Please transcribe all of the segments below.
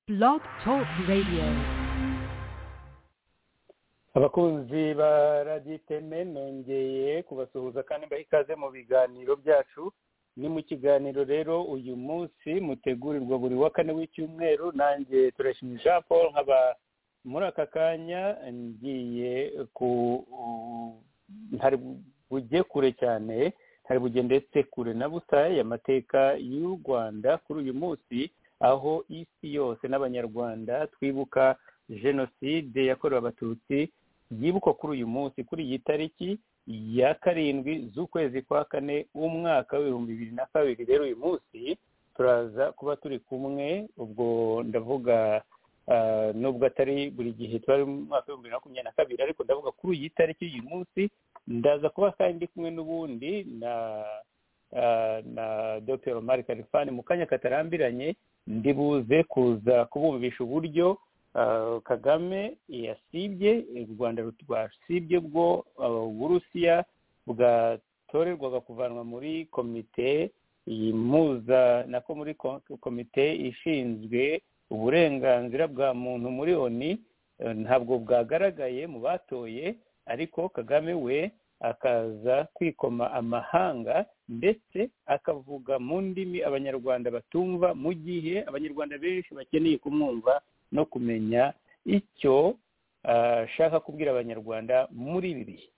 Blog Talk Radio. abakunzi ba radiyo iteme nongeye kubasuhuza kandi mbaha ikaze mu biganiro byacu ni mu kiganiro rero uyu munsi mutegurirwa buri wa kane w'icyumweru nanjye turashima jean paul nkaba muri aka kanya ngiye ku ntari bujye kure cyane ntari bujye ndetse kure na busa amateka y'u rwanda kuri uyu munsi aho isi yose n'abanyarwanda twibuka jenoside yakorewe abatutsi yibukwa kuri uyu munsi kuri iyi tariki ya karindwi z'ukwezi kwa kane umwaka w'ibihumbi bibiri na kabiri rero uyu munsi turaza kuba turi kumwe ubwo ndavuga ah, nubwo atari buri gihe tuba ari mu mwaka w'ibihumbi bibiri na makumyabiri na kabiri ariko ndavuga kuri iyi tariki y'uyu munsi ndaza kuba kandi kumwe n'ubundi na ah, na dr omar karifani mu kanya katarambiranye ndibuze kuza kubumvisha uburyo Uh, kagame yasibye u rwanda rwasibye bwo uh, uburusiya bwatorerwaga kuvanwa muri komite impuza nako muri ko- komite ishinzwe uburenganzira bwa muntu muri oni uh, ntabwo bwagaragaye mu batoye ariko kagame we akaza kwikoma amahanga ndetse akavuga mu ndimi abanyarwanda batumva mu gihe abanyarwanda benshi bakeneye kumwumva no kumenya icyo ah, ashaka kubwira abanyarwanda muri ibi bihe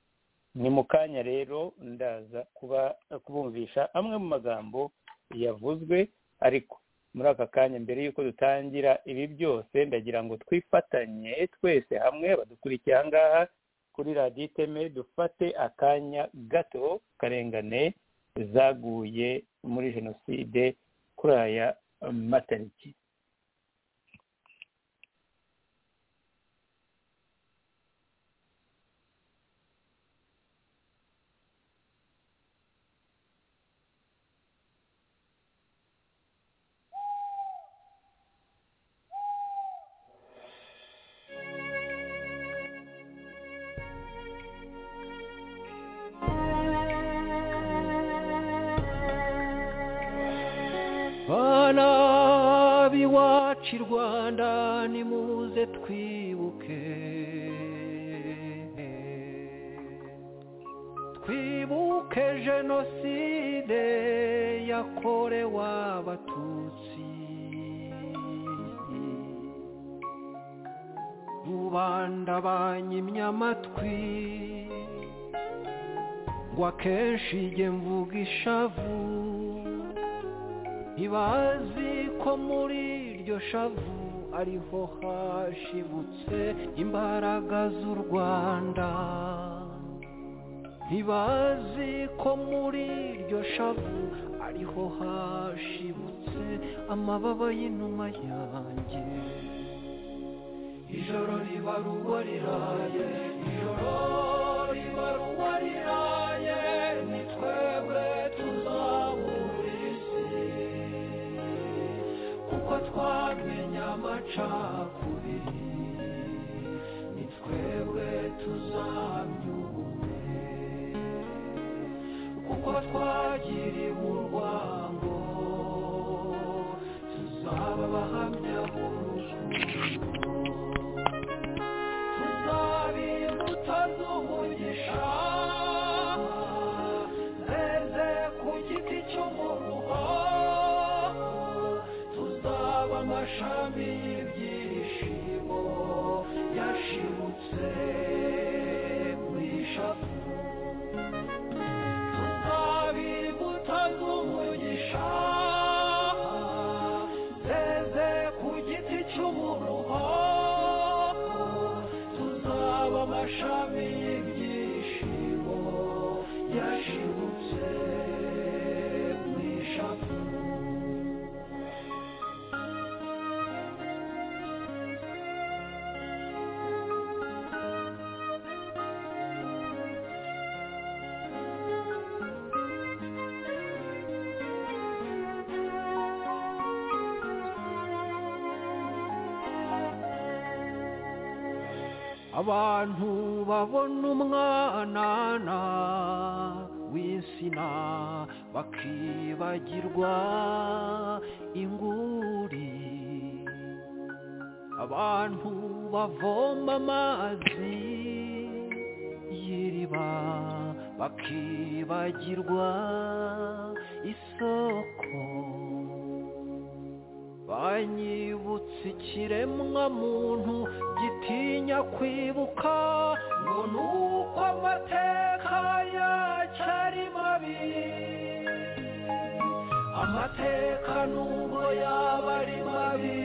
ni mu kanya rero ndaza kuba kubumvisha amwe mu magambo yavuzwe ariko muri aka kanya mbere y'uko dutangira ibi byose ndagira ngo twifatanye twese hamwe badukurikiye aha ngaha kuri radiyo iteme dufate akanya gato karengane zaguye muri jenoside kuri aya matariki bana b'iwacu i rwanda nimuze twibuke twibuke jenoside yakorewe abatutsi rubanda banyimye amatwi ngo akenshi jye mvuga ishavu ntibazi ko muri iryo shavu ariho hashibutse imbaraga z'u rwanda ntibazi ko muri iryo shavu ariho hashibutse amababa y'inuma yanjye ijoro riba ruba riraye ijoro riba ruba riraye ni twebwe tuzabura isi kuko twamenye amacakubiri ni twebwe tuzamyume kuko twagiriwe urwango tuzaba abahamya b'urukundo tuzaba imbuto z'umugisha zeze ku giti cy'umuruho tuzaba amashami y'ibyishimo yashibutse muri shafu tuzaba imbuto z'umugisha zeze ku giti cy'umuruho tuzaba amashami y'ibyishimo yashibutse mu ishavu abantu babona umwanana w'insina bakibagirwa inguri abantu bavoma amazi y'iriba bakibagirwa isoko banyibutse ikiremwa muntu gitinya kwibuka ngo ni uko amateka yacyo ari mabi amateka nubwo yaba ari mabi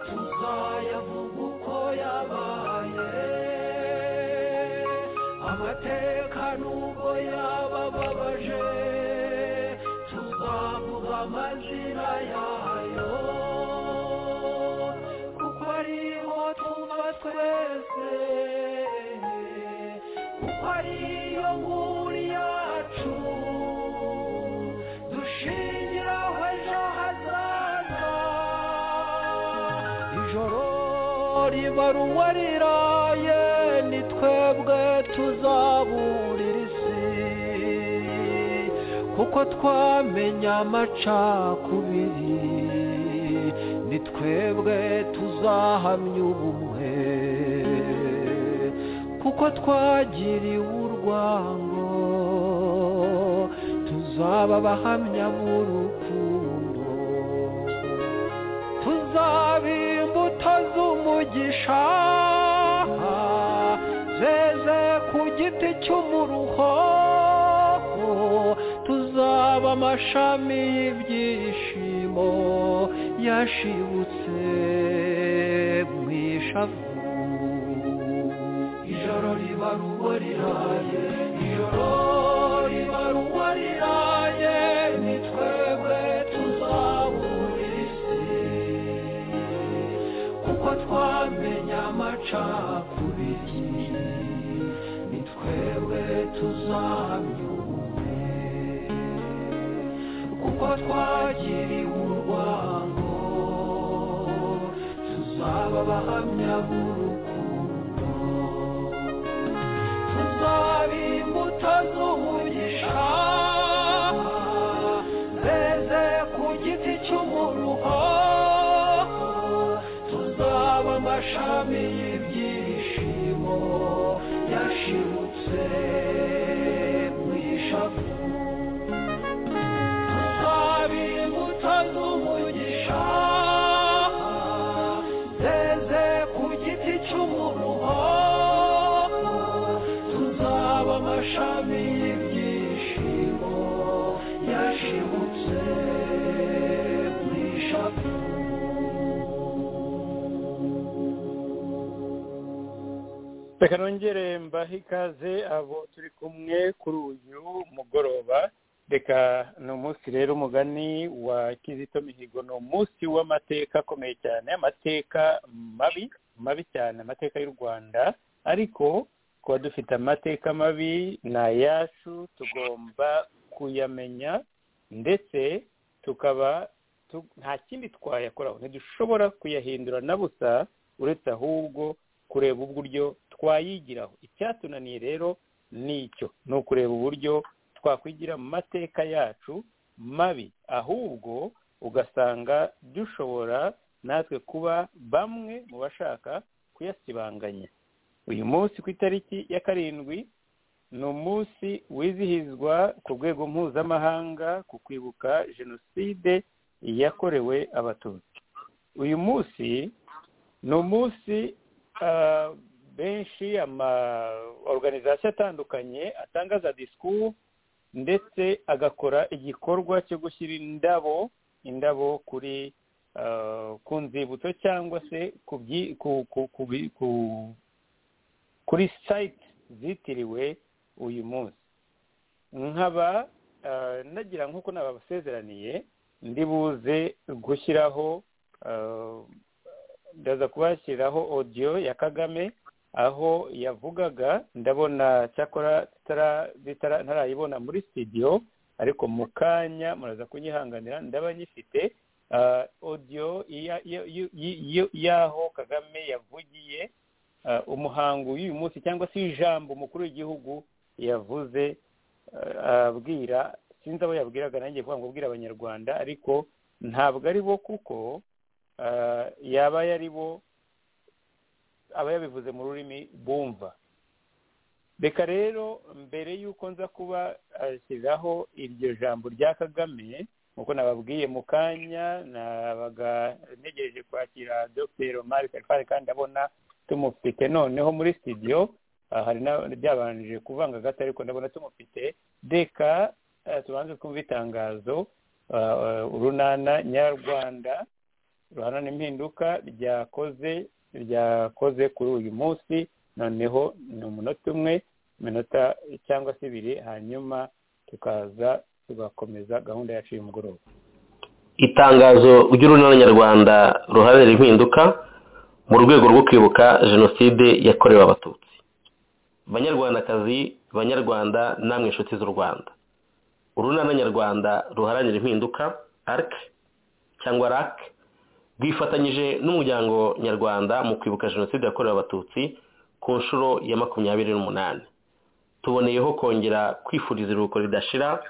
tuzayavuga uko yabaye amateka nubwo yaba ababaje tuzavuga amazina yayo kuko ariho tuva twese kuko ariyo nkuru yacu dushingiraho ejo hazaza ijoro riba ruwariraye ni twebwe tuzaburira isi kuko twamenya amacakubiri ni twebwe tuzahamya ubumwe kuko twagiriwe urwango tuzaba abahamya b'urukundo tuzaba imbuto z'umugisha zeze ku giti cy'umuruho tuzaba amashami y'ibyishimo yashibutse mu ishavu ijoro riba rugo riraye ijoro riba rugo riraye ni twebwe tuzabura isi kuko twamenya amacakubiri ni twebwe tuzahamya ubumwe kuko twagiriwe urwango tuzaba abahamya b'urukundo tuzaba imbuto z'umugisha zeze ku giti cy'umuruho tuzaba amashami y'ibyishimo yashibutse mu ishavu tuzaba imbuto z'umugisha zeze ku giti cy'umuruho tuzaba amashami y'ibyishimo yashibutse mu ishavu reka nongere mbahe ikaze abo turi kumwe kuri uyu mugoroba reka ni umunsi rero umugani wa kizito mihigo ni umunsi w'amateka akomeye cyane amateka mabi mabi cyane amateka y'u rwanda ariko kuba dufite amateka mabi ni ayacu tugomba kuyamenya ndetse tukaba tu- nta kindi twayakoraho ntidushobora kuyahindura na busa uretse ahubwo kureba uburyo twayigiraho icyatunaniye rero ni icyo ni ukureba uburyo twakwigira mu mateka yacu mabi ahubwo ugasanga dushobora natwe kuba bamwe mu bashaka kuyasibanganya uyu munsi ku itariki ya karindwi ni umunsi wizihizwa ku rwego mpuzamahanga ku kwibuka jenoside yakorewe abatutsi uyu munsi ni umunsi ah, benshi ama organization atandukanye atanga za discours ndetse agakora igikorwa cyo gushyira indabo indabo kuri ah, ku nzibutso cyangwa se ku byi- ku- ku- ku bi- ku- kuri site zitiriwe uyu munsi nkaba ah, nagira nk'uko nabasezeraniye ndibuze gushyiraho ah, ndaza kubashyiriraho odiyo ya kagame aho yavugaga ndabona cyakora tutara- bitara- ntarayibona muri studio ariko mu kanya muraza kunyihanganira ndaba nyifite Ah, odiyo iya- iyo- iyo- iyo- y'aho kagame yavugiye ah, umuhango w'uyu munsi cyangwa se ijambo umukuru w'igihugu yavuze ah, abwira sinzi abo yabwiraga nanjye kuvuga ngo abwira abanyarwanda ariko ntabwo ari bo kuko ah, yaba yari bo aba yabivuze mu rurimi bumva reka rero mbere y'uko nza kuba ashyiraho iryo jambo rya kagame nk'uko nababwiye mu kanya nabaga ntegereje kwakira dr omar kalifari kandi ndabona tumufite noneho muri studio ah, hari na byabanje kuvanga gato ariko ndabona tumufite reka eh, tubanze twumve itangazo ah, ah, urunana nyarwanda ruhana impinduka ryakoze ryakoze kuri uyu munsi noneho ni umunota umwe iminota cyangwa se ibiri hanyuma tukaza tugakomeza gahunda yacu y'umugoroba itangazo ry'urunana nyarwanda ruharanira impinduka mu rwego rwo kwibuka jenoside yakorewe abatutsi banyarwandakazi banyarwanda namwe inshuti z'u rwanda urunana nyarwanda ruharanira impinduka arc cyangwa rac rwifatanyije n'umuryango nyarwanda mu kwibuka jenoside yakorewe abatutsi ku nshuro ya makumyabiri n'umunani tuboneyeho kongera kwifuriza iruhuko ridashira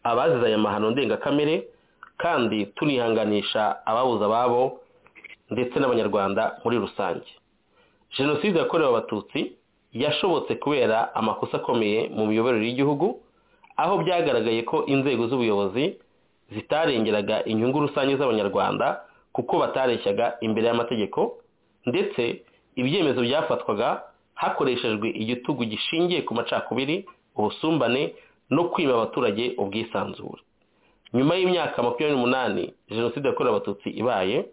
abazize aya mahano ndengakamere kandi tunihanganisha ababuze ababo ndetse n'abanyarwanda muri rusange jenoside yakorewe abatutsi yashobotse kubera amakosa akomeye mu miyoborere y'igihugu aho byagaragaye ko inzego z'ubuyobozi zitarengeraga inyungu rusange z'abanyarwanda kuko batareshyaga imbere y'amategeko ndetse ibyemezo byafatwaga hakoreshejwe igitugu gishingiye ku macakubiri ubusumbane no kwima abaturage ubwisanzure nyuma y'imyaka makumyabiri n'umunani jenoside yakorewe abatutsi ibaye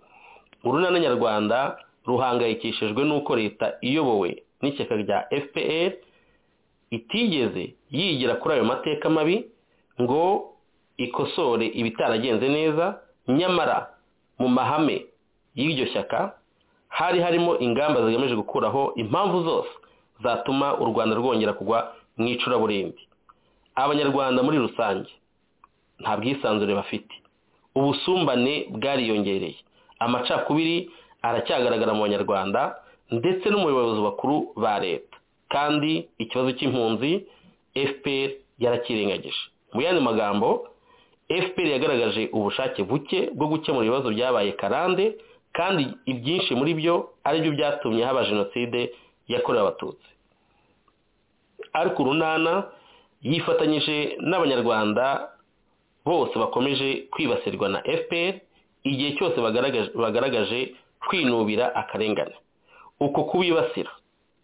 urunana nyarwanda ruhangayikishijwe n'uko leta iyobowe n'ishyaka rya fpr itigeze yigira kuri ayo mateka mabi ngo ikosore ibitaragenze neza nyamara mu mahame y'iryo shyaka hari harimo ingamba zigamije gukuraho impamvu zose zatuma u rwanda rwongera kugwa mu icuraburindi abanyarwanda muri rusange nta bwisanzure bafite ubusumbane bwariyongereye amacakubiri aracyagaragara mu banyarwanda ndetse no mu bayobozi bakuru ba leta kandi ikibazo cy'impunzi fpr yarakirengagije mu yandi magambo fpr yagaragaje ubushake buke bwo gukemura ibibazo byabaye karande kandi ibyinshi muri byo aribyo byatumye haba jenoside yakorewe abatutsi ariko urunana yifatanyije n'abanyarwanda bose bakomeje kwibasirwa na fpr igihe cyose bagaragaje, bagaragaje kwinubira akarengane uko kubibasira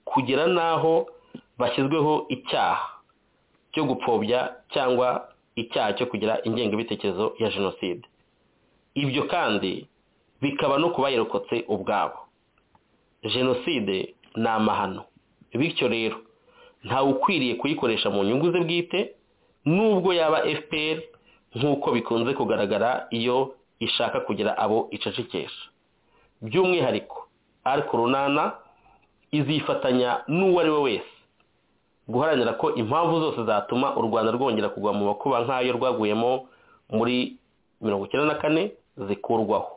kugera n'aho bashyizweho icyaha cyo gupfobya cyangwa icyaha cyo kugira ingengabitekerezo ya jenoside ibyo kandi bikaba no ku bayirokotse ubwabo jenoside ni amahano bityo rero ntawe ukwiriye kuyikoresha mu nyungu ze bwite nubwo yaba fpr nk'uko bikunze kugaragara iyo ishaka kugira abo icecekesha by'umwihariko ariko runana izifatanya n'uwo ari we wese guharanira ko impamvu zose zatuma u rwanda rwongera kugwa mu makuba nk'ayo rwaguyemo muri mirongo icyenda na kane zikurwaho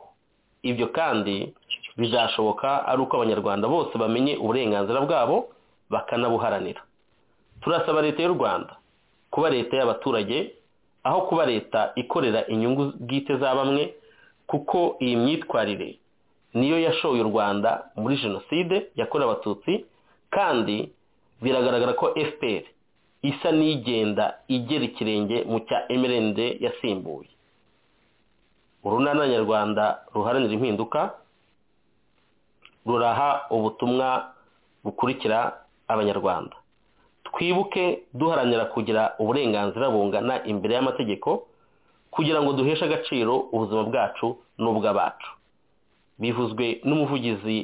ibyo kandi bizashoboka ari uko abanyarwanda bose bamenye uburenganzira bwabo bakanabuharanira turasaba leta y'u rwanda kuba leta y'abaturage aho kuba leta ikorera inyungu bwite za bamwe kuko iyi myitwarire niyo yashoye u rwanda muri jenoside yakorewe abatutsi kandi biragaragara ko fpr isa n'igenda igera ikirenge mu cya mrnd yasimbuye urunana nyarwanda ruharanira impinduka ruraha ubutumwa bukurikira abanyarwanda twibuke duharanira kugira uburenganzira bungana imbere y'amategeko kugira ngo duheshe agaciro ubuzima bwacu n'ubw'abacu bivuzwe n'umuvugizi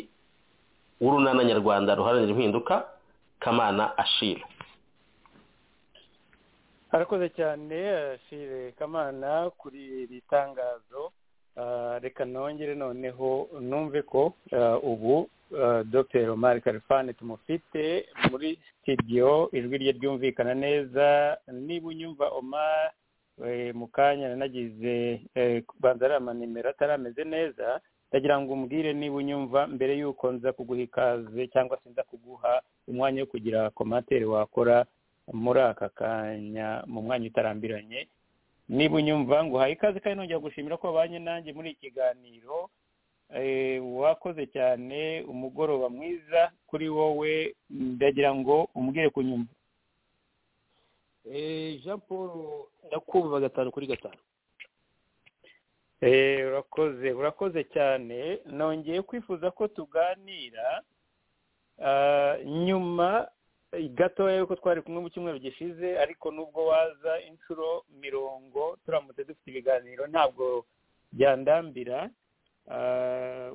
w'urunana nyarwanda ruharanira impinduka kamana ashira arakoze cyane ashire kamana kuri iri tangazo Ah, reka nongere noneho numve ko ah, ubu ah, dr omar karifani tumufite muri studio ijwi rye ryumvikana neza niba unyumva omar eh, mu kanya nanagize eh, kubanza ari amanimero atarameze neza ndagira ngo umbwire niba unyumva mbere y'uko nza kuguha ikaze cyangwa se nza kuguha umwanya wo kugira komantere wakora muri aka kanya mu mwanya utarambiranye niba unyumva ngo uhaye ikaze kandi nongera gushimira ko wabanye nanjye muri iki kiganiro wakoze cyane umugoroba mwiza kuri wowe ndagira ngo umbwire kunyuma jean paul ndakumva gatanu kuri gatanu urakoze urakoze cyane nongeye kwifuza ko tuganira nyuma gatoya yuko twari kumwe mu cyumweru gishize ariko nubwo waza inshuro mirongo turamutse dufite ibiganiro ntabwo byandambira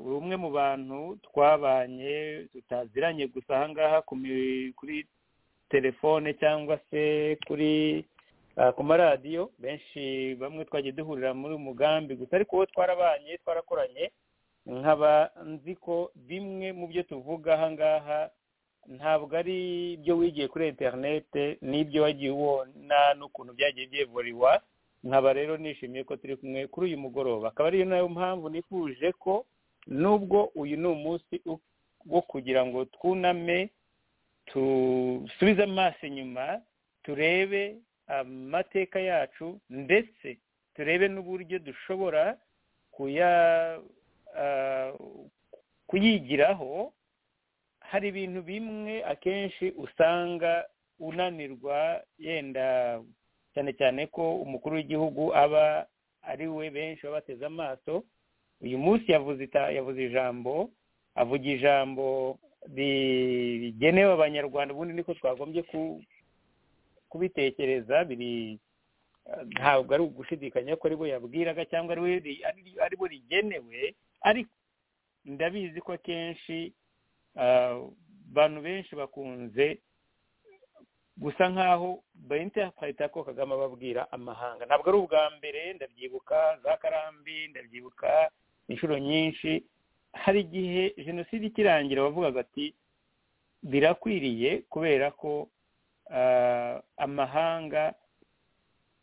uri umwe mu bantu twabanye tutaziranye gusa ahangaha kuri telefone cyangwa se kuri ku maradiyo benshi bamwe twagiye duhurira muri umugambi gusa ariko uwo twarabanye twarakoranye nkaba nzi ko bimwe mu byo tuvuga ahangaha ntabwo ari ibyo wigiye kuri interinete n'ibyo wagiye ubona n'ukuntu byagiye byevuriwa nkaba rero nishimiye ko turi kumwe kuri uyu mugoroba akaba ariyo nayo mpamvu nifuje ko nubwo uyu ni umunsi wo kugira ngo twuname dusubize amaso inyuma turebe amateka yacu ndetse turebe n'uburyo dushobora kuyigiraho hari ibintu bimwe akenshi usanga unanirwa yenda cyane cyane ko umukuru w'igihugu aba ari we benshi baba bateze amaso uyu munsi yavuze ijambo avuga ijambo rigenewe abanyarwanda ubundi niko twagombye kubitekereza biri ntabwo ari ugushidikanya ko ari we yabwiraga cyangwa ari we rigenewe ariko ndabizi ko akenshi abantu benshi bakunze gusa nk'aho bayinterpreta ko kagame ababwira amahanga ntabwo ari ubwa mbere ndabyibuka za karambi ndabyibuka inshuro nyinshi hari igihe jenoside ikirangira bavugaga ati birakwiriye kubera ko amahanga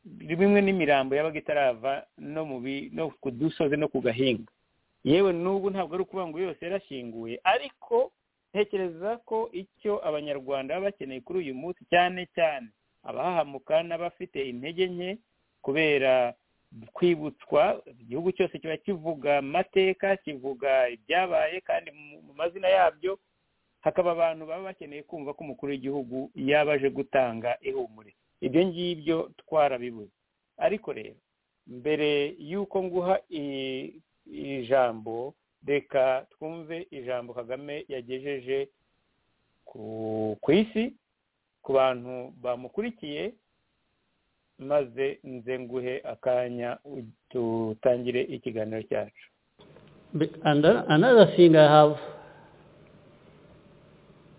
bimwe n'imirambo yabaga itarava no mu no ku dusozi no ku gahinga yewe n'ubu ntabwo ari ukuvuga ngo yose yarashyinguye ariko ntekereza ko icyo abanyarwanda baba bakeneye kuri uyu munsi cyane cyane abahahamuka n'abafite intege nke kubera kwibutswa igihugu cyose kiba kivuga amateka kivuga ibyabaye kandi mu mazina yabyo hakaba abantu baba bakeneye kumva ko umukuru w'igihugu yaba aje gutanga ihumure ibyo ngibyo twarabibuze ariko rero mbere y'uko nguha ijambo reka twumve ijambo kagame yagejeje ku isi ku bantu bamukurikiye maze nze nguhe akanya dutangire ikiganiro cyacu another thing i have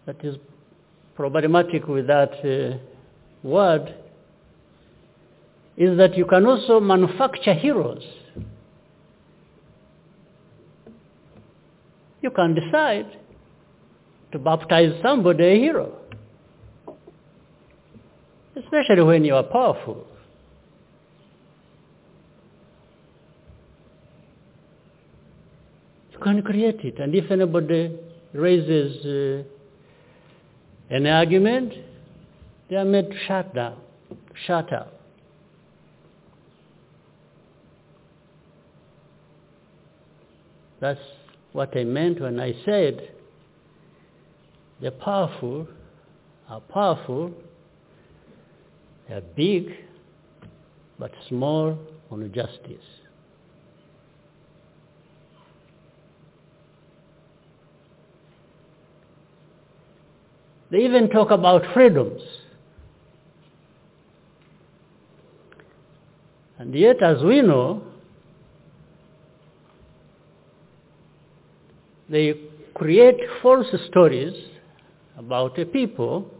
that is problematic with that uh, word is that you can also manufacture heroes you can decide to baptize somebody a hero. Especially when you are powerful. You can create it. And if anybody raises uh, an argument, they are made to shut down, shut up. That's what I meant when I said the powerful are powerful, they are big, but small on justice. They even talk about freedoms. And yet, as we know, they create false stories about a people,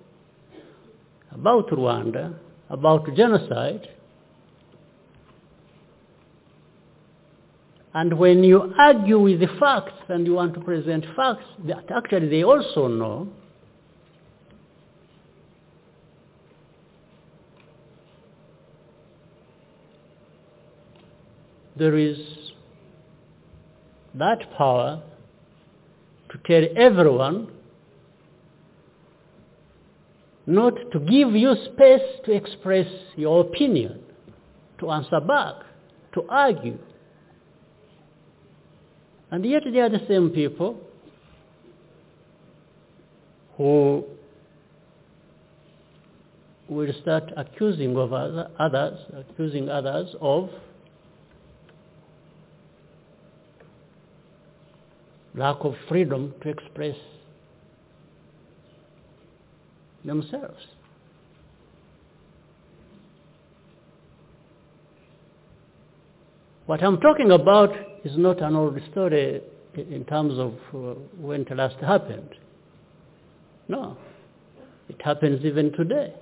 about Rwanda, about genocide. And when you argue with the facts and you want to present facts that actually they also know, there is that power to tell everyone not to give you space to express your opinion, to answer back, to argue. And yet they are the same people who will start accusing of other, others, accusing others of lack of freedom to express themselves. What I'm talking about is not an old story i- in terms of uh, when it last happened. No. It happens even today.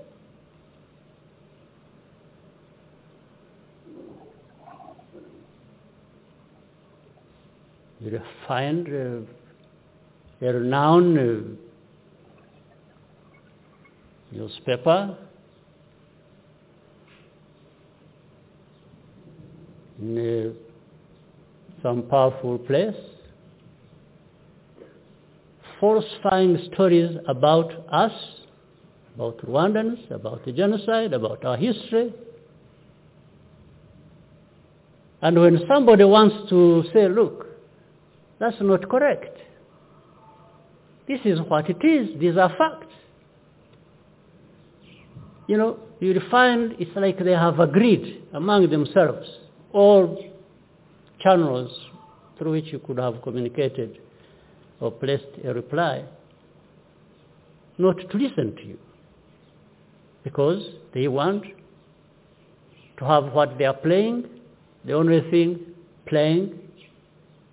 You find uh, a renowned uh, newspaper in uh, some powerful place falsifying stories about us, about Rwandans, about the genocide, about our history. And when somebody wants to say, look, that's not correct. This is what it is. These are facts. You know, you'll find it's like they have agreed among themselves, all channels through which you could have communicated or placed a reply, not to listen to you, because they want to have what they are playing, the only thing playing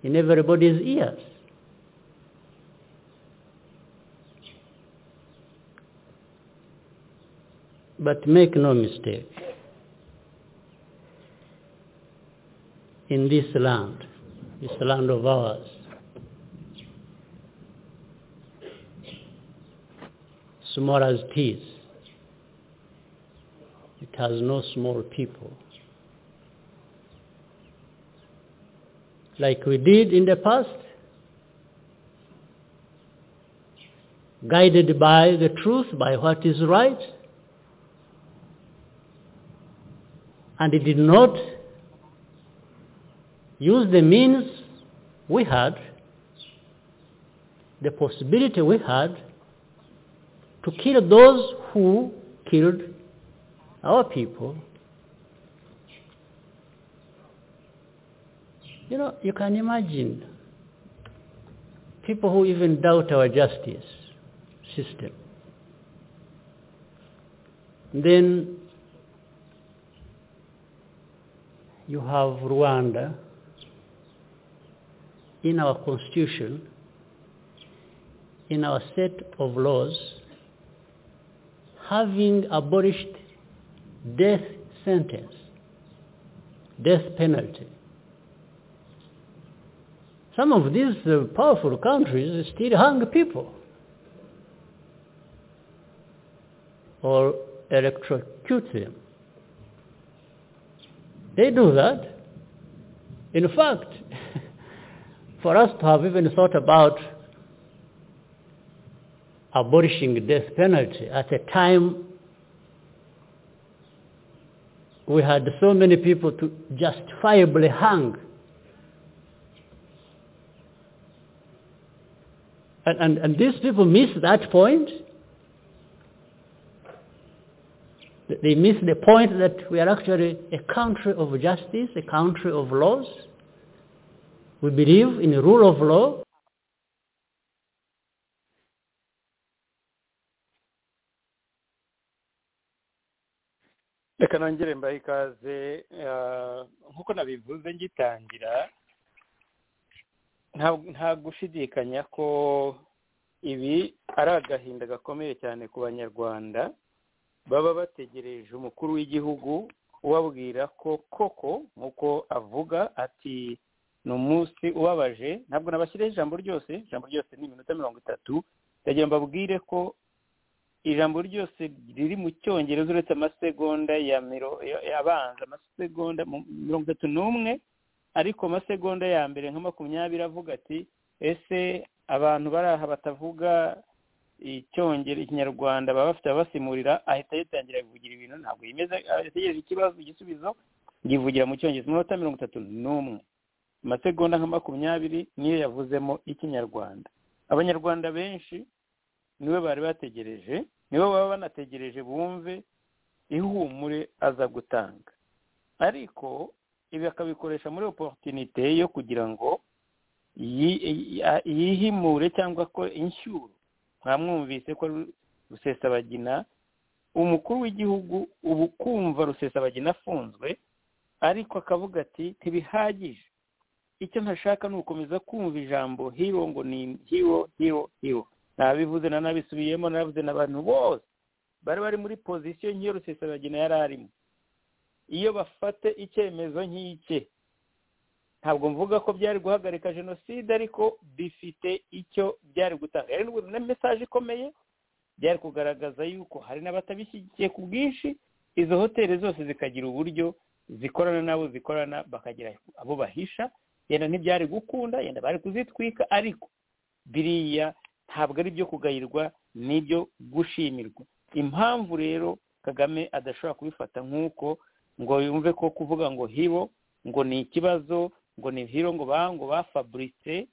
in everybody's ears. But make no mistake, in this land, this land of ours, small as it is, it has no small people. like we did in the past, guided by the truth, by what is right, and it did not use the means we had, the possibility we had, to kill those who killed our people You know, you can imagine people who even doubt our justice system. Then you have Rwanda in our constitution, in our set of laws, having abolished death sentence, death penalty. Some of these uh, powerful countries still hang people or electrocute them. They do that. In fact, for us to have even thought about abolishing death penalty at a time we had so many people to justifiably hang And, and, and these people miss that point. They miss the point that we are actually a country of justice, a country of laws. We believe in the rule of law. reka nongere mbahe ikaze eh, nk'uko nabivuze ngitangira nta- nta gushidikanya ko ibi ari agahinda gakomeye cyane ku banyarwanda baba bategereje umukuru w'igihugu ubabwira ko koko nk'uko avuga ati ni umunsi ubabaje ntabwo nabashyireho ijambo ryose ijambo ryose ni iminota mirongo itatu ndagira ngo mbabwire ko ijambo ryose riri mu cyongereza uretse amasegonda ya miro- ya- abanza amasegonda mu- mirongo itatu n'umwe ariko amasegonda ya mbere nka makumyabiri avuga ati ese abantu bari aha batavuga icyongereza ikinyarwanda baba bafite ababasimurira ahita yitangira kuvugira ibintu ntabwo yimeze ategereje ikibazo igisubizo yivugira mu cyongereza mu minota mirongo itatu n'umwe amasegonda nka makumyabiri niyo yavuzemo ikinyarwanda abanyarwanda benshi niwe bari bategereje nibo baba banategereje bumve ihumure aza gutanga ariko ibi akabikoresha muri oporutinite yo kugira ngo yi- a- yihimure cyangwa ko inshyuro mwamwumvise ko rusesabagina umukuru w'igihugu ubu kumva rusesabagina afunzwe ariko akavuga ati ntibihagije icyo ntashaka ni ugukomeza kumva ijambo hiro ngo ni hiro hiro hiro nabivuze na nabisubiyemo nabivuze n'abantu bose bari bari muri pozisiyo nk'iyo rusesabagina yari arimo iyo bafate icyemezo nk'ike ntabwo mvuga ko byari guhagarika jenoside ariko bifite icyo byari gutanga yari na mesaje ikomeye byari kugaragaza yuko hari n'abatabishyigikiye ku bwinshi izo hoteli zose zikagira uburyo zikorana n'abo zikorana bakagira abo bahisha yenda ntibyari gukunda yenda bari kuzitwika ariko biriya ntabwo ari ibyo kugayirwa n'ibyo gushimirwa impamvu rero kagame adashobora kubifata nk'uko ngo yumve ko kuvuga ngo hibo ngo ni ikibazo ngo ni hiro ngo ba ngo ba fabrice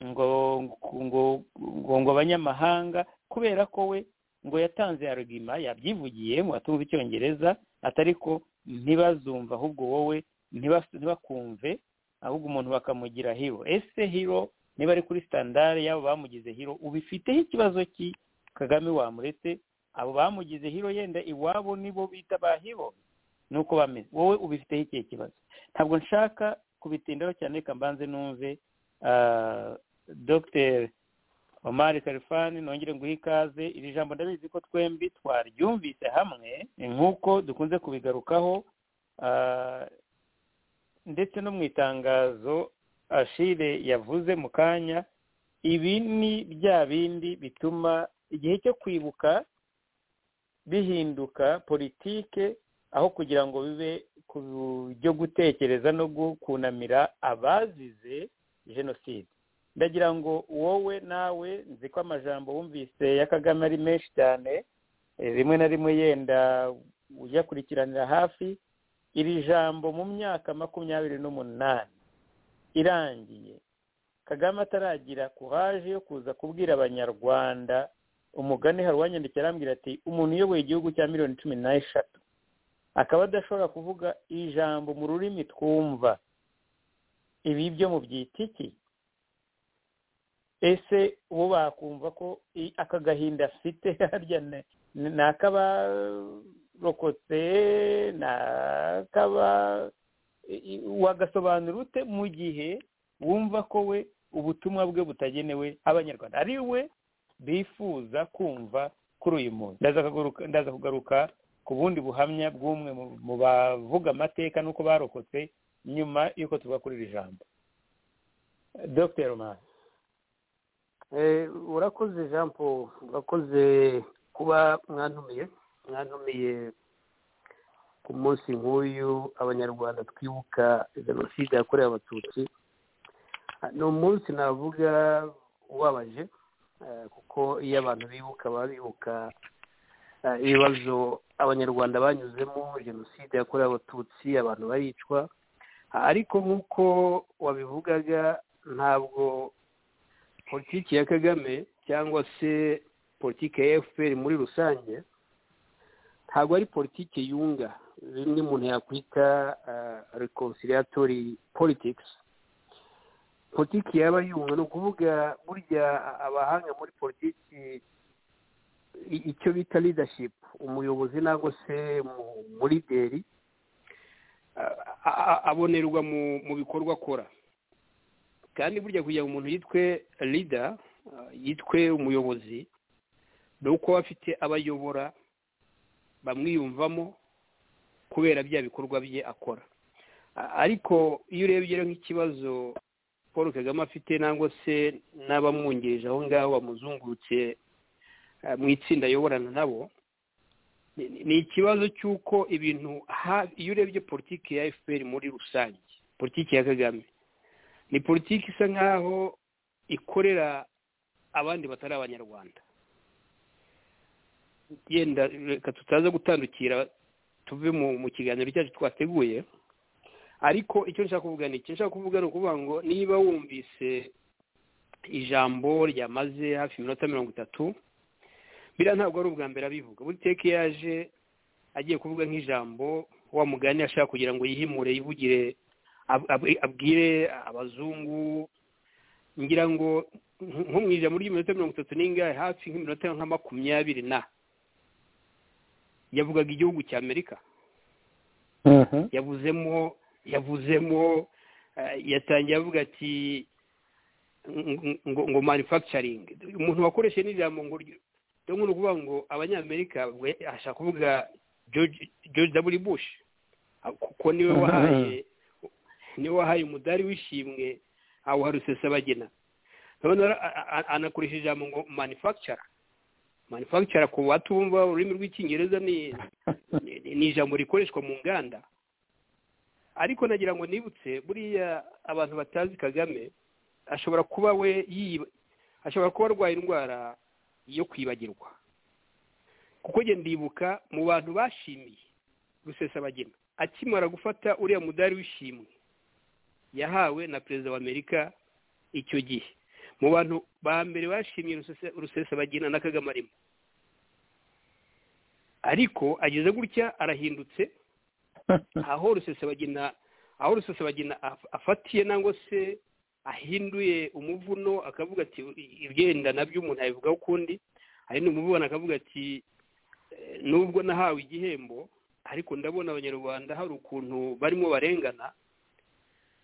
ngo ngo ngo ngo abanyamahanga kubera ko we ngo yatanze arugima yabyivugiye ngo atumva icyongereza atari ko ntibazumva ahubwo wowe ntibas- ntibakumve ahubwo umuntu bakamugira hiro ese hiro niba ari kuri sitandari yabo bamugize hiro ubifiteho ikibazo ki kagame wamuretse abo bamugize hiro yenda iwabo nibo bita ba hiro nuko bameze wowe ubifiteho ikihe kibazo ntabwo nshaka kubitindaho cyane reka mbanze numve ah, dr omar karifani nongere nguhe ikaze iri jambo ndabizi ko twembi twaryumvise hamwe nk'uko dukunze kubigarukaho ah, ndetse no mu itangazo ashire yavuze mu kanya ibi ni bya bindi bituma igihe cyo kwibuka bihinduka politike aho kugira ngo bibe ku byo gutekereza no gukunamira abazize jenoside ndagira ngo wowe nawe nzi ko amajambo wumvise ya kagame ari menshi cyane eh, rimwe na rimwe yenda uyakurikiranira hafi iri jambo mu myaka makumyabiri n'umunani irangiye kagame ataragira kuraje yo kuza kubwira abanyarwanda umugani hari uwanyandikira arambwira ati umuntu uyoboye igihugu cya miliyoni cumi n'eshatu akaba adashobora kuvuga ijambo mu rurimi twumva ibi byo mu byitiki ese ubu bakumva ko i- aka gahinda afite harya ni ni ak'abarokotse ni ak'aba i- i- wagasobanura ute mu gihe wumva ko we ubutumwa bwe butagenewe abanyarwanda ari we bifuza kumva kuri uyu munsi ndaza kugaruka- ndaza kugaruka ku bundi buhamya bw'umwe mu- mu bavuga amateka n'uko barokotse nyuma y'uko tuva kuri iri jambo dr romani Eh, urakoze jean paul urakoze kuba mwantumiye mwantumiye ku munsi nk'uyu abanyarwanda twibuka jenoside yakorewe abatutsi Ah, ni umunsi navuga ubabaje eh, kuko iyo abantu bibuka baba bibuka eh, ibibazo abanyarwanda banyuzemo jenoside yakorewe abatutsi abantu baricwa Ah, ariko nk'uko wabivugaga ntabwo politiki ya kagame cyangwa se politiki ya fpr muri rusange ntabwo ari politiki yunga bimwe umuntu yakwita reconciliatory politics politiki yaba yunga ni ukuvuga burya abahanga muri politiki i- icyo bita leadership umuyobozi nangwa se mu- mu lideri a- a- abonerwa mu- mu bikorwa akora kandi burya kugira ngo umuntu yitwe lida yitwe umuyobozi ni uko aba afite abayobora bamwiyumvamo kubera bya bikorwa bye akora A- ariko iyo urebye rero nk'ikibazo paul kagame afite nangwa se n'abamwungirije aho ngaho bamuzungurutse eh, mu itsinda ayoborana nabo ni- ni- ni ikibazo cy'uko ibintu ha- iyo urebye politiki ya fpr muri rusange politiki ya kagame ni politiki isa nkaho ikorera abandi batari abanyarwanda yenda reka tutaza gutandukira tuve mu mu kiganiro cyacu twateguye ariko icyo nshaka kuvuga ni iki nshaka kuvuga ni ukuvuga ngo niba wumvise ijambo ryamaze hafi iminota mirongo itatu biriya ntabwo ari ubwa mbere abivuga buri teke yaje agiye kuvuga nk'ijambo wa mugani ashaka kugira ngo yihimure yivugire ab- ab- abwire abazungu ngira ngo nko mu ijambo ry'iminota mirongo itatu n'ingahe hafi nk'iminota nka makumyabiri na yavugaga igihugu cya amerika yavuzemo yavuzemo eh, yatangiye avuga ati ng- ngo ngo manufacturing umuntu wakoresheje n'ijambo ngo ryo- ryo ni ukuvuga ngo abanyamerika we- ashaka kuvuga George George W Bush Ah, kuko niwe wahaye niwe wahaye umudari w'ishimwe awuha rusesabagina none ara- a- a- anakoresha ijambo ngo manufacturer manufacturer ku batumva ururimi rw'icyongereza ni ni- ni ijambo rikoreshwa mu nganda ariko nagira ngo nibutse buriya abantu batazi kagame ashobora kuba we yiba ashobora kuba arwaye indwara yo kwibagirwa kuko njye ndibuka mu bantu bashimiye rusesabagina akimara gufata uriya mudari w'ishimwe yahawe na perezida wa amerika icyo gihe mu bantu ba mbere bashimiye Rusese- rusesabagina na kagame arimo ariko ageze gutya arahindutse aho rusesabagina aho rusesabagina af- afatiye nangwa se ahinduye umuvuno akavuga ati ibyenda nabyo umuntu abivugaho ukundi ahinduye umuvuno akavuga ati "Eh, nubwo nahawe igihembo ariko ndabona abanyarwanda hari ukuntu barimo barengana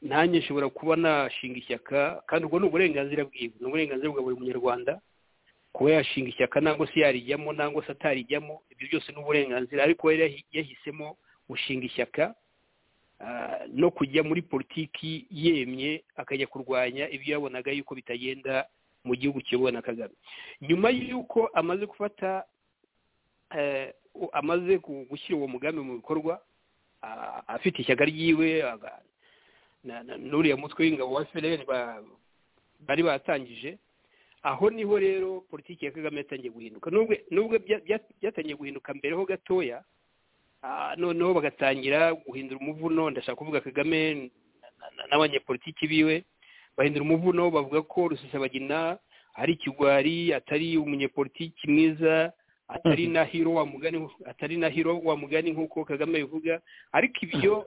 nanjye nshobora kuba nashinga ishyaka kandi ubwo ni uburenganzira bwiwe ni uburenganzira bwa buri munyarwanda kuba yashinga ishyaka nangwa se yarijyamo nangwa se atarijyamo ibyo byose ni uburenganzira ariko we yahi- yahisemo gushinga ishyaka ah, no kujya muri politiki yemye akajya kurwanya ibyo yabonaga yuko bitagenda mu gihugu kiyobowe na kagame nyuma y'uko amaze gufata eh, u- amaze gu- gushyira uwo mugambi mu bikorwa ah, afite ishyaka ryiwe aga- na- na- n'uriya mutwe w'ingabo wa fpr ba- bari batangije aho niho rero politiki ya kagame yatangiye guhinduka nubwo nubwo bya- bya- byatangiye guhinduka mbere ho gatoya Ah, noneho bagatangira guhindura umuvuno ndashaka kuvuga kagame na- na- n'abanyepolitiki biwe bahindura umuvuno bavuga ko rusesabagina ari ikigwari atari umunyepolitiki mwiza atari na hiro wa mugani atari na hiro wa mugani nk'uko kagame bivuga ariko ibyo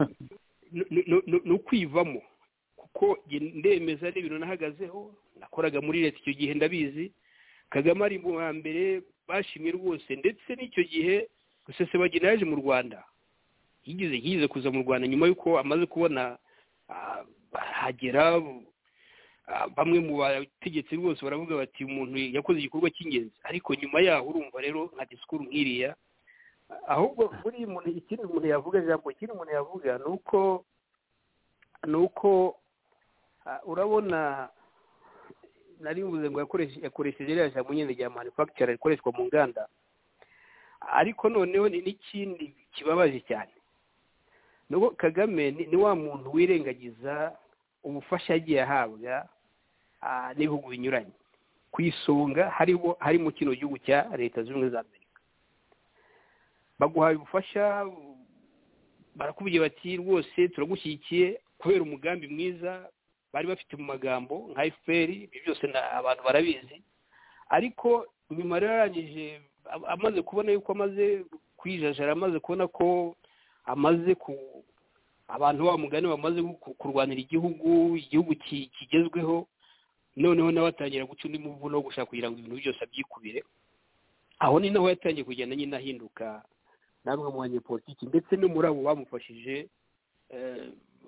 ni- ni- ni- ni ukwivamo kuko njye ndemeza n'ibintu nahagazeho nakoraga muri leta icyo gihe ndabizi kagame ari mu ba mbere bashimye rwose ndetse n'icyo gihe rusesabagina yaje mu rwanda yigeze yigeze kuza mu rwanda nyuma y'uko amaze kubona ah, hagera ah, bamwe mu bategetsi rwose baravuga bati umuntu yakoze igikorwa cy'ingenzi ariko nyuma yaho urumva rero nka disikuru nk'iriya Ah, ahubwo buri muntu ikindi umuntu yavuga ijambo ikindi umuntu yavuga ni uko ni uko ah, urabona nari mvuze ngo yakoreshe- yakoresheje ririya jambo nyine rya manufacture rikoreshwa mu nganda ariko noneho ni n'ikindi kibabaje cyane nuko kagame ni ni wa muntu wirengagiza ubufasha yagiye ahabwa ah, n'ibihugu binyuranye ku isonga hariho harimo kino gihugu cya leta zunze ubumwe za amerika baguhaye ubufasha barakubwira bati rwose turagushyigikiye kubera umugambi mwiza bari bafite mu magambo nka fpr ibyo byose na- abantu barabizi ariko nyuma rero arangije a- amaze kubona yuko amaze kwijajara amaze kubona ko amaze ku abantu ba mugani bamaze ku- kurwanira igihugu igihugu ki- kigezweho noneho nawe atangira guca undi muvuno wo gushaka kugira ngo ibintu byose abyikubire aho ni naho yatangiye kugenda nyine ahinduka namwe mu banyepolitiki ndetse no muri abo bamufashije eh,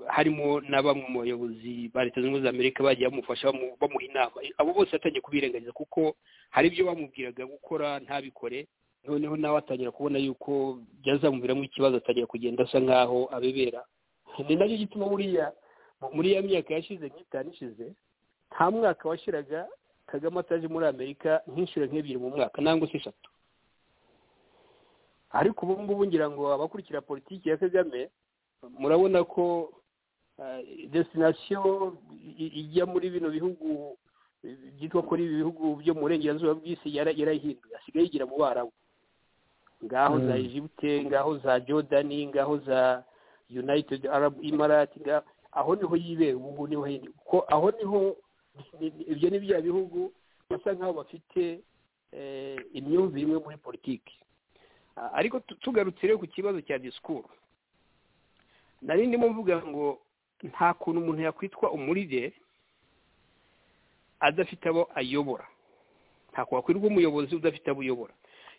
harimo na bamwe mu bayobozi ba leta zunze ubumwe za amerika bagiye bamufasha bamu- bamuha inama abo bose yatangiye kubirengagiza kuko hari ibyo bamubwiraga gukora ntabikore noneho nawe atangira kubona yuko byazamuviramo ikibazo atangira kugenda asa nkaho abebera ni nacyo gituma buriya mu- muri ya myaka yashize nk'itanu ishize nta mwaka washiraga kagame ataje muri amerika nk'inshuro nk'ebyiri mu mwaka nangwa se eshatu ariko ubu ngubu ngira ngo abakurikira politiki ya kagame murabona ko eh, destination i- ijya muri bino bihugu byitwa kuri ibi bihugu byo mu burengerazuba bw'isi yara- yarahinduye asigaye yigira mu barabu ngaho za Mm. egipte ngaho za jordani ngaho za united arab imarati nga- aho niho yibera ubu ngubu niho yindi kuko aho niho ni- ni- ibyo ni bya bihugu basa nk'aho bafite eh, imyumvire imwe muri politiki Ah, ariko tu- tugarutse rero ku kibazo cya disikuru nari ndimo mvuga ngo nta kuntu umuntu yakwitwa umurideri adafite abo ayobora ntabwo wakwirwa umuyobozi udafite abo uyobora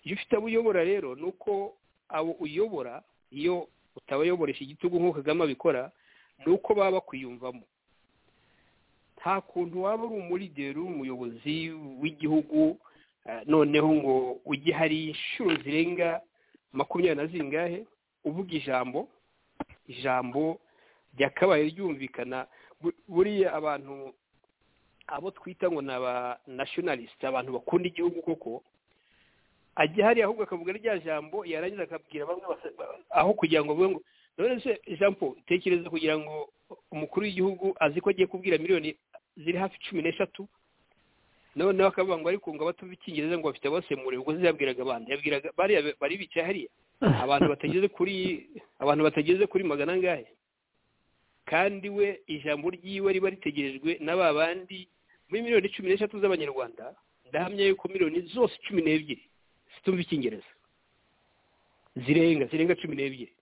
iyo ufite abo uyobora rero ni uko abo uyobora iyo utabayoboresha igitugu nk'uko kagame abikora ni uko baba bakwiyumvamo nta kuntu waba uri umurideri uri umuyobozi w'igihugu eh, noneho ngo ujye hari inshuro zirenga makumyabiri na zingahe uvuga ijambo ijambo ryakabaye ryumvikana Bu- buriya abantu abo twita ngo ni aba nationalist abantu bakunda igihugu koko ajya hariya ahubwo akavuga rya jambo yarangiza akabwira bamwe basa- aho kugira ngo avuge ngo none se jean paul tekereza kugira ngo umukuru w'igihugu azi ko agiye kubwira miliyoni ziri hafi cumi n'eshatu noneho akavuga ngo ariko ngo abatuva icyingereza ngo bafite abasemure ubwo se yabwiraga abandi yabwiraga bariya bari bicaye hariya abantu batageze kuri abantu batageze kuri magana angahe kandi we ijambo ryiwe riba ritegerejwe na ba bandi muri miliyoni cumi n'eshatu z'abanyarwanda ndahamya yuko miliyoni zose cumi n'ebyiri zitumva icyingereza zirenga zirenga cumi n'ebyiri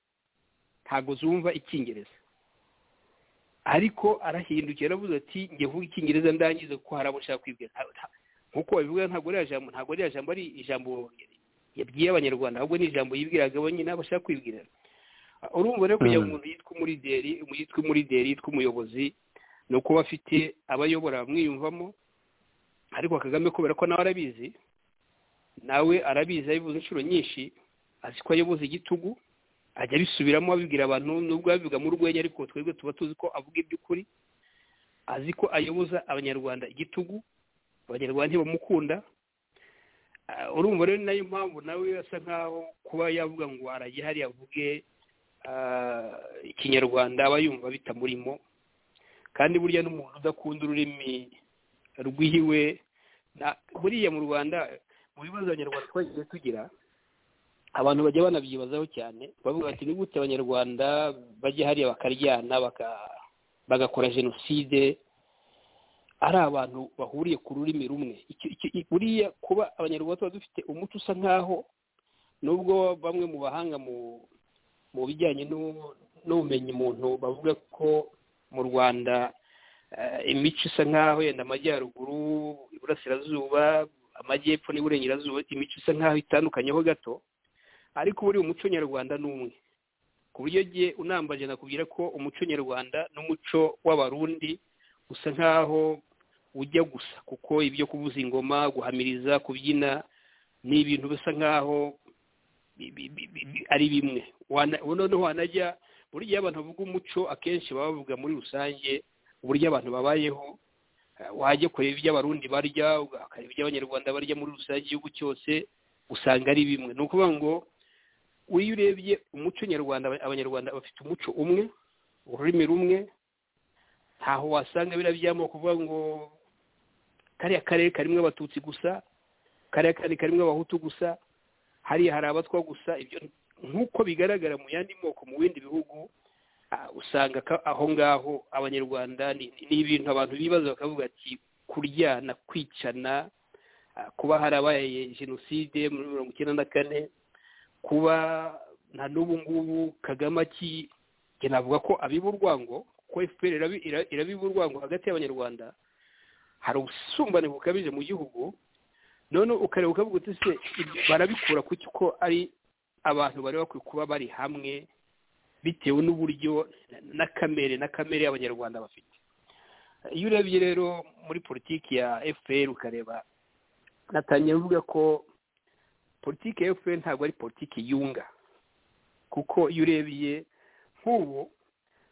ntabwo zumva icyingereza ariko arahindukira aravuze ati njye vuga icyingereza ndangize kuko hari abo nshaka kwibwira Nta- nta- nk'uko babivuga ntabwo ari jambo ntabwo ari jambo ari ijambo yabwiye abanyarwanda ahubwo ni ijambo yibwiraga bonyine abo ashaka kwibwira Uh, urumva rero kugira ngo umuntu yitwe umurideri umu- yitwe umurideri yitwe umuyobozi ni ukuba afite abayobora bamwiyumvamo ariko kagame kubera ko nawe arabizi nawe arabizi abivuze inshuro nyinshi azi ko ayoboza igitugu ajya abisubiramo abibwira abantu nubwo abivuga mu rwenya ariko twebwe tuba tuzi ko avuga iby'ukuri azi ko ayoboza abanyarwanda igitugu abanyarwanda ntibamukunda Ah, urumva rero ni nayo mpamvu nawe asa nkaho kuba yavuga ngo arajya hariya avuge ah, ikinyarwanda aba yumva bitamurimo kandi burya n'umuntu udakunda ururimi rw'iwe na- buriya mu rwanda mu bibazo abanyarwanda twagiye tugira abantu bajya banabyibazaho cyane bavuga ati ni gute abanyarwanda bajya hariya bakaryana baka- bagakora jenoside ari abantu bahuriye ku rurimi rumwe Icyo- icyo- i- buriya kuba abanyarwanda tuba dufite umuco usa nk'aho nubwo bamwe mu bahanga mu mu bijyanye n'u- n'ubumenyi muntu bavuga ko mu rwanda eh, imico isa nk'aho yenda amajyaruguru iburasirazuba amajyepfo n'iburengerazuba imico isa nk'aho itandukanyeho gato ariko buriya umuco nyarwanda ni umwe ku buryo jye unambaje nakubwira ko umuco nyarwanda n'umuco w'abarundi usa nk'aho ujya gusa kuko ibyo kuvuza ingoma guhamiriza kubyina ni ibintu bisa nk'aho bi- bi- bi- bi- bi- ari bimwe Wana- noneho wanajya burya iyo abantu bavuga umuco akenshi baba bavuga muri rusange uburyo abantu babayeho Eh, wajya kureba ibyo abarundi barya ukareba ibyo abanyarwanda barya muri rusange igihugu cyose usanga ari bimwe ni ukuvuga ngo iyo urebye umuco nyarwanda aba- abanyarwanda bafite umuco umwe ururimi rumwe ntaho wasanga biriya by'amoko kuvuga ngo kariya karere karimo abatutsi gusa kariya karere karimo abahutu gusa hariya hari abatwa gusa ibyo nk'uko bigaragara mu yandi moko mu bindi bihugu ah, usanga ka- aho ngaho abanyarwanda ni ni ibintu abantu bibaza bakavuga ati kuryana kwicana ah, kuba harabaye jenoside muri mirongo icyenda na kane kuba na n'ubu ngubu kagame aki- njye navuga ko abiba urwango kuko fpr irabi- ira- irabiba urwango hagati y'abanyarwanda hari ubusumbane bukabije mu gihugu none ukareba ukavuga uti se ibyo barabikura kuki ko ari abantu bari bakwiye kuba bari hamwe bitewe n'uburyo na- na kamere na kamere y'abanyarwanda bafite iyo urebye rero muri politiki ya fpr ukareba natangiye mvuga ko politiki ya fpr ntabwo ari politiki yunga kuko iyo urebye nk'ubu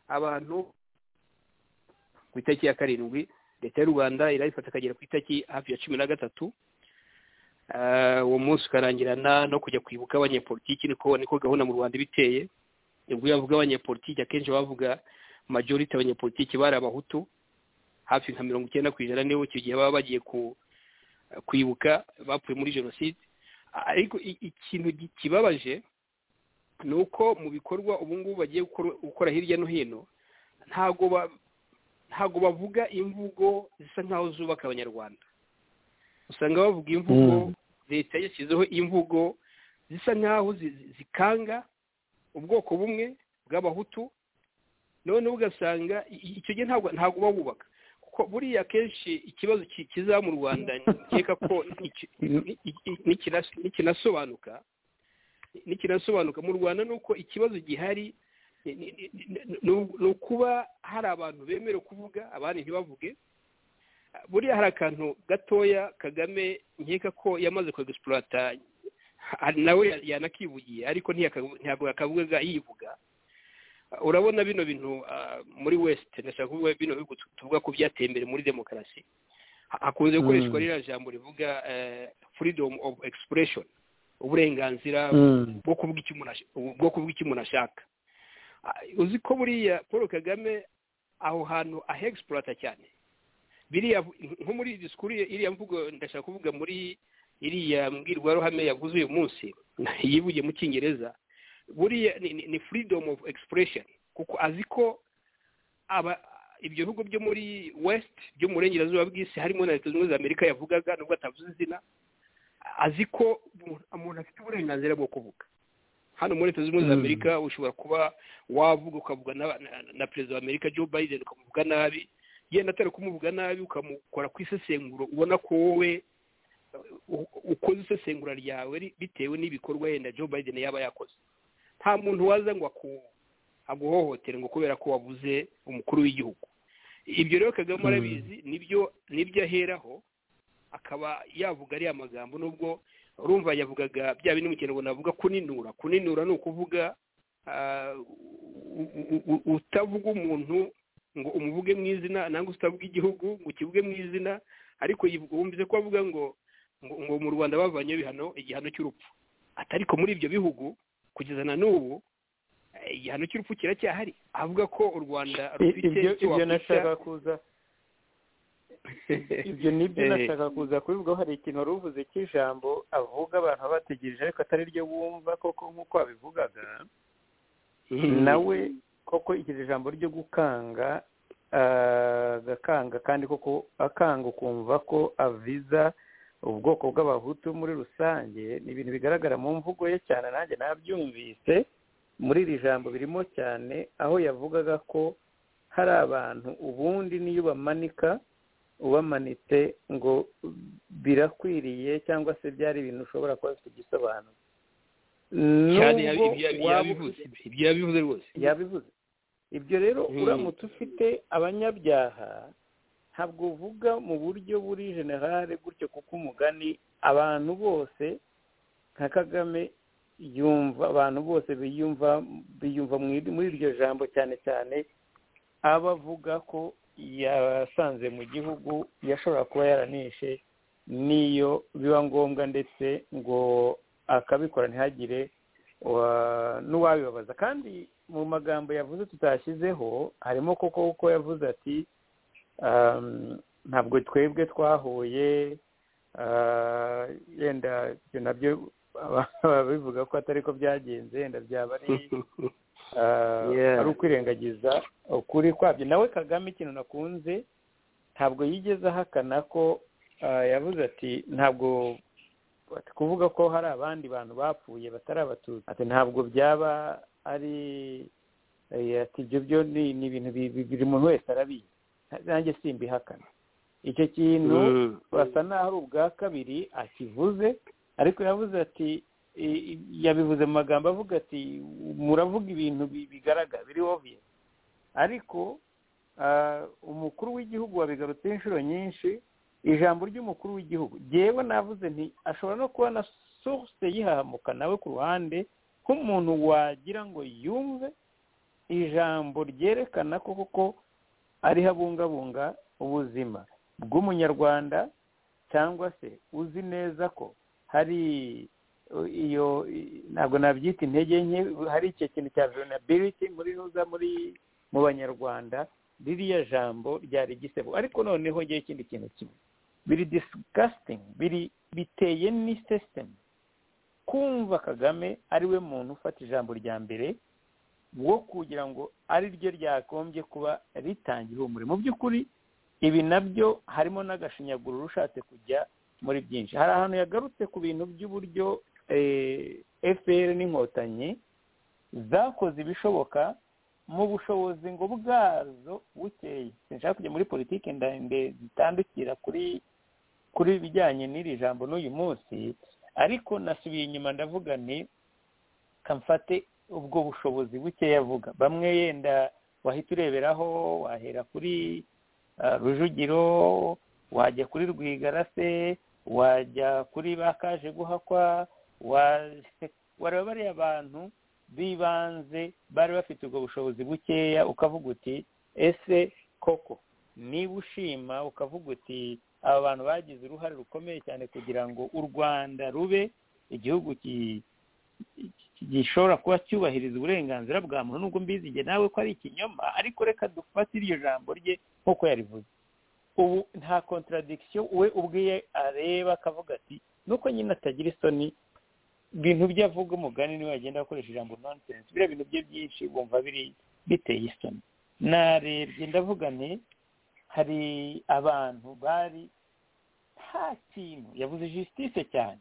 abantu ku itariki ya karindwi leta y'u rwanda irayifata akagera ku itariki hafi ya cumi na gatatu Eh, uwo munsi ukarangirana no kujya kwibuka abanyepolitiki niko niko gahunda mu rwanda iba iteye ubwo iyo bavuga abanyepolitiki akenshi bavuga majorite abanyepolitiki bari abahutu hafi nka mirongo icyenda ku ijana nibo icyo gihe baba bagiye ku- kwibuka bapfuye muri jenoside ariko i- ikintu gi- kibabaje ni uko mu bikorwa ubu ngubu bagiye gukora- gukora hirya no hino ntabwo ba- ntabwo bavuga imvugo zisa nk'aho zubaka abanyarwanda usanga bavuga imvugo leta yashyizeho imvugo zisa nk'aho zi- zi- zikanga ubwoko bumwe bw'abahutu noneho ugasanga i- i- icyo gihe ntabwo ntabwo uba wubaka kuko buriya akenshi ikibazo ki- kizaba mu rwanda nkeka ko niki- ni- ni- nikina- nikinasobanuka nikinasobanuka mu rwanda ni uko ikibazo gihari ni- ni- ni- ni- ni ukuba hari abantu bemerewe kuvuga abandi ntibavuge buriya hari akantu gatoya kagame nkeka ko yamaze kwegisipurata nawe yanakivugiye ariko ntiyaka- ntabwo yakavuga yivuga urabona bino bintu ah, muri west ndashaka kuvuga bino bihugu tu- tuvuga ko byateye imbere muri demokarasi Ha- hakunze gukoreshwa ririya jambo rivuga eh, freedom of expression uburenganzira bwo kuvuga icyo umuntu ash- bwo kuvuga icyo umuntu ashaka Ah, uzi ko buriya paul kagame aho hantu ahexpurata cyane biriya vu- nko muri disikuru ye- iriya mvugo ndashaka kuvuga muri iriya mbwirwaruhame yavuze uyu munsi yivugiye mu cyongereza buriya ni, ni, ni freedom of expression kuko azi ko aba ibyo bihugu byo muri west byo mu burengerazuba bw'isi harimo na leta zunze ubumwe za amerika yavugaga nubwo atavuze izina azi ko umuntu- umuntu afite uburenganzira bwo kuvuga hano muri leta zunze ubumwe za amerika ushobora kuba wavuga ukavuga na, na, na perezida wa amerika joe biden ukamuvuga nabi yenda atari kumuvuga nabi ukamukora ku isesenguro ubona ko wowe u- ukoze isesengura ryawe ri- bitewe n'ibikorwa yenda joe biden yaba yakoze nta muntu waza ngo aku- aguhohotere ngo kubera ko wabuze umukuru w'igihugu ibyo rero kagame arabizi nibyo nibyo aheraho akaba yavuga ariya magambo nubwo urumva yavugaga bya bindi mu kinyarwanda avuga kuninura kuninura ni ukuvuga ah, u- u- u- utavuga umuntu ngo umuvuge mu izina nangwa se utavuga igihugu ngo ukivuge mu izina ariko yivuga- wumvise ko avuga ngo ngo ngo mu rwanda bavanyeho ibihano igihano cy'urupfu ati ariko muri ibyo bihugu kugeza na n'ubu eh, igihano cy'urupfu kiracyahari avuga ko u rwanda rufite ibyo icyo ibyo wakwita nashaka kuza ibyo nibyo Eh. nashaka kuza kubivugaho hari ikintu wari uvuze cy'ijambo avuga abantu baba bategereje ariko atari ryo bumva koko nk'uko wabivugaga nawe koko iryo jambo ryo gukanga ah, agakanga kandi koko akanga ukumva ko aviza ubwoko bw'abahutu muri rusange ni ibintu bigaragara mu mvugo ye cyane nanjye nabyumvise muri iri jambo birimo cyane aho yavugaga ko hari abantu ubundi niyo bamanika ubamanitse ngo birakwiriye cyangwa se byari ibintu ushobora kuba bifite igisobanuro Cyane Nubwo waba ufite- ibyo yabivuze rwose yabivuze ibyo rero Mm. uramutse ufite abanyabyaha ntabwo uvuga mu buryo buri generale gutyo kuko umugani abantu bose nka kagame yumva abantu bose biyumva biyumva mu iri- muri iryo jambo cyane cyane aba avuga ko yasanze mu gihugu yashobora kuba yaranishe n'iyo biba ngombwa ndetse ngo akabikora ntihagire wa- n'uwabibabaza kandi mu magambo yavuze tutashyizeho harimo koko uko yavuze ati um, ntabwo twebwe twahuye ah, yenda ibyo nabyo babivuga ko atari ko byagenze yenda byaba ari ah, Yeah. ari ukwirengagiza ukuri kwabyo nawe kagame ikintu nakunze ntabwo yigeze ahakana ko ah, yavuze ati ntabwo ati kuvuga ko hari abandi bantu bapfuye batari abatutsi ati ntabwo byaba ari eh, ati ibyo byo ni ni ibintu bi- bi- buri muntu wese arabizi nanjye simbihakana icyo kintu basa n'aho ari ubwa kabiri akivuze ariko yavuze ati i- i- yabivuze mu magambo avuga ati muravuga ibintu bi- bigaragara biri obvious ariko ah, umukuru w'igihugu wabigarutseho inshuro nyinshi ijambo ry'umukuru w'igihugu yewe navuze nti ashobora no kuba na source yihahamuka nawe ku ruhande nk'umuntu wagira ngo yumve ijambo ryerekana ko koko ariho abungabunga ubuzima bw'umunyarwanda cyangwa se uzi neza ko hari uh, iyo i- ntabwo nabyita intege nke hari icyo kintu cya vulnerability muri nuza muri mu banyarwanda ririya jambo ryari igisebo ariko noneho ngewe ikindi kintu kimwe biri disgusting biri biteye ni system kumva kagame ariwe muntu ufata ijambo rya mbere wo kugira ngo ari ryo ryagombye kuba ritanga ihumure mu by'ukuri ibi nabyo harimo n'agashinyaguriro ushatse kujya muri byinshi hari ahantu yagarutse ku bintu by'uburyo efuperi n'inkotanyi zakoze ibishoboka mu bushobozi ngo bwazo bukeye sinshaka kujya muri politiki ndende zitandukira kuri kuri ibijyanye n'iri jambo n'uyu munsi ariko nasubiye inyuma ndavuga nti kamfate ubwo bushobozi bukeya avuga bamwe yenda wahita ureberaho wahera kuri rujugiro wajya kuri rwigarase wajya kuri ba kaje guhakwa wareba bariya bantu b'ibanze bari bafite ubwo bushobozi bukeya ukavuga uti ese koko niba ushima ukavuga uti aba bantu bagize uruhare rukomeye cyane kugira ngo u rwanda rube igihugu gishobora kuba cyubahiriza uburenganzira bwa muntu nubwo mbizi igihe nawe ko ari ikinyoma ariko reka dufate iryo jambo rye nk'uko yarivuze ubu nta kontaradikisiyo we ubwiye areba akavuga ati nuko nyine atagira isoni ibintu bye avuga umugani niwe yagenda akoresha ijambo nonsense biriya bintu bye byinshi bumva biri biteye isoni narebye ndavuga nti hari abantu bari nta kintu yavuze jisitise cyane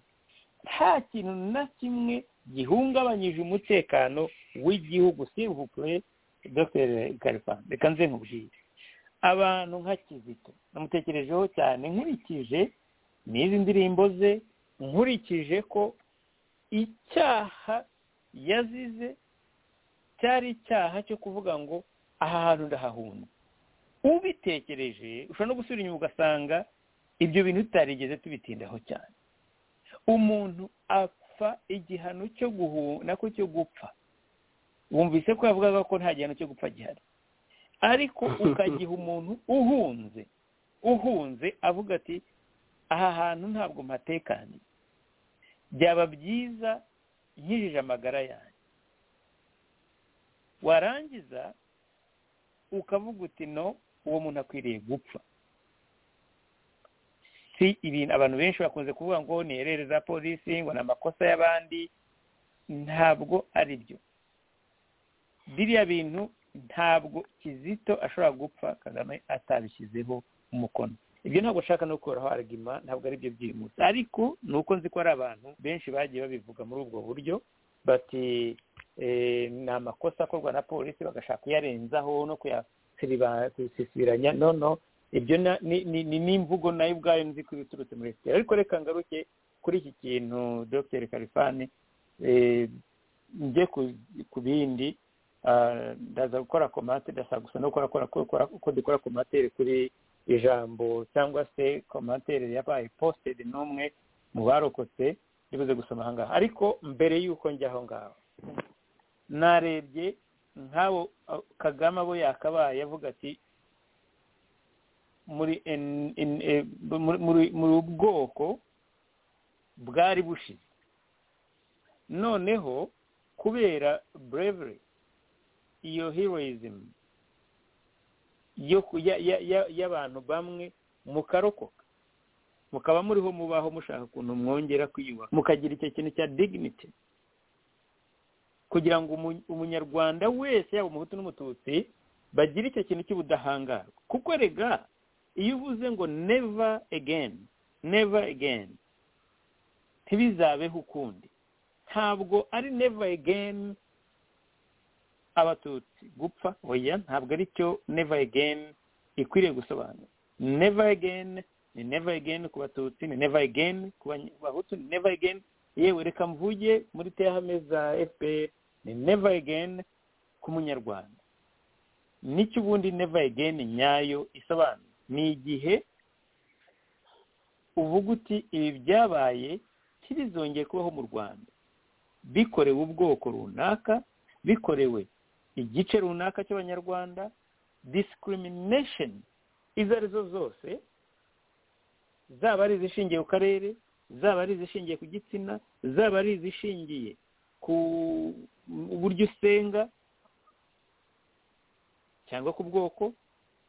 nta kintu na kimwe gihungabanyije umutekano w'igihugu sivupure dr karifani reka nze nkubwire abantu nka kizito namutekerejeho cyane nkurikije n'izi ndirimbo ze nkurikije ko icyaha yazize cyari icyaha cyo kuvuga ngo aha hantu ndahahunga ubitekereje ushobora no gusubira inyuma ugasanga ibyo bintu tutarigeze tubitindaho cyane umuntu apfa igihano cyo nako cyo gupfa wumvise ko yavugaga ko nta gihano cyo gupfa gihari ariko ukagiha umuntu uhunze uhunze avuga ati aha hantu ntabwo mpatekaniye byaba byiza nkijije amagara yanjye warangiza ukavuga uti no uwo muntu akwiriye gupfa si ibintu abantu benshi bakunze kuvuga ngo ni erere za polisi ngo ni amakosa y'abandi ntabwo ari byo biriya bintu ntabwo kizito ashobora gupfa kagame atabishyizeho umukono ibyo ntabwo nshaka no gukuraho aragima ntabwo ari byo by'uyu ariko ni uko nzi ko hari abantu benshi bagiye babivuga muri ubwo buryo bati ni amakosa akorwa na polisi bagashaka kuyarenzaho no kuyasibiranya no no ibyo ni n'imvugo nayo ubwayo nzi ko ibiturutse muri efuperi ariko reka ngaruke kuri iki kintu dr karifani njye ku bindi ndaza gukora komate ndashaka gusa no gukora uko dukora komateri kuri ijambo cyangwa se komateri yabaye positedi n'umwe mu barokotse bibuze gusoma aha ngaha ariko mbere y'uko njya aho ngaho narebye nk'abo kagame abo yakabaye avuga ati muri ubwoko bwari bushize noneho kubera burevure iyo heroyizimu y'abantu bamwe mukarokoka mukaba muriho mubaho mushaka ukuntu mwongera kwiyubaka mukagira icyo kintu cya dignity kugira ngo umunyarwanda wese yaba umuhutu n'umututsi bagire icyo kintu cy'ubudahangarwa kuko rega iyo uvuze ngo neva egeni neva egeni ntibizabeho ukundi ntabwo ari neva egeni abatutsi gupfa oya ntabwo ari cyo neva egeni ikwiriye gusobanura neva egeni ni neva egeni ku batutsi ni neva egeni ku bahutu ni neva egeni yewe reka mvuge muri tehame za fpr ni neva egeni ku munyarwanda nicyo ubundi neva egeni nyayo isobanura ni igihe uvuga uti ibi byabaye ntibizongeye kubaho mu rwanda bikorewe ubwoko runaka bikorewe igice runaka cy'abanyarwanda discrimination izo arizo zose zaba ari izishingiye ku karere zaba ari izishingiye ku gitsina zaba ari izishingiye ku buryo usenga cyangwa ku bwoko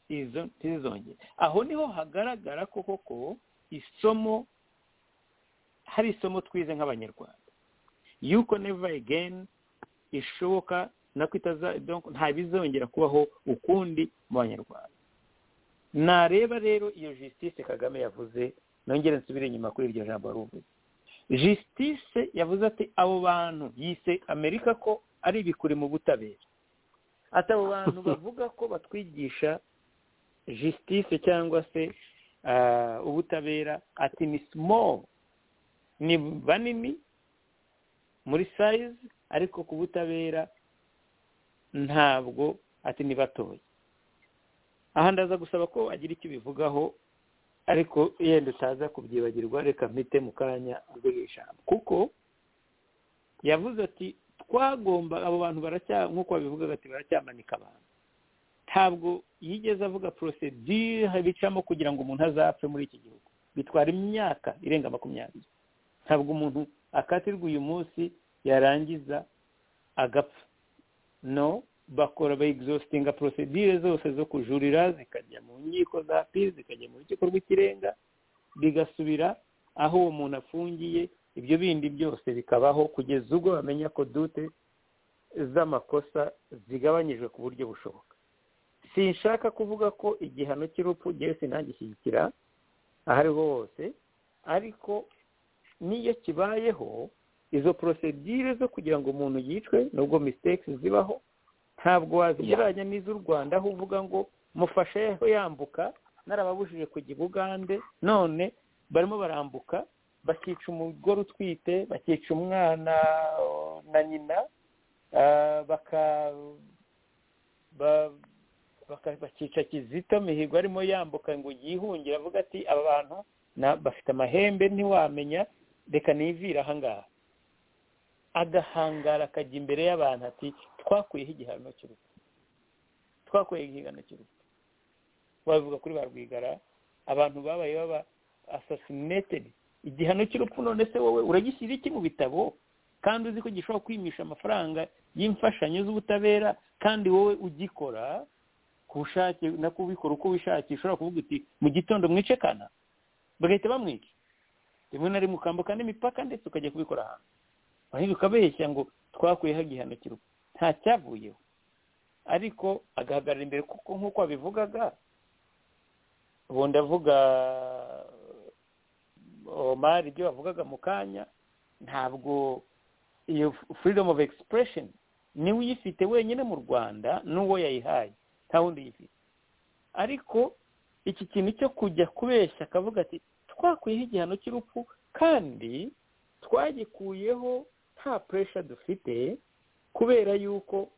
izo ntizizongere aho niho hagaragara ko koko isomo hari isomo twize nk'abanyarwanda yuko never again ishoboka nako itaza donc ntabizongera kubaho ukundi mu banyarwanda nareba rero iyo justice kagame yavuze nongere nsubire inyuma kuri iryo jambo wari uvuze justice yavuze ati abo bantu yise amerika ko ari ibikuri mu butabera ati abo bantu bavuga ko batwigisha justice cyangwa se ah, ubutabera ati ni small ni banini muri size ariko ku butabera ntabwo ati ni batoya aha ndaza gusaba ko agira icyo bivugaho ariko yenda utaza kubyibagirwa reka mpite mu kanya urwego ijambo kuko yavuze ati twagomba abo bantu baracya nk'uko babivugaga ati baracyamanika abantu ntabwo yigeze avuga porosedire bicamo kugira ngo umuntu azapfe muri iki gihugu bitwara imyaka irenga makumyabiri ntabwo umuntu akatirwa uyu munsi yarangiza agapfa no bakora bayegizositinga porosedire zose zo kujurira zikajya mu nkiko za piri zikajya mu rukiko rw'ikirenga bigasubira aho uwo muntu afungiye ibyo bindi byose bikabaho kugeza ubwo bamenya ko dute z'amakosa zigabanyijwe ku buryo bushoboka sinshaka kuvuga ko igihano cy'urupfu ngewe sinagishyigikira aho ariho hose ariko n'iyo kibayeho izo porosedire zo kugira ngo umuntu yicwe nubwo misiteke zibaho ntabwo wazigereranya n'iz'u rwanda aho uvuga ngo mufashe yambuka narababujije kujya i bugande none barimo barambuka bakica umugore utwite bakica umwana uh, na nyina ah, baka- ba- baka- bakica kizito mihigo arimo yambuka ngo yihungire avuga ati aba bantu na- bafite amahembe ntiwamenya reka nivire ahangaha agahangara akajya imbere y'abantu ati twakuyeho igihano cy'urupfu twakuyeho igihano cy'urupfu bavuga kuri ba rwigara abantu babaye baba asasineted igihano cy'urupfu none se wowe uragishyira iki mu bitabo kandi uzi ko gishobora kwimisha amafaranga y'imfashanyo z'ubutabera kandi wowe ugikora ku bushake no kubikora uko wishakiye ushobora kuvuga uti mu gitondo mwicekana bagahita bamwica rimwe na rimwe ukambuka n'imipaka ndetse ukajya kubikora ahantu ahubwo ukabeshya ngo twakuyeho igihano cy'urupfu nta cyavuyeho ariko agahagarara imbere kuko nk'uko wabivugaga ubu ndavuga omar ibyo wavugaga mu kanya ntabwo iyo freedom of expression niwe uyifite wenyine mu rwanda n'uwo yayihaye nta wundi uyifite ariko iki kintu cyo kujya kubeshya akavuga ati twakuyeho igihano cy'urupfu kandi twagikuyeho nta puresha dufite kubera yuko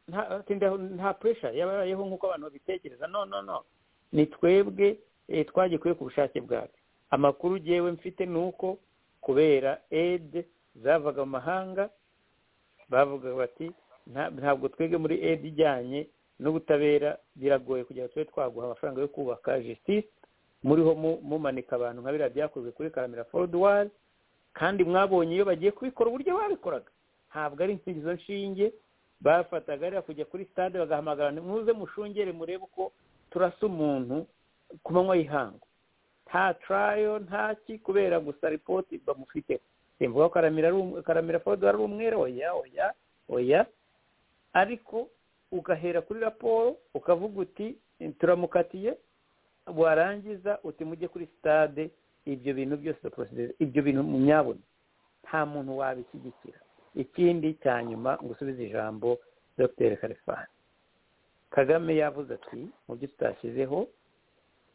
nta tinda- nta puresha yabayeho nk'uko abantu babitekereza no no no ni twebwe eh, twagikuye ku bushake bwacu amakuru ugewe mfite ni uko kubera ede zavaga mu mahanga bavuga bati "Nta- ntabwo twebwe muri ede ijyanye n'ubutabera biragoye kugira ngo tube twaguha amafaranga yo kubaka justice muriho mu- mumanika abantu nka biriya byakozwe kuri karamira foruduwari kandi mwabonye iyo bagiye kubikora uburyo babikoraga ntabwo ari insingizo nshinge bafataga rero kujya kuri stade bagahamagarana muze mushungere murebe uko turasa umuntu ku manywa y'ihangu nta tarayo nta ki kubera gusa ripoti bamufite simvuga ko karamira ari um- karamira fodo ari umwere oya oya oya ariko ugahera kuri raporo ukavuga uti turamukatiye warangiza uti mujye kuri stade ibyo bintu byose procedure ibyo bintu munyabona nta muntu wabishyigikira ikindi cya nyuma ngusubize ijambo dr kalifani kagame yavuze ati mu byo tutashyizeho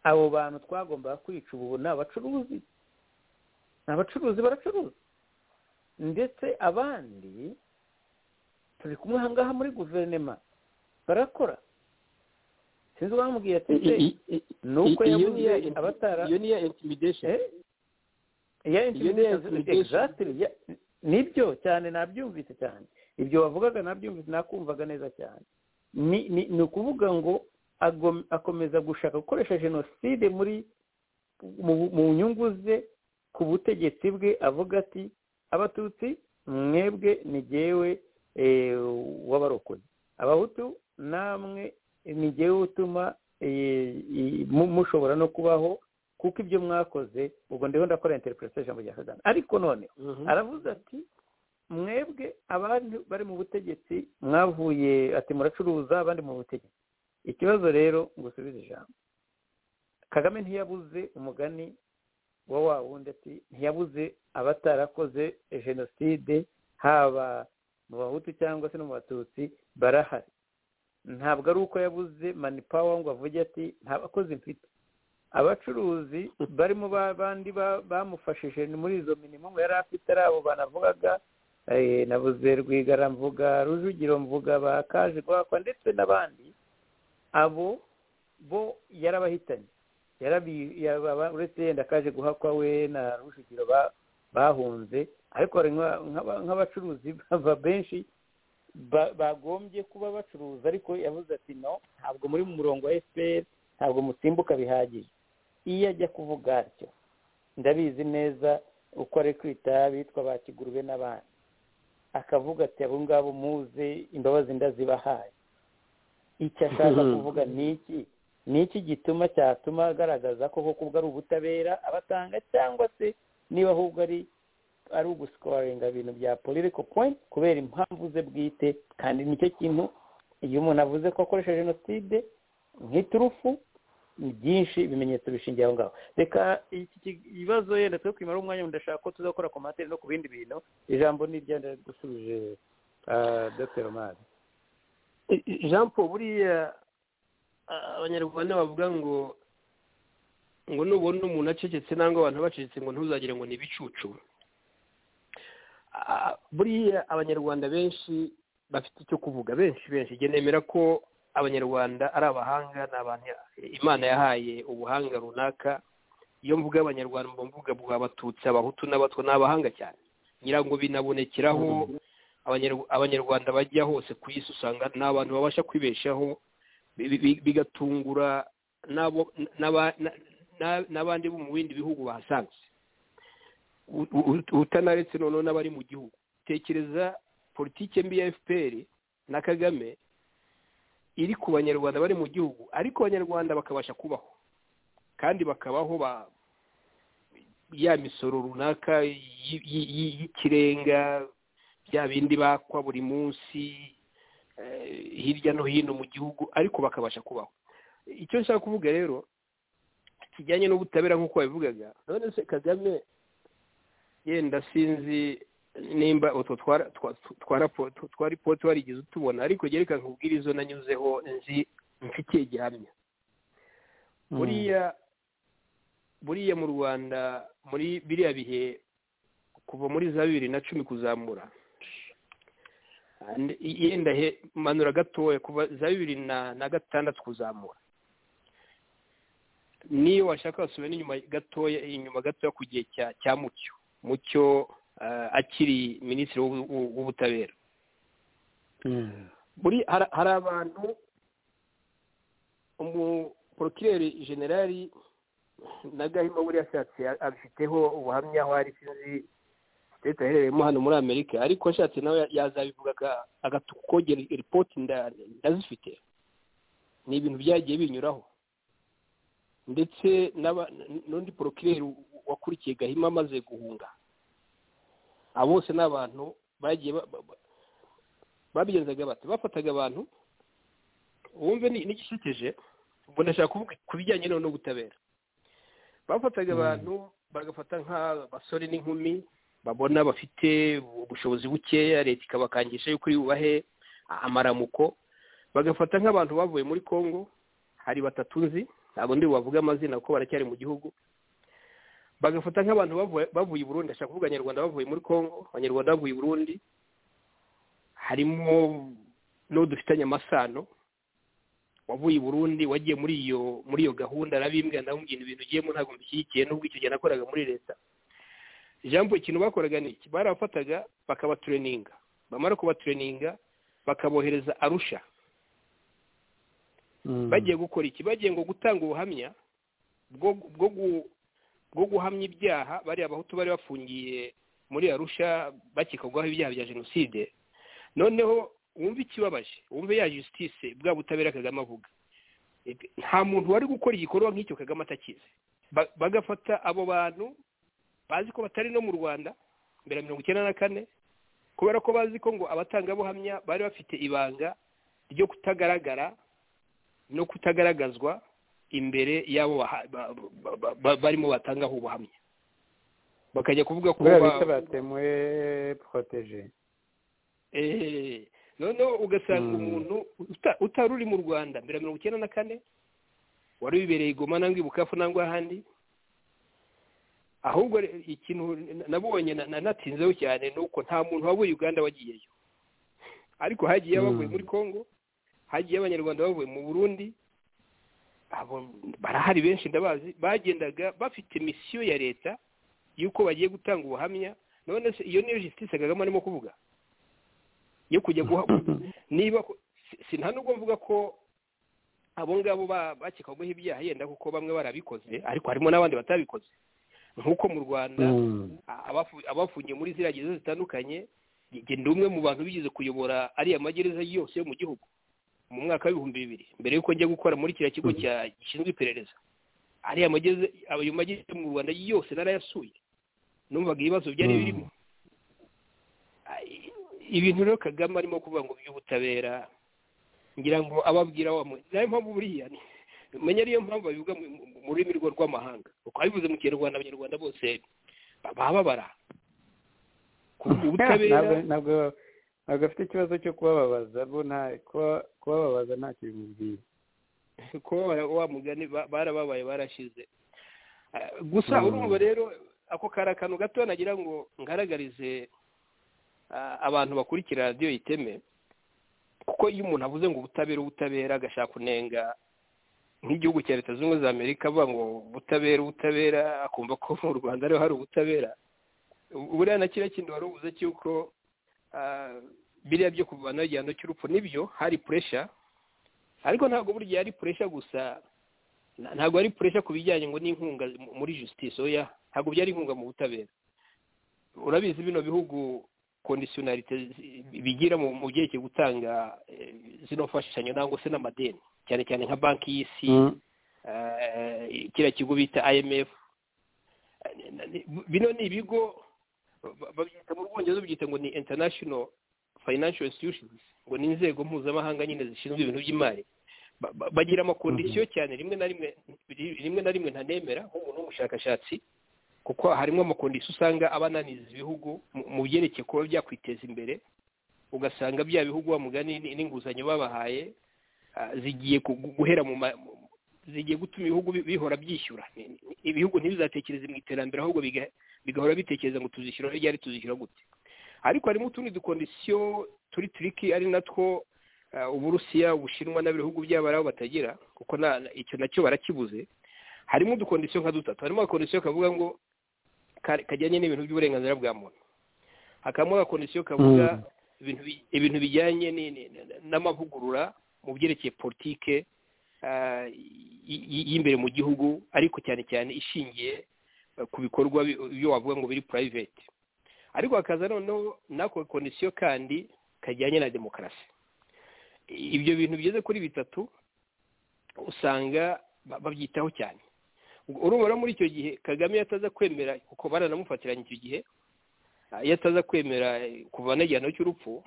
abo bantu twagombaga kwica ubu ni abacuruzi ni abacuruzi baracuruza ndetse abandi turi kumwe aha ngaha muri guverinema barakora sinzi uwamubwiye ati I- se i- i- nuko i- iyo yavuze niyo- abatara iyo niyo intimidation Eh? ya Iyo ni ya intimidation intimidation. exactly ya- nibyo cyane nabyumvise cyane ibyo wavugaga nabyumvise nakumvaga neza cyane ni ni- ni ukuvuga ngo agom- akomeza gushaka gukoresha jenoside muri mu mu nyungu ze ku butegetsi bwe avuga ati abatutsi mwebwe ni jyewe eh, wabarokoye abahutu namwe ni jyewe utuma eh, i- mu- mushobora no kubaho kuko ibyo mwakoze ubwo ndiho ndakora interpretation mu gihe kagame ariko noneho aravuze ati mwebwe abandi bari mu butegetsi mwavuye ati muracuruza abandi mu butegetsi ikibazo rero ngusubize ijambo kagame ntiyabuze umugani wa wa wundi ati ntiyabuze abatarakoze jenoside haba mu bahutu cyangwa se no mu batutsi barahari ntabwo ari uko yabuze manipawa ngo avuge ati nta bakozi mfite abacuruzi barimo bandi bamufashije muri izo minimumu yari afite ari abo banavugaga nabuze rwigara mvuga rujugiro mvuga ba kaje rwakwa ndetse n'abandi abo bo yarabahitanye uretse yenda kaje guhakwa we na rujugiro bahunze ariko hari nk'abacuruzi benshi bagombye kuba bacuruza ariko yavuze ati no ntabwo muri mu murongo wa fpr ntabwo musimbuka bihagije iyo ajya kuvuga atyo ndabizi neza uko ari kwita bitwa ba kigurube n'abandi akavuga ati abo ngabo muze imbabazi ndazibahaye icyo ashaka kuvuga ni iki ni iki gituma cyatuma agaragaza ko koko ari ubutabera abatanga cyangwa se niba ahubwo ari ari ugusikoringa ibintu bya political point kubera impamvu ze bwite kandi nicyo kintu iyo umuntu avuze ko akoresha jenoside nk'iturufu ni byinshi ibimenyetso bishingiye aho ngaho reka iki kibazo yenda twe kwimara umwanya ndashaka ko tuzakora komateri no ku bindi bintu ijambo ni iryenda gusubije dr omari jean paul buriya abanyarwanda bavuga ngo ngo nubona umuntu acecetse cyangwa abantu bacecetse ngo ntuzagire ngo ni ibicucu buriya abanyarwanda benshi bafite icyo kuvuga benshi benshi nemera ko abanyarwanda ari abahanga ni abantu imana yahaye ubuhanga runaka iyo mvuga abanyarwanda mba mvuga bwa abatutsi abahutu n'abatwa ni abahanga cyane nyirango binabonekeraho abanyarwanda bajya hose ku isi usanga ni abantu babasha kwibeshaho bigatungura n'abandi bo mu bindi bihugu bahasanze utanaretse noneho n'abari mu gihugu tekereza politike mbi ya fpr na kagame iri ku banyarwanda bari mu gihugu ariko abanyarwanda bakabasha kubaho kandi bakabaho ya misoro runaka y'ikirenga bya bindi bakwa buri munsi hirya no hino mu gihugu ariko bakabasha kubaho icyo nshaka kuvuga rero kijyanye n'ubutabera nk'uko babivugaga none se kagame yenda sinzi nimba utwo twa ripoti warigeze utubona ariko reka nkubwire izo nanyuzeho nzi mfitiye gihamya buriya buriya mu rwanda muri biriya bihe kuva muri za bibiri na cumi kuzamura yenda manura gatoya kuva za bibiri na gatandatu kuzamura niyo washaka wasubira inyuma gatoya inyuma gatoya ku gihe cya mucyo mucyo akiri minisitiri w'ubutabera hari abantu umuporokireri generali na gahima buriya ashatse abifiteho ubuhamya aho ari sinzi leta aherereyemo hano muri amerika ariko ashatse nawe yazabivuga agatukogera ripoti ndazifite ni ibintu byagiye binyuraho ndetse n'undi porokireri wakurikiye gahima amaze guhunga abo bose ni abantu bagiye babigenzaga bati bafataga abantu wumve n'igishyikije ubwo ndashaka kuvuga ku bijyanye n'ubutabera bafataga abantu bagafata nk'abasore n'inkumi babona bafite ubushobozi bukeya leta ikabakangisha yuko yubahe amaramuko bagafata nk'abantu bavuye muri congo hari batatu nzi ntabwo ndi bavuga amazina kuko baracyari mu gihugu bagafata nk'abantu bavuye i burundi ashaka kuvuga abanyarwanda bavuye muri congo abanyarwanda bavuye i burundi harimo n'uwo dufitanye amasano wavuye i burundi wagiye muri iyo muri iyo gahunda arabimbwira ndamubwira ibintu ugiyemo ntabwo mbishyigikiye n'ubwo icyo gihe nakoraga muri leta ijambo ikintu bakoraga ni iki barabafataga bakabatureninga bamara kubatureninga bakabohereza arusha bagiye gukora iki bagiye ngo gutanga ubuhamya bwo bwo guhamya ibyaha bariya bahutu bari bafungiye muri arusha bakekwaho ibyaha bya jenoside noneho wumve ikibabaje wumve ya jusitise bwa butabera kagame avuga nta muntu wari gukora igikorwa nk'icyo kagame atakizi ba- bagafata abo bantu bazi ko batari no mu rwanda mbere ya mirongo icyenda na kane kubera ko bazi ko ngo abatangabuhamya bari bafite ibanga ryo kutagaragara no kutagaragazwa imbere y'abo baha- ba- ba- ba- ba- barimo batangaho ubuhamya bakajya kuvuga ko buriya ba- bita batemuye poroteje Eh, noneho Mm. ugasanga umuntu uta- utari uri mu rwanda mbere ya mirongo icyenda na kane wari wibereye i goma nangwa i bukavu nangwa ahandi ahubwo re- ikintu na- nabonye na- na- natinzeho cyane ni uko nta muntu wavuye uganda wagiyeyo ariko hagiye abavuye Mm. muri congo hagiye abanyarwanda bavuye mu burundi abo barahari benshi ndabazi bagendaga bafite misiyo ya leta y'uko bagiye gutanga ubuhamya none se iyo niyo justice kagame arimo kuvuga yo kujya guha niba ko- si- si nta nubwo mvuga ko abo ngabo ba- bakekwaho ibyaha yenda kuko bamwe barabikoze ariko harimo n'abandi batabikoze nk'uko mu rwanda a- abafu- abafungiye muri ziriya gereza zitandukanye njye ndi umwe mu bantu bigeze kuyobora ariya magereza yose yo mu gihugu mu mwaka w'ibihumbi bibiri mbere y'uko njya gukora muri kiriya kigo cya- gishinzwe iperereza ariya magereza ayo magereza mu rwanda yose narayasuye numvaga ibibazo byari Mm. birimo Ai, ibintu rero kagame arimo kuvuga ngo by'ubutabera ngira ngo ababwira wa mwe nayo mpamvu buriya ni- menya ariyo mpamvu babivuga mu mu- mu rurimi rwo rw'amahanga uko bivuze mu kinyarwanda abanyarwanda bose bababara kuvuga ubutabera ntabwo ntabwo ntabwo afite ikibazo cyo kubababaza bo nta kuba- kubababaza ntacyo bimubwiye kuba wa mugani ba- barababaye barashize Ah, gusa Mm. urumva rero ako kari akantu gato nagira ngo ngaragarize ah, abantu bakurikira radiyo iteme kuko iyo umuntu avuze ngo ubutabera ubutabera agashaka kunenga nk'igihugu cya leta zunze ubumwe za amerika avuga ngo ubutabera ubutabera akumva ko mu rwanda ariho hari ubutabera Ubu- buriya na kiriya kindi wari uvuze cy'uko ah, biriya byo kuvanaho igihano cy'urupfu nibyo hari puresha ariko ntabwo burya ari puresha gusa na- ntabwo ari puresha ku bijyanye ngo n'inkunga mu- muri justice oya ntabwo byari inkunga mu butabera urabizi bino bihugu kondisiyonarite zi- bigira mu mu byerekeye gutanga eh, zino mfashanyo nangwa se n'amadeni cyane cyane nka banki y'isi eh, kiriya kigo bita IMF bino ni ibigo ba- babyita mu bwongereza babyita ngo ni international financial institutions ngo ni inzego mpuzamahanga nyine zishinzwe ibintu by'imari Ba- ba- bagira amakondisiyo cyane rimwe na rimwe rimwe na rimwe ntanemera nk'umuntu w'umushakashatsi kuko harimo amakondisiyo usanga abananiza ibihugu mu- mu byerekeye kuba byakwiteza imbere ugasanga bya bihugu wa mugani n- n'inguzanyo babahaye ah, zigiye kugu- guhera mu ma- mu- zigiye gutuma ibihugu bi- bihora byishyura Ni- ni- ibihugu ntibizatekereze mu iterambere ahubwo biga- bigahora bitekereza ngo tuzishyura ryari tuzishyura gute ariko harimo utundi dukondisiyo turi turiki ari natwo ah, uburusiya ubushinwa n'ibihugu byabo ari aho batagira kuko na- na- icyo nacyo barakibuze harimo udukondisiyo nka dutatu harimo agakondisiyo kavuga ngo ka- kajyanye n'ibintu by'uburenganzira bwa muntu hakabamo agakondisiyo kavuga ibintu bi- ibintu bijyanye ni- ni- ni- n'amavugurura mu byerekeye politike ah, y- y- y'imbere mu gihugu ariko cyane cyane ishingiye eh, ku bikorwa bi- byo wavuga ngo biri private ariko hakaza noneho n'ako kondisiyo kandi kajyanye na demokarasi ibyo bintu bigeze kuri bitatu usanga ba- babyitaho cyane urumva rero muri icyo gihe kagame iyo ataza kwemera kuko baranamufatiranye icyo gihe ah, iyo ataza kwemera eh, kuvana igihano cy'urupfu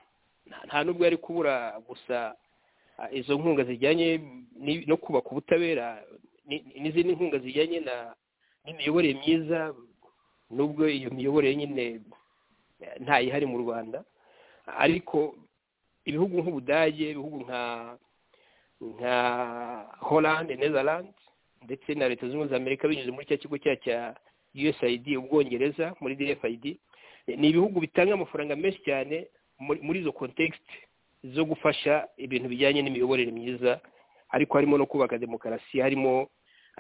nta- nta nubwo yari kubura gusa ah, izo nkunga zijyanye ni- no kubaka ubutabera ni- ni- n'izindi nkunga zijyanye na- n'imiyoborere myiza nubwo iyo miyoborere nyine eh, ntayihari mu rwanda ariko ibihugu nk'ubudage ibihugu nka nka holland netherland ndetse na leta zunze ubumwe za amerika binyuze muri cya kigo cya cya usaid ubwongereza muri dfid ni ibihugu bitanga amafaranga menshi cyane muri muri izo context zo gufasha ibintu bijyanye n'imiyoborere myiza ariko harimo no kubaka demokarasi harimo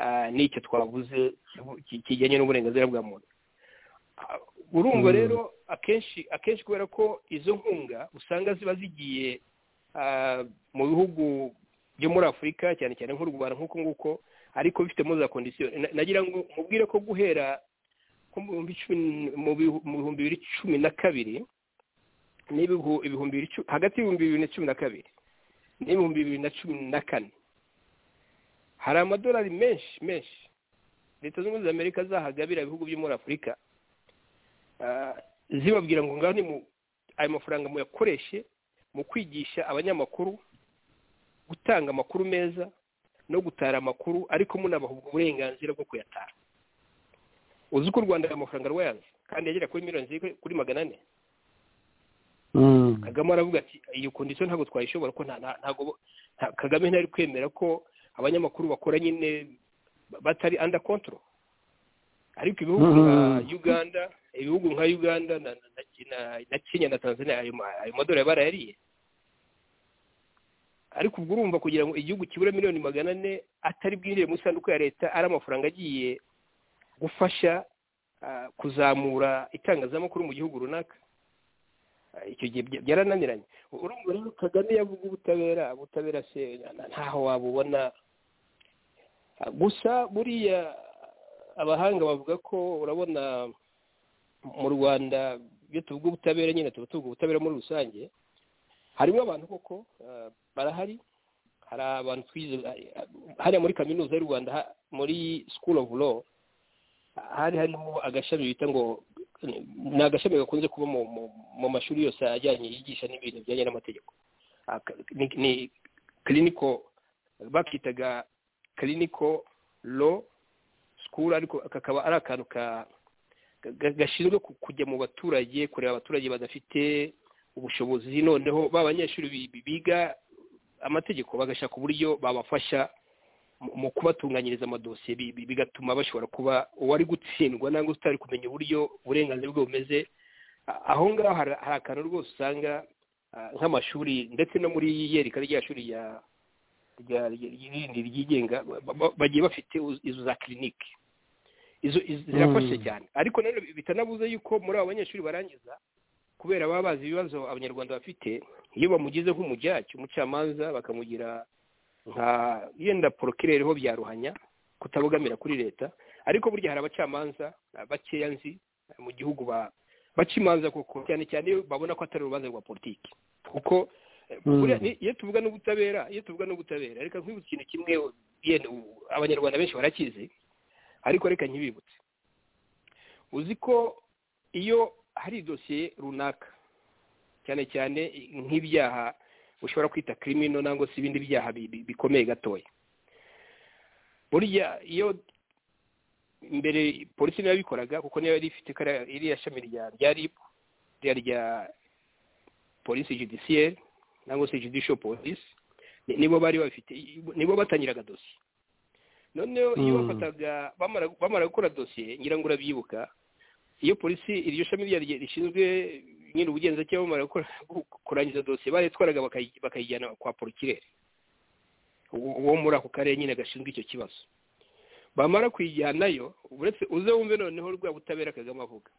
ah, n'icyo twavuze ki- kijyanye n'uburenganzira bwa muntu Ah, urumva Mm. rero akenshi akenshi kubera ko izo nkunga usanga ziba zigiye ah, mu bihugu byo muri afurika cyane cyane nk'u rwanda nk'uko nguko ariko bifitemo za kondisiyo Na- nagira ngo mubwire ko guhera nko mu bihumbi cumi- mu bihu- mu bihumbi bibiri cumi na kabiri n'ibihu- ibihumbi bibiri cu- hagati y'ibihumbi bibiri na cumi na kabiri n'ibihumbi bibiri na cumi na kane hari amadolari menshi menshi leta zunze za amerika zahagabira ibihugu byo muri afurika zibabwira ngo ngaho ni mu ayo mafaranga muyakoreshe mu kwigisha abanyamakuru gutanga amakuru meza no gutara amakuru ariko munabaha ubwo burenganzira bwo kuyatara uzi ko u rwanda ayo mafaranga rwayanze kandi yagera kuri miliyoni ziri kuri magana ane kagame aravuga ati iyo kondisiyo ntabwo twayishobora ko nta- nta- ntabwo bo- nta- kagame ntari kwemera ko abanyamakuru bakora nyine batari under control ariko ibihugu nka uganda ibihugu nka uganda na, na, na- na kenya na tanzania ayo, ma- ayo madolari barayariye ariko ubwo urumva kugira ngo igihugu kibura miliyoni magana ane atari bwinjire mu isanduku ya leta ari amafaranga agiye gufasha ah, kuzamura itangazamakuru mu gihugu runaka Ah, icyo gihe bya- byarananiranye urumva rero kagame yavuga ubutabera ubutabera se na- ntaho wabubona Ah, gusa buriya abahanga bavuga ko urabona mu rwanda iyo tuvuga ubutabera nyine tuba tuvuga ubutabera muri rusange harimo abantu koko ah, barahari hari abantu twize ah, hariya muri kaminuza y'u rwanda ha- muri school of law ah, hari harimo agashami bita ngo ni agashami gakunze kuba mu, mu, mu mashuri yose ajyanye yigisha n'ibintu bijyanye n'amategeko Ah, ka- ni, ni clinico bakitaga clinico law school ariko kakaba ari akantu ka ga- gashinzwe ku- kujya mu baturage kureba abaturage badafite ubushobozi noneho ba banyeshuri bi- bi- biga amategeko bagashaka uburyo babafasha mu- mu kubatunganyiriza amadosiye bi- bi- bigatuma bashobora kuba uwari gutsindwa nangwa utari kumenya uburyo uburenganzira bwe bumeze A- aho ngaho hari hari akantu rwose usanga ah, nk'amashuri ndetse no muri yereka rya shuri rya rya rya- rindi ryigenga ba- ba- bagiye bafite uz- izo za kirinike izo iz- zirafashe cyane ariko na none bitanabuze yuko muri abo banyeshuri barangiza kubera baba bazi ibibazo abanyarwanda bafite iyo bamugize nk'umujyacu umucamanza bakamugira nka yenda porokirereho bya ruhanya kutabogamira kuri leta ariko burya hari abacamanza ah, bakeya nzi ah, mu gihugu ba- baca imanza koko cyane cyane iyo babona ko atari urubanza rwa politiki kuko eh, buriya ni- iyo tuvuga n'ubutabera iyo tuvuga n'ubutabera reka nkwibutse ikintu kimwe yenda u- abanyarwanda benshi barakizi ariko reka ntibibutse uzi ko iyo hari idosiye runaka cyane cyane nk'ibyaha ushobora kwita kirimino nangwa se ibindi byaha bi- bi- bikomeye gatoya burya iyo mbere polisi niyo yabikoraga kuko niyo yari ifite kariya- iriya shami rya rya rib rya rya polisi judiciaire nangwa se judicial police ni- nibo bari babifite nibo batangiraga dosiye noneho iyo bafataga bamara bamara gukora dosiye ngira ngo urabyibuka iyo polisi iryo shami rya- rya- rishinzwe nyine ubugenzacyaha bamara gukora kurangiza dosiye barayitwaraga bakayi- bakayijyana kwa porokirere uwo uwo muri ako karere nyine gashinzwe icyo kibazo bamara kuyijyanayo uretse uze wumve noneho rwa butabera kagame avuga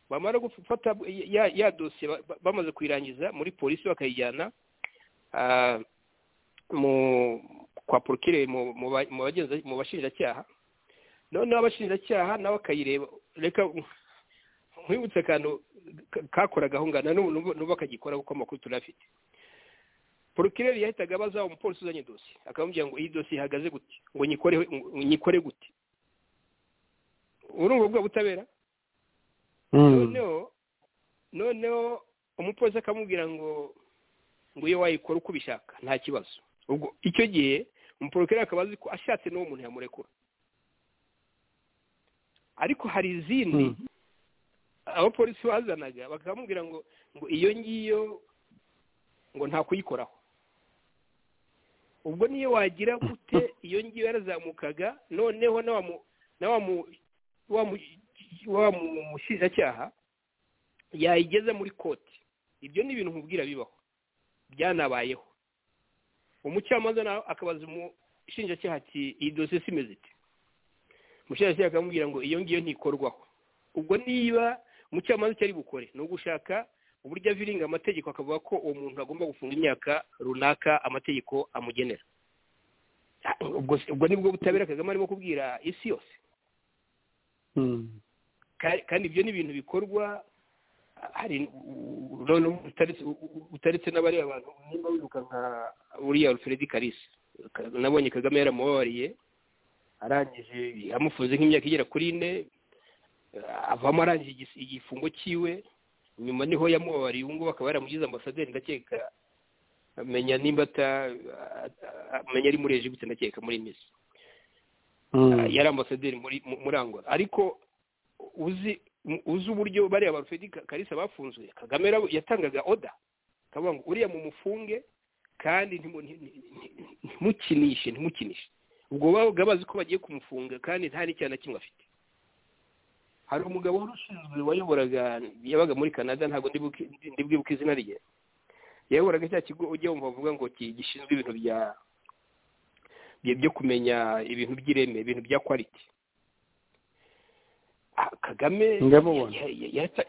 bamara gufata ya, ya dosiye ba- ba- bamaze kuyirangiza muri polisi bakayijyana ah, mu kwa porokirere mu mu ba- mu bagenza- mu bashinjacyaha noneho abashinjacyaha nabo akayireba reka nkwibutse akantu ka- kakoraga aho ngana n'ubu n'ubu n'ubu bakagikora kuko amakuru turafite porokireri yahitaga abaza umupolisi uzanye dosiye akamubwira ngo iyi dosiye ihagaze gute ngo nyikoreho ngo nyikore gute urumva ubwo butabera noneho noneho umupolisi akamubwira ngo ngo iyo wayikora uko ubishaka nta kibazo ubwo icyo gihe umuporokireri akaba azi ko ashatse n'uwo muntu yamurekura ariko hari izindi abapolisi bazanaga bakamubwira ngo ngo iyo ngiyo ngo nta kuyikoraho ubwo niyo wagira gute iyo ngiyo yarazamukaga noneho na wa mu- na wa mu- wa mu- wa mu- mushinjacyaha yayigeza muri koti ibyo ni ibintu nkubwira bibaho byanabayeho umucamanza nawe akabaza umushinjacyaha ati iyi dosiye se imeze ite umushinjacyaha akamubwira ngo iyo ngiyo ntikorwaho ubwo niba umucamanza icyo ari bukore ni ugushaka uburyo aviringa amategeko akavuga ko uwo muntu agomba gufunga imyaka runaka amategeko amugenera ubwo se- ubwo nibwo butabera kagame arimo kubwira isi yose Ka- kandi ibyo ni ibintu bikorwa hari none utaretse utaretse n'abariya bantu nimba wibuka nka uriya alfred kalisa Ka- nabonye kagame yaramubabariye arangije amufunze nk'imyaka igera kuri ine ah, avamo arangije igis- igifungo cyiwe nyuma niho yamubabariye ubu ngubu akaba yaramugize ambasaderi ndakeka amenya nimba ata- ah, amenya ari muri ejibiti ndakeka muri misi Ah, yari ambasaderi muri mu- muri angola ariko uzi mu- uzi uburyo bariya ba fedi karisa bafunzwe kagame yara- yatangaga oda akavuga ngo uriya mumufunge kandi ntimu- nti- nti- nti- ntimukinishe ntimukinishe ubwo babaga bazi ko bagiye kumufunga kandi nta n'icyaha na kimwe afite hari umugabo wari ushinzwe wayoboraga yabaga muri canada ntabwo ndibuke- ndi- ndibwibuke izina rye yayoboraga cya kigo ujya wumva bavuga ngo ki- gishinzwe ibintu bya bye- byo kumenya ibintu by'ireme ibintu bya kwaliti Ah, kagame Ndamubona. ya- ya- yarata-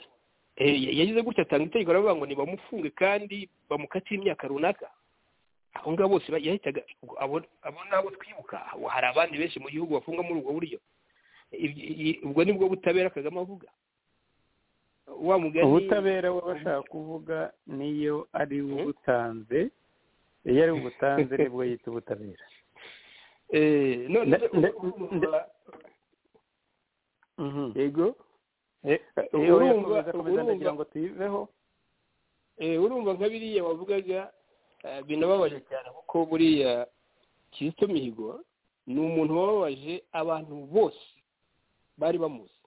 eh, ya- yagize gutya atanga itegeko aravuga ngo nibamufunge kandi bamukatire imyaka runaka abo ngabo bose ba- yahitaga abo abo nabo twibuka hari abandi benshi mu gihugu bafunga muri ubwo buryo Ibyo- i- ubwo nibwo butabera kagame avuga wa mugani ubutabera we bashaka kuvuga niyo ari ubutanze iyo ari ubutanze nibwo yita ubutabera eh none Nda- nda- nda- yego Eh, urumva- iyo yakomeza akomeza urumva- ndagira ngo tuyiveho Eh, urumva nka biriya wavugaga eh, binababaje cyane kuko buriya kizito mihigo ni umuntu wababaje abantu bose bari bamuzi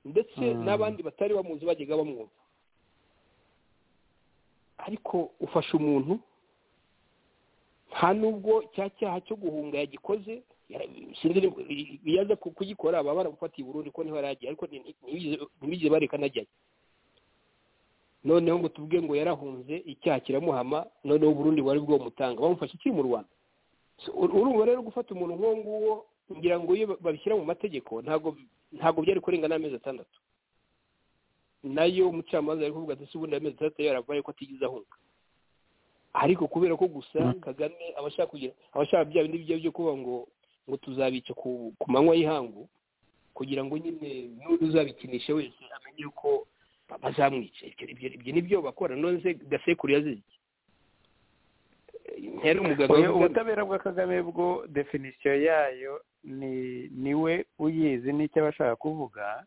ndetse Mm. n'abandi batari bamuzi bajyaga bamwumva ariko ufasha umuntu nta nubwo cya cyaha cyo guhunga yagikoze yara- sinzi niba- i- iyo aza ku- kugikora baba baramufatiye i Burundi ko niho yari agiye ariko nti- ntibigeze- ntibigeze bareka anajyayo noneho ngo tuvuge ngo yarahunze icyaha kiramuhama noneho uburundi bwari bwomutanga bamufashe ikiri mu rwanda So, ur- urumva rero gufata umuntu nk'uwo nguwo ngira ngo iyo ba- babishyira mu mategeko ntabwo ntabwo byari kurenga n'amezi atandatu nayo umucamanza yari kuvuga ati si ubundi amezi atandatu yaravuye ko atigeze ahunga ariko kubera ko gusa Mm. kagame abashaka kugira abashaka bya bindi bijya byo kuba ngo ngo tuzabica ku ku manywa y'ihangu kugira ngo nyine n'undi uzabikinisha wese amenye yuko bazamwica ibyo ibyo ibyo nibyo bakora none se gasekuru yazize iki ntiyari umuganga Oya, w'umugambi. ubutabera bwa kagame bwo definisiyo yayo ni niwe uyizi n'icyo aba ashaka kuvuga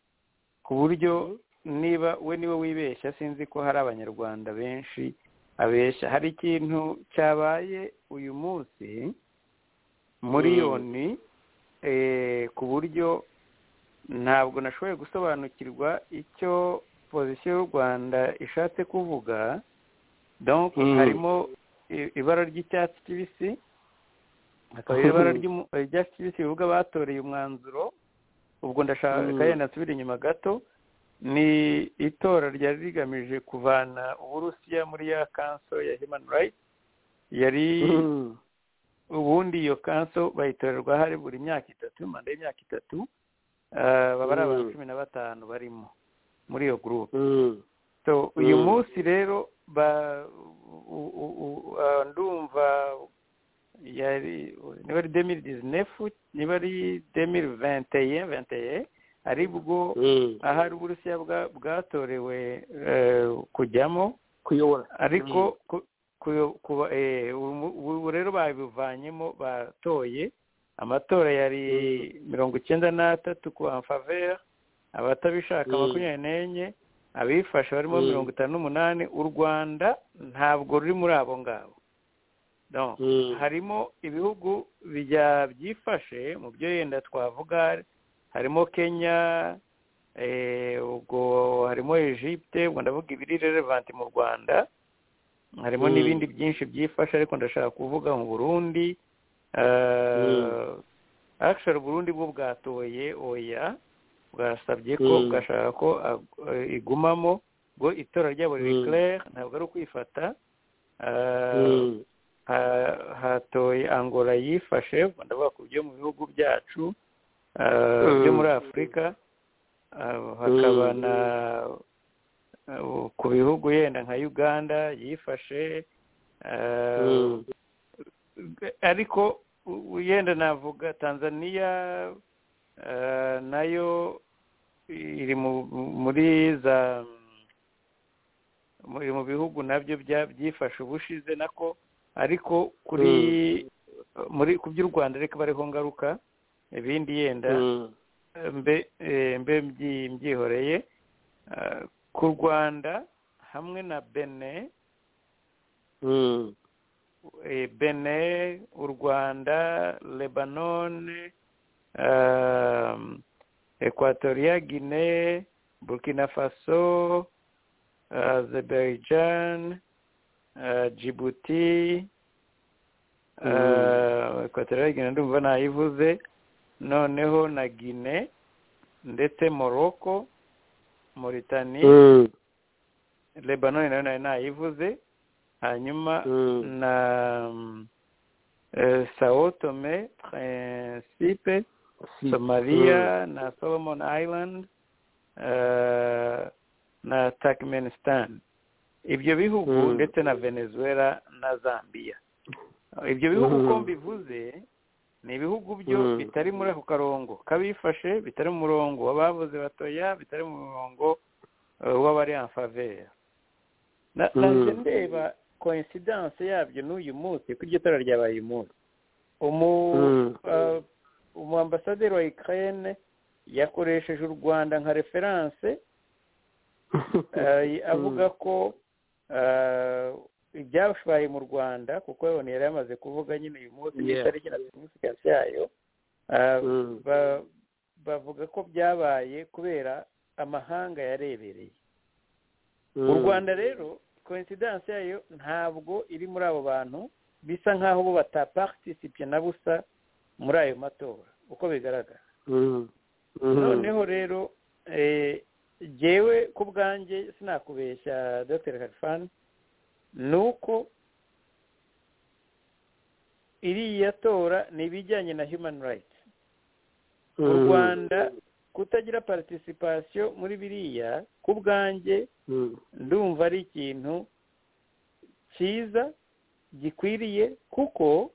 ku buryo niba we niwe wibeshya sinzi ko hari abanyarwanda benshi abeshya hari ikintu cyabaye uyu munsi miliyoni eh, ku buryo ntabwo nashoboye gusobanukirwa icyo pozisiyo y'u rwanda ishatse kuvuga donc Mm. harimo i- ibara ry'icyatsi kibisi hakaba ibara ry'umu- eh, ry'icyatsi kibisi bivuga batoreye umwanzuro ubwo ndashaka yenda nsubire inyuma gato ni itora ryari rigamije kuvana uburusiya muri ya kanso ya human rights yari ubundi iyo kanso bayitorerwa hari buri myaka itatu manda y'imyaka itatu ah, baba ari abantu Mm. cumi na batanu barimo muri iyo gurupe Mm. so uyu Mm. munsi rero ba u- u- u- ah, ndumva yari niba ari demiri dizinefu niba ari demiri venteye venteye ari bwo Mm. ahari uburusiya bwa- bwatorewe eh, kujyamo kuyobora ariko ku- ku- kuba- eh, ubu ubu rero babivanyemo batoye amatora yari mirongo icyenda n'atatu ku faveri abatabishaka Mm. makumyabiri n'enye abifashe barimo Mm. mirongo itanu n'umunani u rwanda ntabwo ruri muri abo ngabo Donc, Mm. harimo ibihugu bya- byifashe mu byo yenda twavuga harimo kenya eh, ubwo harimo egypte ubwo ndavuga ibiri relevanti mu rwanda harimo Mm. n'ibindi byinshi byifashe ariko ndashaka kuvuga mu burundi eh, actually uburundi bwo bwatoye oya bwasabye ko Mm. bwashaka ko ag- eh, igumamo ubwo itora ryabo riri Mm. claire ntabwo ari ukwifata eh, Mm. ha- hatoye angola yifashe ubwo ndavuga ku byo mu bihugu byacu eh, Mm. byo muri afurika eh, hakaba Mm. na eh, ku bihugu yenda nka uganda yifashe eh, Mm. ariko u- u- yenda navuga tanzania eh, nayo iri mu- muri za muri mu bihugu nabyo bya- byifashe ubushize nako ariko kuri muri ku by'u rwanda reka bariho ngaruka ibindi yenda mbe eh, mbe mbyi- mbyihoreye ah, ku rwanda hamwe na bene eh, bene u rwanda lebanone ah, ekwatoria gine burkina faso azerbaijan ah, djibouti ah, ekwatoria gine ndumva nayivuze noneho na gine ndetse morocco mauritania lebanoni nayo nayo nayivuze hanyuma Mm. na sawotome principe somaliya na solomon island eh, na turkmenistan ibyo bihugu Mm. ndetse na venezuela na zambia ibyo bihugu Mm. uko mbivuze ni ibihugu byo Mm. bitari muri ako karongo k'abifashe bitari mu murongo w'abavuze batoya bitari mu murongo eh, w'abari en faveur Na- Mm. naje ndeba coincidence yabyo n'uyu munsi ko iryo tora ryabaye uyu munsi umu Mm. eh, umuambasaderi wa ukraine yakoresheje u rwanda nka referanse eh, avuga ko eh, ibyabaye mu rwanda kuko yabona yari yamaze kuvuga nyine uyu munsi Yeah. n'itariki na significance yayo eh, Mm. ba- bavuga ko byabaye kubera amahanga yarebereye u rwanda rero coincidence yayo ntabwo iri muri abo bantu bisa nk'aho bo batapartisipe na busa muri ayo matora uko bigaragara noneho rero eh, jyewe ku bwanjye sinakubeshya dr harifani ni uko iriya tora ni ibijyanye na human rights mu rwanda kutagira participation muri biriya ku bwanjye ndumva ari ikintu cyiza gikwiriye kuko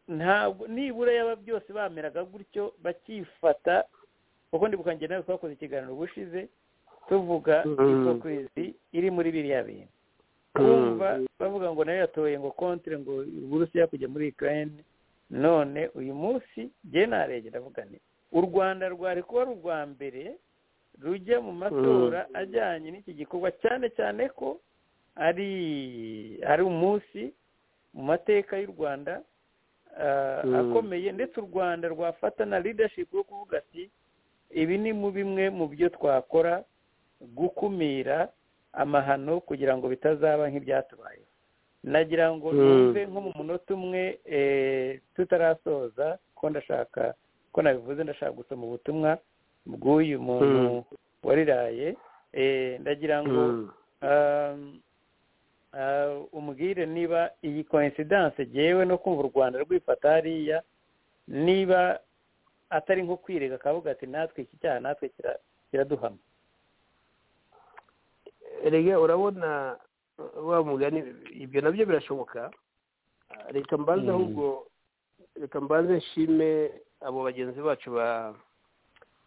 ntabwo nibura yaba byose bameraga gutyo bakifata kuko ndibukange nawe twakoze ikiganiro ubushize tuvuga Mm. hipokirisi iri muri biriya bintu kumva bavuga ngo nayo yatoye ngo kontre ngo uburusiya kujya muri ukraine none uyu munsi jye naregera avuga nti u rwanda rwari kuba ari urwa mbere rujya mu matora ajyanye n'iki gikorwa cyane cyane ko ari ari umunsi mu mateka y'u rwanda ah, Mm. akomeye ndetse u rwanda rwafata na leadership yo kuvuga ati ibi ni mu bimwe mu byo twakora gukumira amahano kugira ngo bitazaba nk'ibyatubayeho nagira ngo Mm. numve nko mu munota umwe eh, tutarasoza ko ndashaka ko nabivuze ndashaka gusoma ubutumwa bw'uyu muntu Mm. wariraye eh, ndagira ngo um, uh, umbwire niba iyi coincidence jyewe no kumva u rwanda rwifata hariya niba atari nko kwirega akavuga ati natwe iki cyaha natwe kira- kiraduhama erega urabona wa mugani ibyo nabyo birashoboka Ah, reka mbanze Mm. ahubwo reka mbanze nshime abo bagenzi bacu ba-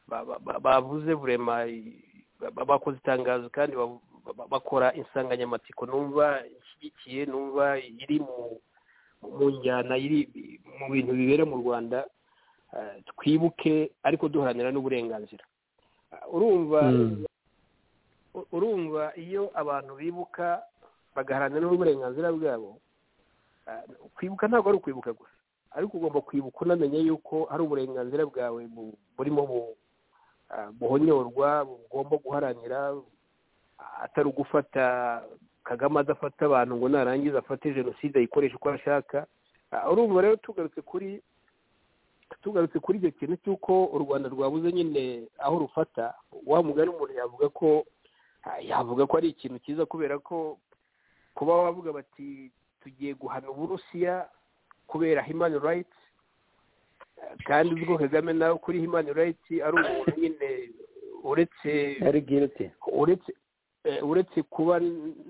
ba- ba- ba- bavuze burema i- ba- ba- bakoze itangazo kandi ba- ba- bakora insanganyamatsiko numva ishyigikiye numva iri mu mu njyana iri mu bintu bibera mu rwanda Ah, twibuke ariko duharanira n'uburenganzira Ah, urumva u- urumva iyo abantu bibuka bagaharanira n'uburenganzira bwabo ah, kwibuka ntabwo ari ukwibuka gusa ariko ugomba kwibuka unamenya yuko hari uburenganzira bwawe bu- burimo bu- ah, buhonyorwa bugomba guharanira ah, atari ugufata kagame adafata abantu ngo narangiza afate jenoside ayikoreshe uko ashaka Ah, urumva rero tugarutse kuri tugarutse kuri icyo kintu cy'uko u rwanda rwabuze nyine aho rufata wa mugani umuntu yavuga ko ah, yavuga ko ari ikintu cyiza kubera ko kuba wavuga bati tugiye guhana uburusiya kubera human rights eh, kandi uzi ko kagame nawe kuri human rights ari umuntu nyine uretse ari guilty uretse eh, uretse kuba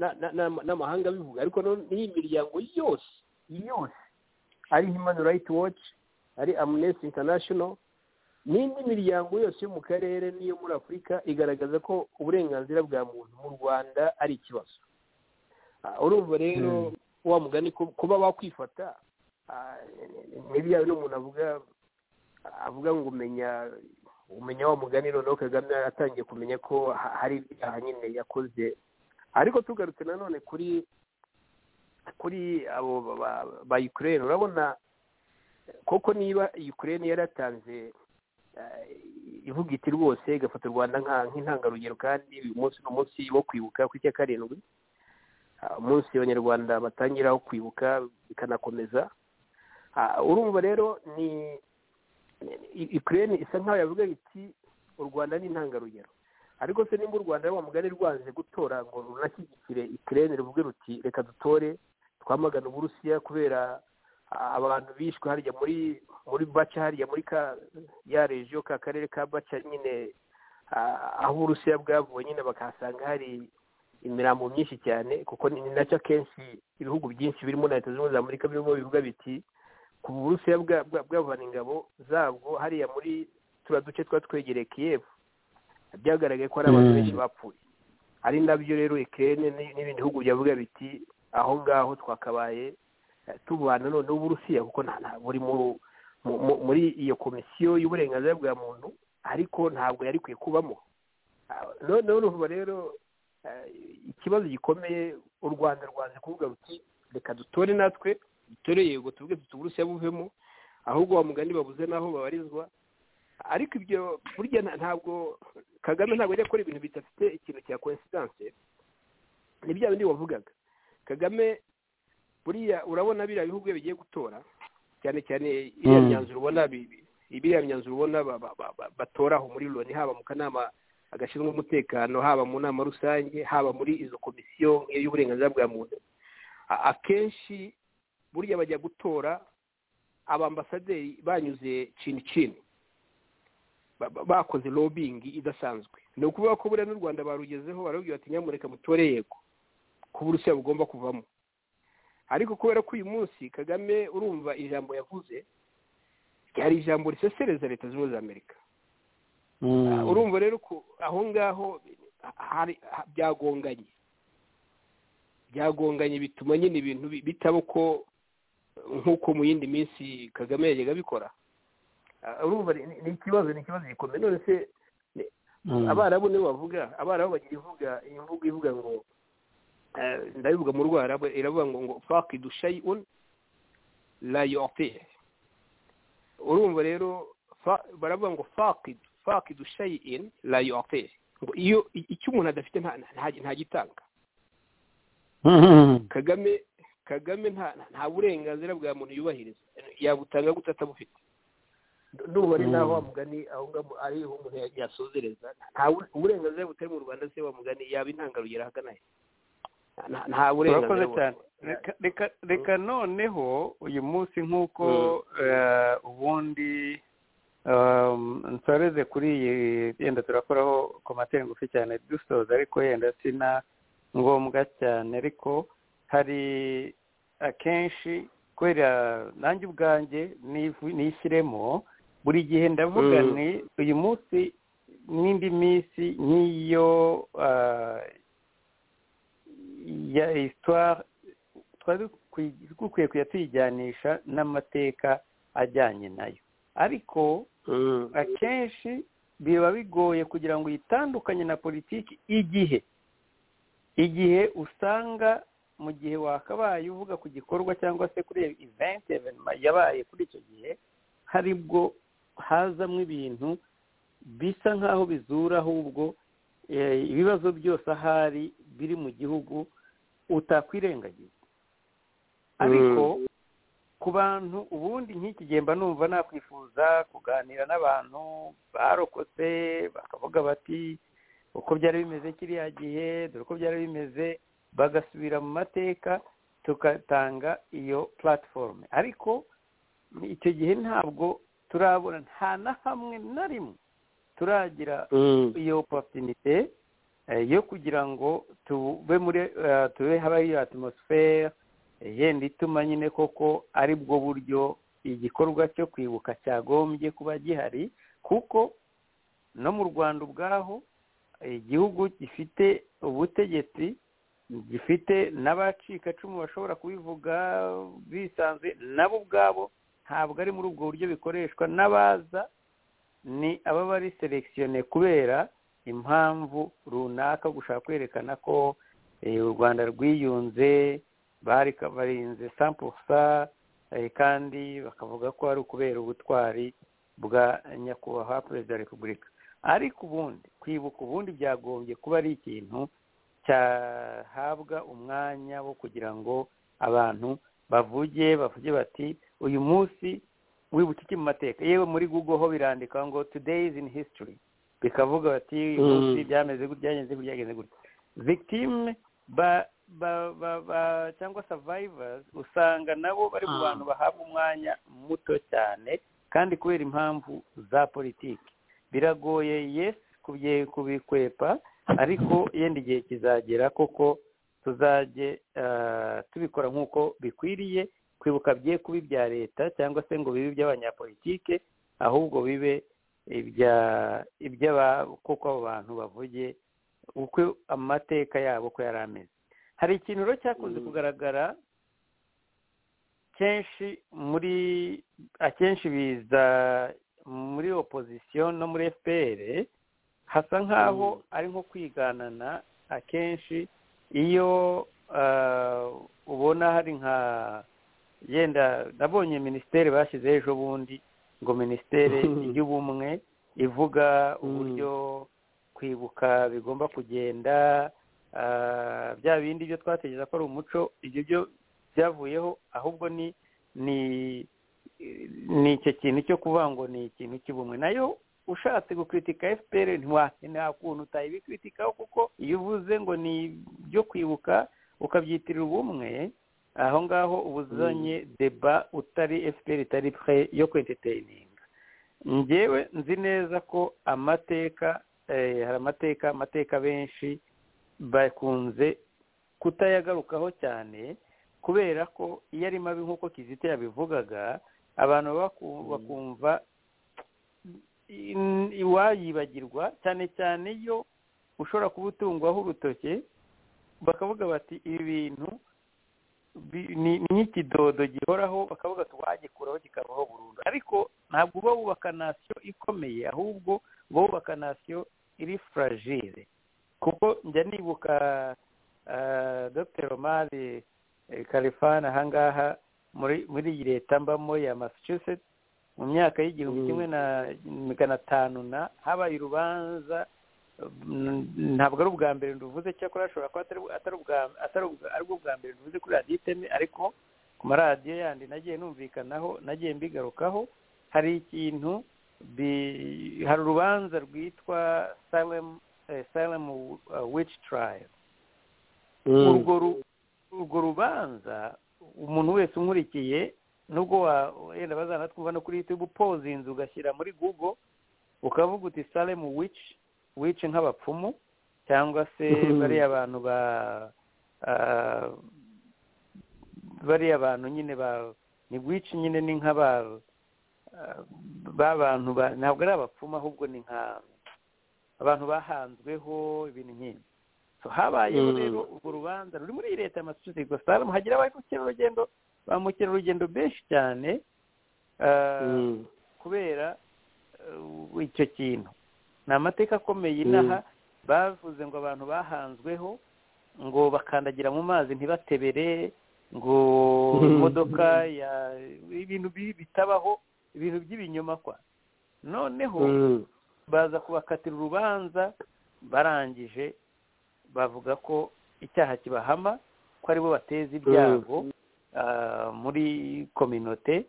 na- na- na- n'amahanga abivuga ariko no- n'iyi miryango yose yose ari human rights watch ari amnesty international n'indi miryango yose yo mu karere n'iyo muri afurika igaragaza ko uburenganzira bwa muntu mu rwanda ari ikibazo Ah, urumva rero wa mugani ko- kuba bakwifata ah, ni- ni- ni bya bino umuntu avuga avuga ngo umenya umenya wa mugani noneho kagame yaratangiye kumenya ko ha- hari ibyaha nyine yakoze ariko tugarutse nanone kuri kuri abo ba- ba- ba ukraine urabona koko niba ukraine yaratanze eh, ivuga iti rwose igafata u rwanda nka- nk'intangarugero kandi uyu munsi ni umunsi wo kwibuka ku cya karindwi Ah, umunsi abanyarwanda batangiraho kwibuka bikanakomeza Ah, urumva rero ni i- ukraine isa nkaho yavuga iti u rwanda ni intangarugero ariko se nimba u rwanda wa mugari rwanze gutora ngo runashyigikire ukraine ruvuge ruti reka dutore twamagana uburusiya kubera a- abantu bishwe harya muri muri baca hariya muri ka ya regiyo ka karere ka baca nyine a- aho uburusiya bwavuye nyine bakahasanga hari imirambo myinshi cyane kuko ni ni nacyo akenshi ibihugu byinshi birimo na leta zunze ubumwe za amerika birimo bivuga biti ku burusiya bwa- bwa- bwavana ingabo zabwo hariya muri turiya duce twa twegereye kiyevu byagaragaye ko hari abantu Mm. benshi bapfuye ari nabyo rero ikirere n'ibindi bihugu byavuga biti aho ngaho twakabaye eh, tubana none n'uburusiya kuko nta nta- buri mu- mu- mu- muri iyo komisiyo y'uburenganzira bwa muntu ariko ntabwo yari ikwiye kubamo Ah, none uruvuga rero eh, ikibazo gikomeye u rwanda rwanze kuvuga ruti reka dutore natwe dutore yego tuvuge tuti uburusiya buvemo ahubwo wa mugani babuze n'aho babarizwa ariko ibyo burya nta- ntabwo kagame ntabwo ajya akora ibintu bidafite ikintu cya coincidence ni bya bindi wavugaga kagame buriya urabona biriya bihugu iyo bigiye gutora cyane cyane iriya Mm. myanzuro ubona bi- bi- biriya myanzuro ubona ba- ba- ba- ba- batoraho muri loni haba mu kanama agashinzwe umutekano haba mu nama rusange haba muri izo komisiyo y'uburenganzira bwa muntu A- akenshi burya bajya gutora abambasaderi banyuze cini cini ba- ba- bakoze lobbying idasanzwe ni ukuvuga ko buriya n'u rwanda barugezeho barababwira bati nyamureka mutore yego ko uburusiya bugomba kuvamo ariko kubera ko uyu munsi kagame urumva ijambo yavuze ryari ijambo risesereza leta zunze ubumwe za amerika Ah, urumva rero ko aho ngaho hari ha- byagonganye byagonganye bituma nyine ibintu bi- bitaba uko nk'uko mu yindi minsi kagame yajyaga abikora Ah, urumva ni ni- ni ikibazo ni ikibazo gikomeye none se abarabu nibo bavuga abarabu bagira ivuga imvugo ivuga ngo eh, ndabivuga mu rwarabu iravuga ngo ngo faki dushayi un la yorte urumva rero fa- baravuga ngo faki faki dushayi in la yorte ngo iyo i- icyo umuntu adafite nta- nta- ntagitanga kagame kagame nta nta burenganzira bwa muntu yubahiriza yabutanga gute atabufite ndumva ari naho wa mugani aho ngaho ari ho umuntu ya- yasozereza nta bu- uburenganzira butari mu rwanda se wa mugani yaba intangarugero ahagana he Nta- nta urakoze burenganzira cyane bu- Reka- reka- reka noneho uyu munsi nk'uko eh, ubundi um, nsoreze kuri iyi yenda turakoraho komateri ngufi cyane dusoza ariko yenda sina ngombwa cyane ariko hari akenshi kubera nanjye ubwanjye nivu- nishyiremo buri gihe ndavuga Mm. nti uyu munsi n'indi minsi nk'iyo ah, ya histoire twari dukwi- dukwiye kujya tuyijyanisha n'amateka ajyanye nayo ariko Mm. akenshi biba bigoye kugira ngo uyitandukanye na politiki igihe igihe usanga mu gihe wakabaye uvuga ku gikorwa cyangwa se kuri event evenima yabaye kuri icyo gihe hari bwo hazamo ibintu bisa nk'aho bizura ahubwo eh, ibibazo byose ahari biri mu gihugu utakwirengagiza ariko ku bantu ubundi nk'iki gihe mba numva nakwifuza kuganira n'abantu barokotse bakavuga bati uko byari bimeze kiriya gihe dore uko byari bimeze bagasubira mu mateka tugatanga iyo platiforume ariko icyo gihe ntabwo turabona nta na hamwe na rimwe turagira Mm. iyo oporutinite eh, yo kugira ngo tube muri eh, tube habaho iyo atmosfere eh, yenda ituma nyine koko ari bwo buryo igikorwa cyo kwibuka cyagombye kuba gihari kuko no mu rwanda ubwaho eh, igihugu gifite ubutegetsi gifite n'abacikacumu bashobora kubivuga bisanze nabo ubwabo ntabwo ari muri ubwo buryo bikoreshwa n'abaza ni aba bari selekisiyone kubera impamvu runaka gushaka kwerekana ko eh, u rwanda rwiyunze bari barinze sampusa kandi bakavuga ko ari ukubera ubutwari bwa nyakubahwa perezida wa repubulika ariko ubundi kwibuka ubundi byagombye kuba ari ikintu cyahabwa umwanya wo kugira ngo abantu bavuge bavuge bati uyu munsi wibuka iki mu mateka yewe muri google ho birandika ngo today is in history bikavuga bati uyu munsi byameze gutya byagenze gutya byagenze gutya victime ba ba ba ba cyangwa survivors usanga nabo bari mu bantu bahabwa umwanya muto cyane kandi kubera impamvu za politiki biragoye yesi kubye- kubikwepa ariko yenda igihe kizagera koko tuzajye ah, tubikora nk'uko bikwiriye kwibuka bye kuba ibya leta cyangwa se ngo bibe iby'abanyapolitike ahubwo bibe ibya- iby'aba- kuko abo bantu bavuge uko amateka yabo ko yari ameze hari ikintu rero cyakunze kugaragara kenshi muri akenshi biza muri opozisiyo no muri fpr hasa nk'aho ari nko kwiganana akenshi iyo ah, ubona hari nka yenda nabonye minisiteri bashyizeho ejo bundi ngo minisiteri y'ubumwe ivuga uburyo kwibuka bigomba kugenda ah, bya bindi byo twatekereza ko ari umuco ibyo byo byavuyeho ahubwo ni ni ni icyo kintu cyo kuvuga ngo ni ikintu cy'ubumwe nayo ushatse gukritika fpr ntiwa- nta kuntu utayibikritikaho kuko iyo uvuze ngo ni ibyo kwibuka ukabyitirira ubumwe aho ngaho uba uzanye deba utari fpr itari pre yo kwenteteininga ngewe nzi neza ko amateka eh, hari amateka amateka benshi bakunze kutayagarukaho cyane kubera ko iyo ari mabi nk'uko kizito yabivugaga abantu baba baku- bakumva in- iwayibagirwa cyane cyane iyo ushobora kuba utungwaho urutoke bakavuga bati ibi bintu bi- ni ni nk'ikidodo gihoraho bakavuga ati wagikuraho kikabaho burundu ariko ntabwo uba wubaka nasiyo ikomeye ahubwo uba wubaka nasiyo iri fragile kuko njya nibuka ah, dr omari eh, kalifani ahangaha muri muri iyi leta mbamo ya massachusetts mu myaka y'igihumbi kimwe na magana atanu na habaye urubanza mm, ntabwo ari ubwa mbere nduvuze cyakora ashobora kuba atari atari ubwa atari ubwa- ari bwo bwa mbere nduvuze kuri radiyo iteme ariko ku maradiyo yandi nagiye numvikanaho nagiye mbigarukaho hari ikintu bi- hari urubanza rwitwa salem eh, salem uh, witch trial urwo ru- urwo rubanza umuntu wese unkurikiye nubwo wa- wenda bazanatwumva no kuri youtube upoza inzu ugashyira muri google ukavuga uti salemu wici wici nk'abapfumu cyangwa se bariya bantu ba ah, bariya bantu nyine ba ni wici nyine ni nk'aba ah, b'abantu ba- ntabwo ari abapfumu ahubwo ni nka abantu bahanzweho ibintu nk'ibi So, habayeho Mm. rero urwo rubanza ruri muri leta ya massachusetts gusa haramu hagira ba mukerarugendo ba mukerarugendo benshi cyane ah, kubera eh, icyo kintu ni amateka akomeye inaha bavuze ngo abantu bahanzweho ngo bakandagira mu mazi ntibatebere ngo imodoka ya ibintu bibi bitabaho ibintu by'ibinyoma kwa noneho baza kubakatira urubanza barangije bavuga ko icyaha kibahama ko aribo bateza ibyago ah, muri kominote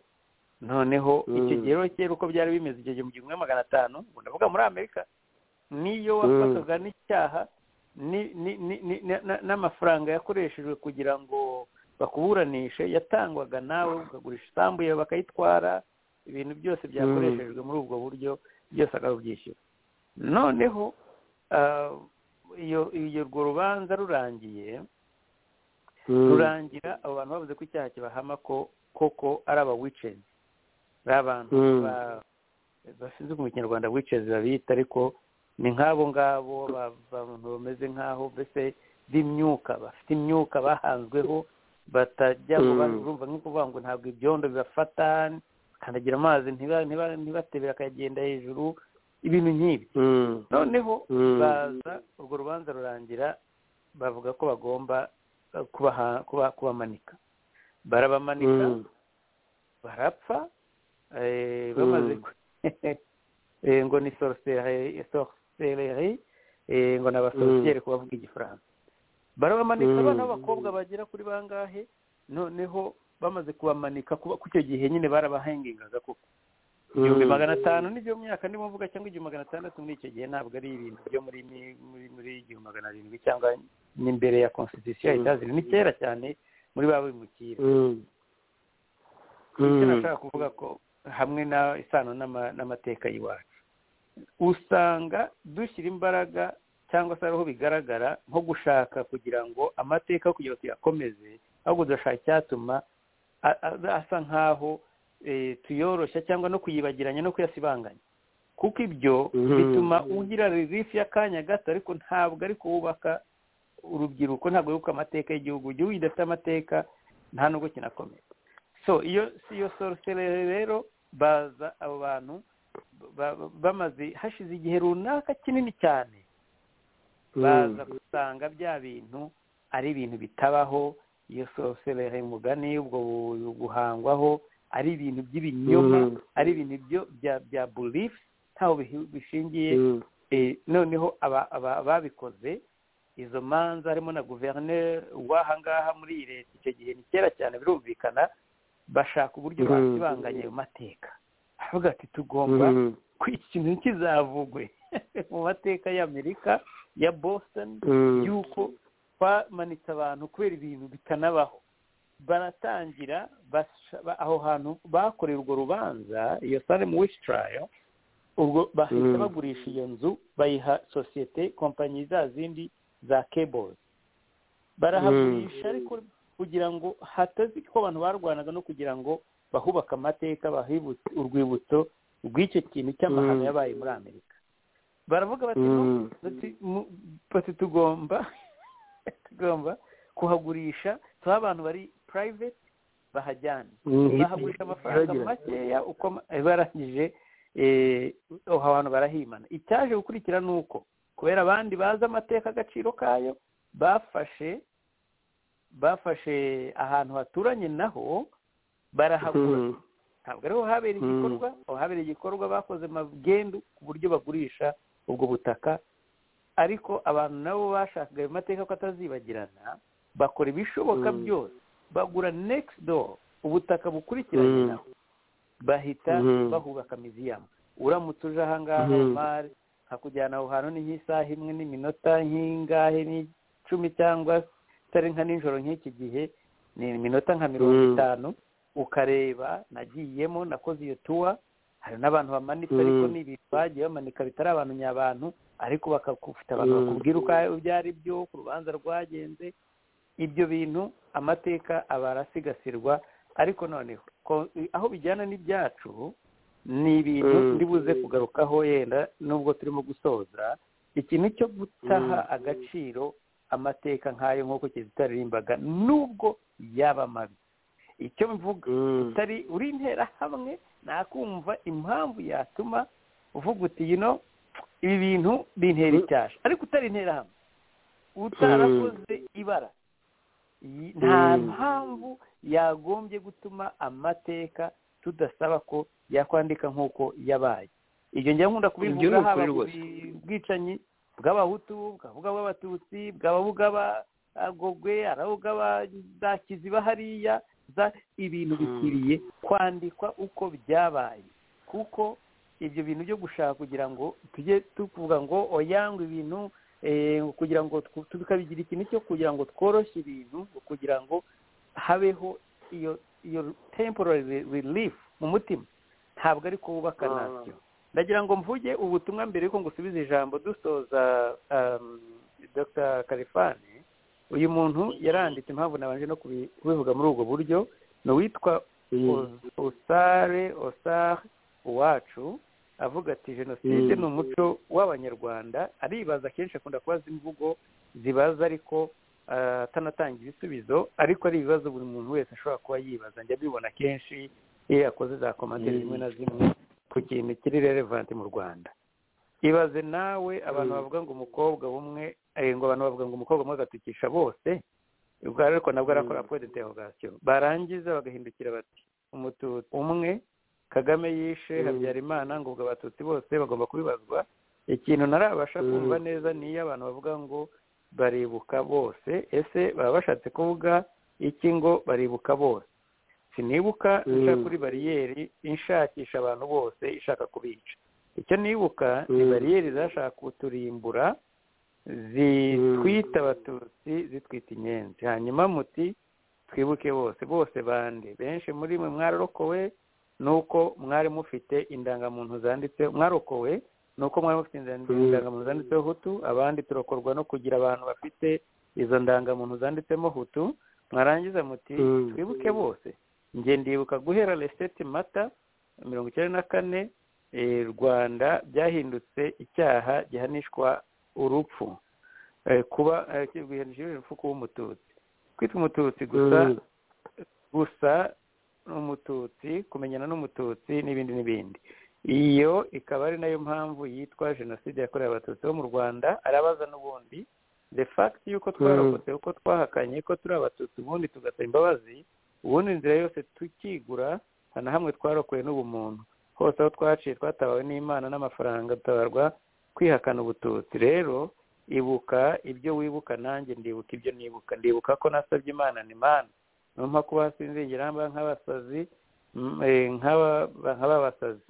noneho icyo Mm. gihe rero kera uko byari bimeze icyo gihe mu gihumbi kimwe magana atanu ubwo ndavuga muri amerika niyo wafatwaga n'icyaha ni- ni- ni- ni- na- na- n'amafaranga yakoreshejwe kugira ngo bakuburanishe yatangwaga nawe ukagurisha isambu yawe bakayitwara ibintu byose byakoreshejwe muri ubwo buryo byose akarubyishyura noneho ah, iyo iyo urwo rubanza rurangiye rurangira abo bantu bavuze ko icyaha kibahama ko koko ari aba wicezi ari abantu Mm. ba- bashinzwe mu kinyarwanda wicezi babita ariko ni nk'abo ngabo ba- abantu bameze nk'aho mbese b'imyuka bafite imyuka bahanzweho batajya ngo Mm. barumva nk'uko kuvuga ngo ntabwo ibyondo bibafata bakandagira amazi ntiba- ntiba- ntibatebere akagenda hejuru ibintu nk'ibi Mm. noneho Mm. baza urwo rubanza rurangira bavuga ko bagomba eh, kubaha- kuba- kubamanika barabamanika Mm. barapfa eh, bamaze Mm. ku- eh, ngo ni sorcerie sorcerie, eh, ngo ni abasorciere ku bavuga igifaransa barabamanika Mm. abana b'abakobwa bagera kuri bangahe noneho bamaze kubamanika kuba- ku icyo gihe nyine barabahengingaga kuko ibihumbi Mm. magana atanu ni byo myaka ndimo mvuga cyangwa igihumbi magana atandatu muri icyo gihe ntabwo ari ibintu byo muri mi- muri muri igihumbi magana arindwi cyangwa n'imbere ya constitution ya Mm. itaziri ni kera cyane muri ba bimukira Mm. icyo Mm. nashaka kuvuga ko hamwe na isano n'ama- n'amateka y'iwacu usanga dushyira imbaraga cyangwa se ariho bigaragara nko gushaka kugira ngo amateka yo kugira ngo tuyakomeze ahubwo tugashaka icyatuma a- a- asa nk'aho eh, tuyoroshya cyangwa no kuyibagiranya no kuyasibanganya kuko ibyo Mhm. bituma ugira ririfi y'akanya gato ariko ntabwo ari kuwubaka urubyiruko ntabwo yubaka amateka y'igihugu igihugu kidafite amateka nta nubwo kinakomeye so iyo si iyo sorcerer rero baza abo bantu ba- ba- bamaze hashize igihe runaka kinini cyane baza Mm. gusanga bya bintu ari ibintu bitabaho iyo sorcerer mugani ubwo bu- guhangwaho ari ibintu by'ibinyoma Mm. ari ibintu byo- bya bya belief ntaho bihi- bishingiye Mm. Eh, noneho aba- aba- ababikoze izo manza harimo na guverineri w'aha ngaha muri iyi leta icyo gihe ni kera cyane birumvikana bashaka uburyo Mhm. bakibanganya ayo mateka aravuga ati tugomba Mm. ko iki kintu ntikizavugwe mu mateka y'amerika ya boston Mm. yuko bamanitse abantu kubera ibintu bitanabaho baratangira basha- ba- aho hantu bakoreye urwo rubanza iyo salem wish trial ubwo bahita Mm. bagurisha iyo nzu bayiha sosiyete kompanyi za zindi za cables barahagurisha ariko kugira ngo hatazi ko abantu barwanaga no kugira ngo bahubake amateka bahibutse urwibutso rw'icyo kintu cy'amahano Mm. yabaye muri amerika baravuga bati "No, Mm. bati mu- bati tugomba tugomba kuhagurisha tuha abantu bari private bahajyana Mm. bahagurisha amafaranga Iragira. makeya uko ama- eh, barangije eh, aho hantu barahimana icyaje gukurikira ni uko kubera abandi bazi amateka agaciro kayo bafashe bafashe ahantu haturanye naho barahagura Mm. ntabwo ariho habereye Mm. igikorwa aho habereye igikorwa bakoze magendu ku buryo bagurisha ubwo butaka ariko abantu nabo bashakaga ayo mateka ko atazibagirana bakora ibishoboka Mm. byose bagura next door ubutaka bukurikiranye Mm. naho bahita Mhm. bahubaka miziyamu uramutse uje ahangaha Mhm. umari nkakujyana aho hantu ni nk'isaha imwe n'iminota nk'ingahe n'icumi cyangwa itari nka nijoro nk'iki gihe ni iminota nka mirongo Mm. itanu ukareba nagiyemo nakoze iyo tuwa hari n'abantu bamanitse Mm. ariko ni ibintu bagiye bamanika bitari abantu nyabantu ariko bakakufite abantu Mm. bakubwira uko ibyo ari byo ku rubanza rwagenze ibyo bintu amateka aba arasigasirwa ariko noneho ko- aho bijyana n'ibyacu ni ibintu Mm. ndi buze kugarukaho yenda nubwo turimo gusoza ikintu cyo gutaha agaciro amateka nk'ayo nk'uko kizitari rimbaga nubwo yaba mabi icyo mvuga Mm. utari uri interahamwe nakumva impamvu yatuma uvuga uti yino ibi bintu bintera icyasha ariko utari interahamwe utarakoze ibara iyi- nta Mm. mpamvu yagombye gutuma amateka tudasaba ko yakwandika nk'uko yabaye ibyo njya nkunda Ibyo ni kubivuga ukuri haba ku rwose. bwicanyi bw'abahutu bwavuga bw'abatutsi bwababuga abagogwe arabuga za kiziba hariya za ibintu Mm. bikwiriye kwandikwa uko byabaye kuko ibyo bintu byo gushaka kugira ngo tujye tuvuga ngo oyangwe ibintu eh, kugira ngo tw- tukabigira ikintu cyo kugira ngo tworoshye ibintu kugira ngo habeho iyo iyo temporary re- relief mu mutima ntabwo ari ko wubaka Ah. nabyo ndagira ngo mvuge ubutumwa mbere yuko ngusubiza ijambo dusoza um, dr kalifani uyu muntu yaranditse impamvu nabanje no kubi- kubivuga muri ubwo buryo ni uwitwa Mm. usare osare uwacu avuga ati jenoside Mm. ni umuco w'abanyarwanda aribaza kenshi akunda kubaza imvugo zibaza ariko ah, atanatanga ibisubizo ariko ari ibibazo buri muntu wese ashobora kuba yibaza njya mbibona kenshi iyo yakoze za komantere zimwe na zimwe ku kintu kiri relevanti mu rwanda ibaze nawe abantu bavuga ngo umukobwa umwe eh, ngo abantu bavuga ngo umukobwa umwe agatukisha bose ubwo rero ariko nabwo arakora pwe de derogasiyo barangiza bagahindukira bati umututsi umwe kagame yishe habyarimana ngo ubwo abatutsi bose bagomba kubibazwa ikintu ntarabasha kumva neza ni iyo abantu bavuga ngo baribuka bose ese baba bashatse kuvuga iki ngo baribuka bose sinibuka nca kuri bariyeri inshakisha abantu bose ishaka kubica icyo nibuka ni bariyeri zashaka kuturimbura zitwita abatutsi zitwita inyenzi hanyuma muti twibuke bose bose bande benshi muri mwe mwararokowe nuko mwari mufite indangamuntu zanditse mwarokowe nuko mwari mufite indan- indangamuntu zanditseho hutu abandi turokorwa no kugira abantu bafite izo ndangamuntu zanditsemo hutu mwarangiza muti twibuke bose njye ndibuka guhera resiteti mata mirongo icyenda na kane eh, rwanda byahindutse icyaha gihanishwa urupfu Eh, kuba eh, gihanishwa urupfu kuba umututsi kwitwa umututsi gusa gusa n'umututsi kumenyana n'umututsi n'ibindi n'ibindi iyo ikaba ari nayo mpamvu yitwa jenoside yakorewe abatutsi bo mu rwanda arabaza n'ubundi the fact y'uko twarokotse uko twahakanye ko turi abatutsi ubundi tugasaba imbabazi ubundi inzira yose tukigura nta na hamwe twarokoye n'ubumuntu hose aho twaciye twatabawe n'imana n'amafaranga dutabarwa kwihakana ubututsi rero ibuka ibyo wibuka nanjye ndibuka ibyo nibuka ndibuka ko nasabye imana ni imana niyo mpamvu kuba sinzigera mba nk'abasazi mm, eh, nk'aba- nk'ababasazi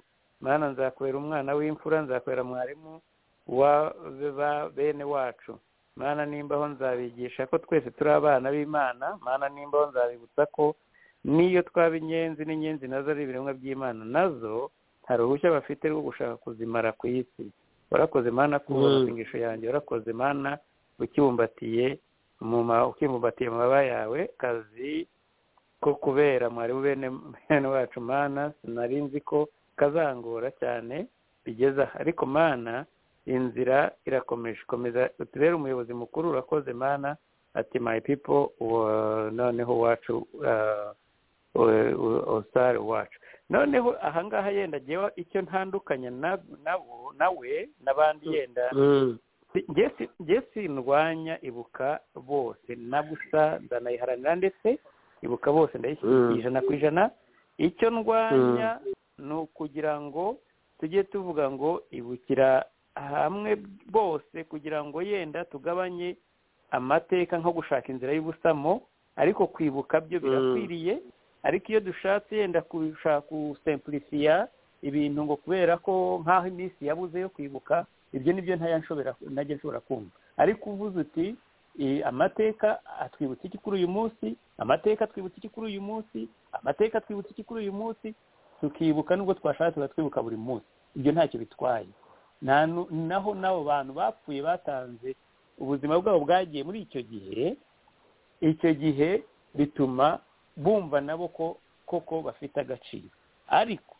mana nzakubera umwana w'imfura nzakubera mwarimu wa ba- bene wacu mana nimbaho nzabigisha ko twese turi abana b'imana mana nimbaho nzabibutsa ko n'iyo twaba inyenzi n'inyenzi nazo ari ibiremwa by'imana nazo nta ruhushya bafite rwo gushaka kuzimara ku isi warakoze mana kuba Mm. amasengesho yanjye warakoze mana ukibumbatiye mu ma- ukibumbatiye mu mababa yawe kazi ko kubera mwari bene bene wacu mana sinari nzi ko kazangora cyane bigeze aha ariko mana inzira irakomeje komeza utubere umuyobozi mukuru urakoze mana ati my people wa- noneho wacu uh, osare wacu noneho ahangaha yenda jyewe icyo ntandukanya na- nabo nawe n'abandi yenda njye si- njye sindwanya ibuka bose na gusa ndanayiharanira ndetse ibuka bose ndayishyigikiye ijana ku ijana icyo ndwanya ni ukugira ngo tujye tuvuga ngo ibukira hamwe bose kugira ngo yenda tugabanye amateka nko gushaka inzira y'ubusamo ariko kwibuka byo birakwiriye ariko iyo dushatse yenda gushaka gusempurisiya ibintu ngo kubera ko nk'aho iminsi yabuze yo kwibuka ibyo nibyo ntaya nshobora ntajya nshobora kumva ariko uvuze uti eh, amateka atwibutsa iki kuri uyu munsi amateka atwibutsa iki kuri uyu munsi amateka atwibutsa iki kuri uyu munsi tukibuka nubwo twashatse turatwibuka buri munsi ibyo ntacyo bitwaye nta nu- naho n'abo bantu bapfuye batanze ubuzima bwabo bwagiye muri icyo gihe icyo gihe bituma bumva nabo ko koko bafite agaciro ariko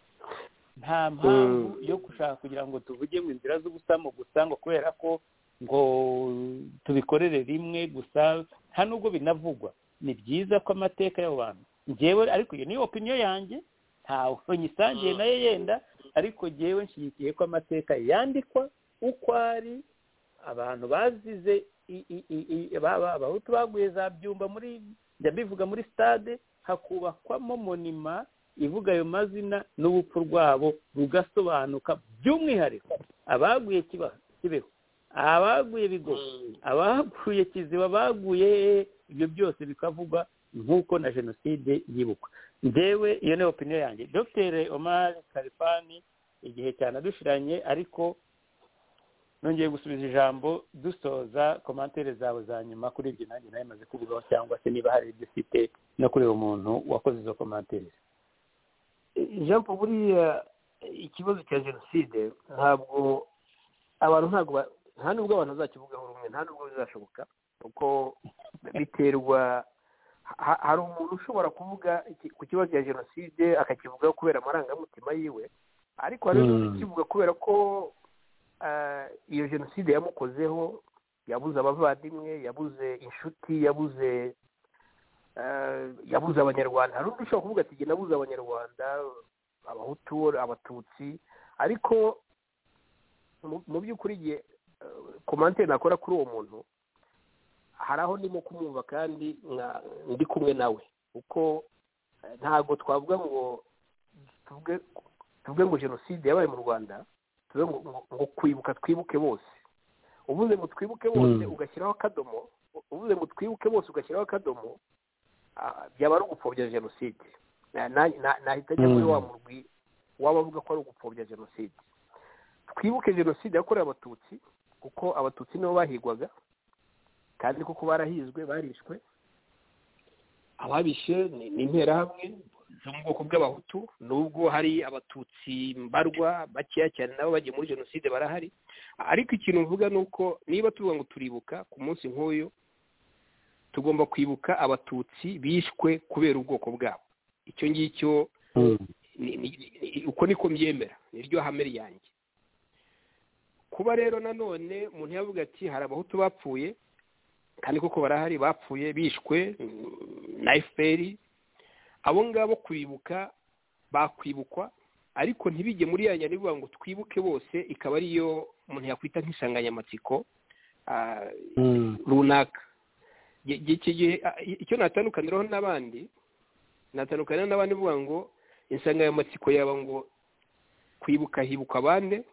nta mpamvu yo gushaka kugira ngo tuvuge mu nzira z'ubusamo gusa ngo kubera ko ngo tubikorere rimwe gusa nta nubwo binavugwa ni byiza ko amateka y'abo bantu njyewe ariko iyo niyo opiniyo yanjye ntawe nyisangiye nayo yenda ariko njyewe nshyigikiye ko amateka yandikwa uko ari abantu bazize i- i- i- i- ba- ba- abahutu baguye za byumba muri njya mbivuga muri stade hakubakwamo monima ivuga ayo mazina n'ubupfu rwabo rugasobanuka by'umwihariko abaguye Kiba- kibeho abaguye bigogo abaguye kiziba baguye ibyo byose bikavugwa nk'uko na jenoside yibukwa njyewe iyo ni opiniyo yanjye dr omar karifani igihe cyanadushyiranye ariko nongeye gusubiza ijambo dusoza komantere zawe za nyuma kuri ibyo nanjye nawe maze kubivaho cyangwa se niba hari ibyo ufite no kuri uwo muntu wakoze izo komantere jean paul buriya ikibazo cya jenoside ntabwo abantu ntabwo ba- nta nubwo abantu bazakivugaho rumwe nta nubwo bizashoboka kuko biterwa ha- hari umuntu ushobora kuvuga iki- ku kibazo cya jenoside akakivugaho kubera amarangamutima yiwe ariko hari n'ukivuga kubera ko ah, iyo jenoside yamukozeho yabuze abavandimwe yabuze inshuti yabuze eh, yabuze abanyarwanda hari undi ushobora kuvuga ati jye nabuze abanyarwanda abahutu abatutsi ariko mu- mu by'ukuri jye komantere nakora kuri uwo muntu hari aho ndimo kumwumva kandi nka- ndi kumwe nawe kuko eh, ntabwo twavuga ngo tuvuge tuvuge ngo jenoside yabaye mu rwanda tuvuge ngo, ngo, ngo kwibuka twibuke bose uvuze ngo twibuke bose Mm. ugashyiraho akadomo uvuze ngo twibuke bose ugashyiraho akadomo ah, byaba ari ugupfobya jenoside Na- na- na- nahita njya muri Mm. wa murwi wabavuga ko ari ugupfobya jenoside twibuke jenoside yakorewe abatutsi kuko abatutsi nibo bahigwaga kandi kuko barahizwe barishwe ababishe ni ni interahamwe zo mu bwoko bw'abahutu nubwo hari abatutsi mbarwa bakeya cyane nabo bagiye muri jenoside barahari ariko ikintu mvuga ni uko niba tuvuga ngo turibuka ku munsi nk'uyu tugomba kwibuka abatutsi bishwe kubera ubwoko bwabo icyo ngicyo ni- ni- ni- uko niko mbyemera niryo hame ryanjye kuba rero nanone umuntu yavuga ati hari abahutu bapfuye kandi koko barahari bapfuye bishwe mm, na fpr abo ngabo kwibuka bakwibukwa ariko ntibijye muri ya nyandiko ngo twibuke bose ikaba ariyo umuntu yakwita nk'insanganyamatsiko ah, runaka Ge- ge- iki gihe a- i- icyo natandukaniraho n'abandi natandukanira n'abandi uvuga ngo insanganyamatsiko yaba ngo kwibuka hibukwa abande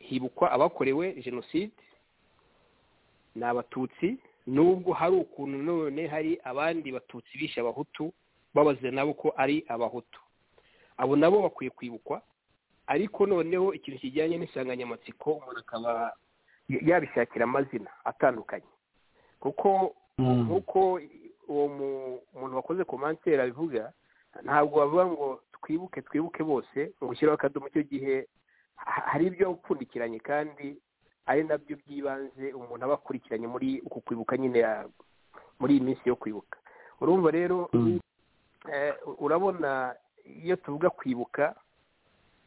hibukwa abakorewe jenoside ni abatutsi nubwo hari ukuntu none hari abandi batutsi bishe abahutu babaze nabo ko ari abahutu abo nabo bakwiye kwibukwa ariko noneho ikintu kijyanye n'insanganyamatsiko umuntu akaba y- yabishakira amazina atandukanye kuko nk'uko uwo mu- umuntu wakoze komantere abivuga ntabwo bavuga ngo twibuke twibuke bose ngo ushyiraho akadomo icyo gihe ha- hari ibyo upfundikiranye kandi ari nabyo by'ibanze umuntu aba akurikiranye muri uku kwibuka nyine ya- muri iyi minsi yo kwibuka urumva rero eh, urabona iyo tuvuga kwibuka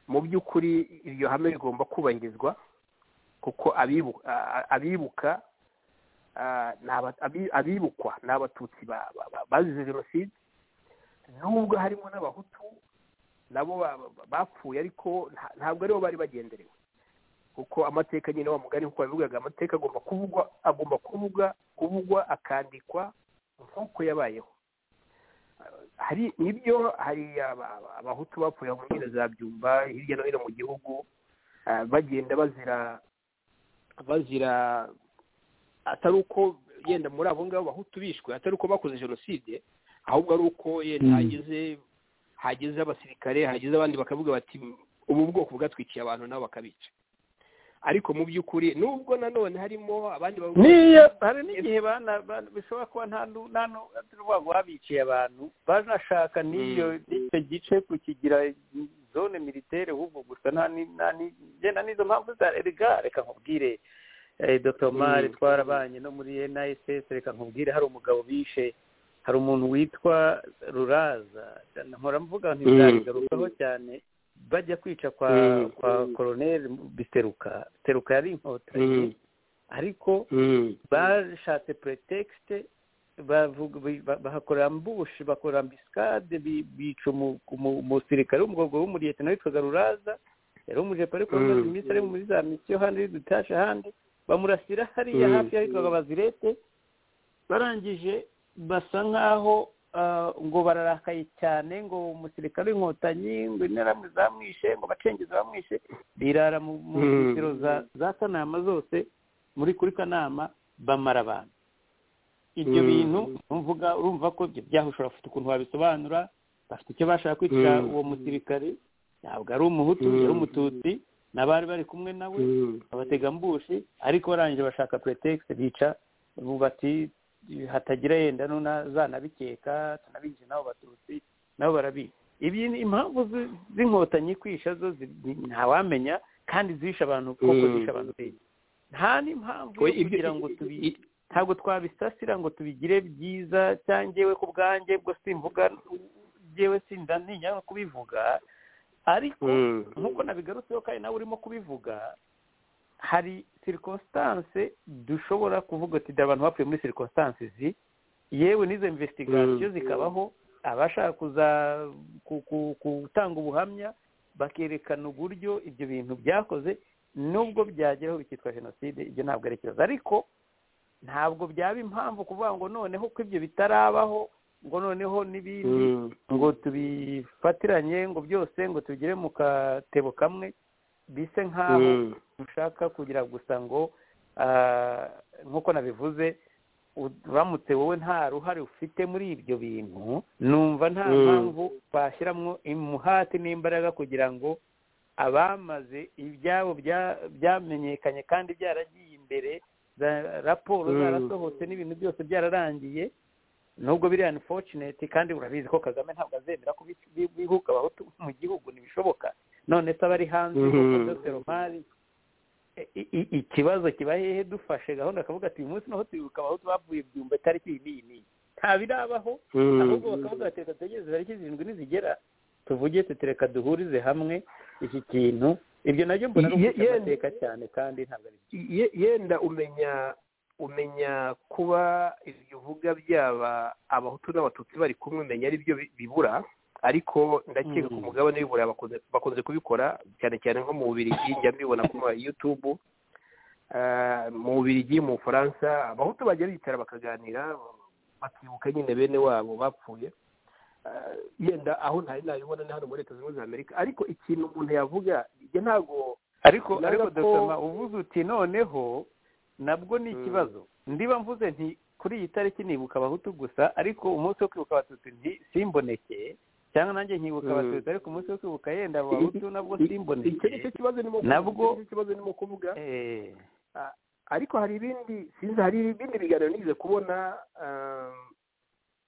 mu by'ukuri iryo hame rigomba kubahirizwa kuko abibu- a- a- abibuka ah, ni aba- abi- abibukwa ni abatutsi ba- ba- ba- bazize jenoside nubwo harimo n'abahutu nabo ba- ba- bapfuye ariko nta- ntabwo aribo bari bagenderewe kuko amateka nyine wa mugari nk'uko babivugaga amateka agomba kuvugwa agomba kuvuga kuvugwa akandikwa nk'uko yabayeho hari nibyo hari aba- aba- abahutu bapfuye mu nkino za byumba hirya no hino mu gihugu ah, bagenda bazira bazira atari uko yenda muri abo ngabo bahutu bishwe atari uko bakoze jenoside ahubwo ari uko yenda hageze hageze abasirikare hageze abandi bakavuga bati ubu bwoko bwatwikiye abantu nabo bakabica ariko mu by'ukuri nubwo nanone harimo abandi bavuga niyo hari n'igihe bana- bana- bishobora kuba nta nu- nta nu- atari uvuga ngo babiciye abantu banashaka n'iyo n'icyo gice kukigira zone militaire ahubwo gusa nta ni- nta ni- genda n'izo mpamvu za erega reka nkubwire eh, dr mari twarabanye no muri niss reka nkubwire hari umugabo bishe hari umuntu witwa ruraza nkora mvuga ntibizabigarukaho cyane bajya kwica kwa Mm. kwa koroneri biteruka biteruka yari inkotanyi Mm. ariko bashatse pretekisite bahakora ambushi bakora ambisikade bi- bica umu- umu- umusirikare w'umugorwa w'umuriyetena witwaga ruraza yari umujepe ariko amaze iminsi ari muri za misiyo handi ari dutashe ahandi bamurasira hariya hafi yahitwaga bazirete barangije basa nk'aho ah, ngo bararakaye cyane ngo umusirikare w'inkotanyi ngo interahamwe zamwishe ngo bacengezi bamwishe birara mu mu Mm. nzitiro za- za kanama zose muri kuri kanama bamara abantu ibyo Mm. bintu urumvuga urumva ko ibyo byaho ushobora gufite ukuntu wabisobanura bafite icyo bashaka kwita Mm. uwo musirikare ntabwo ari umuhutu Mm. yari umututsi n'abari bari kumwe nawe abategambushi ariko barangije bashaka pretekisi bica ubu bati hatagira yenda n'uzanabikeka tunabihishe nabo batutsi nabo barabica ibi ni impamvu zi- z'inkotanyi kwisha zo zi- ni- ntawamenya kandi zishe abantu koko Mm. zishe abantu benshi nta n'impamvu yo Oya, ibyo- kugira ngo tubi ntabwo twabisasira ngo tubigire byiza cyangwa njyewe ku bwanjye ubwo simvuga njyewe sindaninya no kubivuga ariko Mm. nk'uko nabigarutseho kandi nawe urimo kubivuga hari sirikonsitanse dushobora kuvuga ati dore abantu bapfuye muri sirikonsitanse izi yewe n'izo mvesitigasiyo zikabaho abashaka kuza ku- ku- gutanga ubuhamya bakerekana uburyo ibyo bintu byakoze nubwo byageraho bikitwa jenoside ibyo ntabwo ari ikibazo ariko ntabwo byaba impamvu kuvuga ngo noneho ko ibyo bitarabaho ngo noneho n'ibindi ngo tubifatiranye ngo byose ngo tubigire mu katebo kamwe bise nk'aho ushaka kugira gusa ngo ah, nk'uko nabivuze u- uramutse wowe nta ruhare ufite muri ibyo bintu numva nta Mm. mpamvu bashyiramo umuhati n'imbaraga kugira ngo abamaze ibyabo bya- byamenyekanye kandi byaragiye imbere za- raporo Mm. zarasohotse n'ibintu byose byararangiye nubwo biri unfortunate kandi urabizi ko kagame ntabwo azemera ko bi- bi- bihuka abahutu mu gihugu ntibishoboka none se abari hanze Mhm. nk'uko dr omari i- i- i- ikibazo kiba hehe dufashe gahunda akavuga ati uyu munsi naho twibuka abahutu bavuye byumba tariki iyi n'iyi n'iyi ntabirabaho ahubwo bakavuga bati reka tugereze tariki zirindwi nizigera tuvuge tutereka duhurize hamwe iki kintu ibyo nabyo mbona ari Ye- uguca ye- amateka cyane kandi ntabwo ari ye- yenda umenya umenya kuba ibyo uvuga byaba abahutu n'abatutsi bari kumwe umenya ari byo bi- bibura ariko ndakeka ko Mm. umugabane w'iburayi bakunze- bakunze kubikora cyane cyane nko mu bubirigi njya mbibona ku ma yutubu Ah, mu bubirigi mu bufaransa abahutu bagera bicara bakaganira bakibuka nyine bene wabo bapfuye Ah, yenda aho ntari nabibona ni hano muri leta zunze ubumwe za amerika ariko ikintu umuntu yavuga njye ntabwo ariko Naga ariko ko- dosoma uvuze uti noneho nabwo ni Mm. ikibazo ndiba mvuze nti kuri iyi tariki nibuka abahutu gusa ariko umunsi wo kwibuka abatutsi nti simboneke cyangwa nanjye nkibuka Mm. abatutsi ariko umunsi wo kwibuka yenda abo bahutu nabwo icyo simboneke nicyo kibazo ni Nabwo- kibazo ni mu kuvuga Eh, ariko hari ibindi sinzi hari ibindi biganiro nize kubona ah,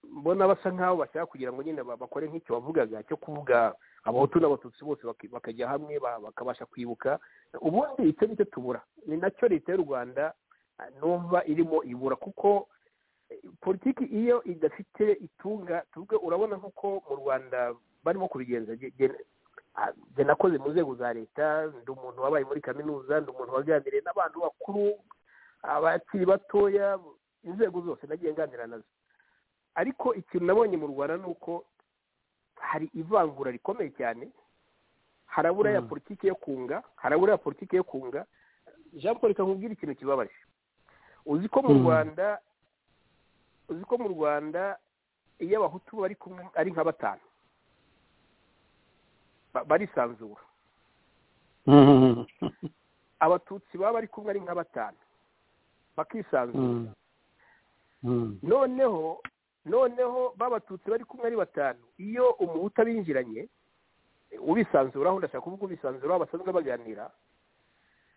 mbona basa nk'aho bashaka kugira ngo nyine ba- bakore nk'icyo wavugaga cyo kuvuga abahutu n'abatutsi bose baki- bakajya hamwe ba- bakabasha kwibuka ubundi icyo nicyo tubura ni nacyo leta y'u rwanda ah, numva irimo ibura kuko eh, politiki iyo idafite itunga tuvuge urabona nk'uko mu rwanda barimo kubigenza Ge- ge- ah, jye nakoze mu nzego za leta ndi umuntu wabaye muri kaminuza ndi umuntu waganiriye n'abantu bakuru abakiri batoya inzego zose nagiye nganira nazo ariko ikintu nabonye mu rwanda ni uko hari ivangura rikomeye cyane harabura ya Mm. politiki yo kunga harabura ya politiki yo kunga jean paul kakubwira ikintu kibabaje uzi ko mu Mm. rwanda uzi ko mu rwanda iyo abahutu bari kumwe ari nka batanu Ba- barisanzura abatutsi baba bari kumwe ari nka batanu bakisanzura Mm. Mm. noneho noneho b'abatutsi bari kumwe ari batanu iyo umuhutu abinjiranye ubisanzuraho ndashaka kuvuga ubisanzuraho basanzwe baganira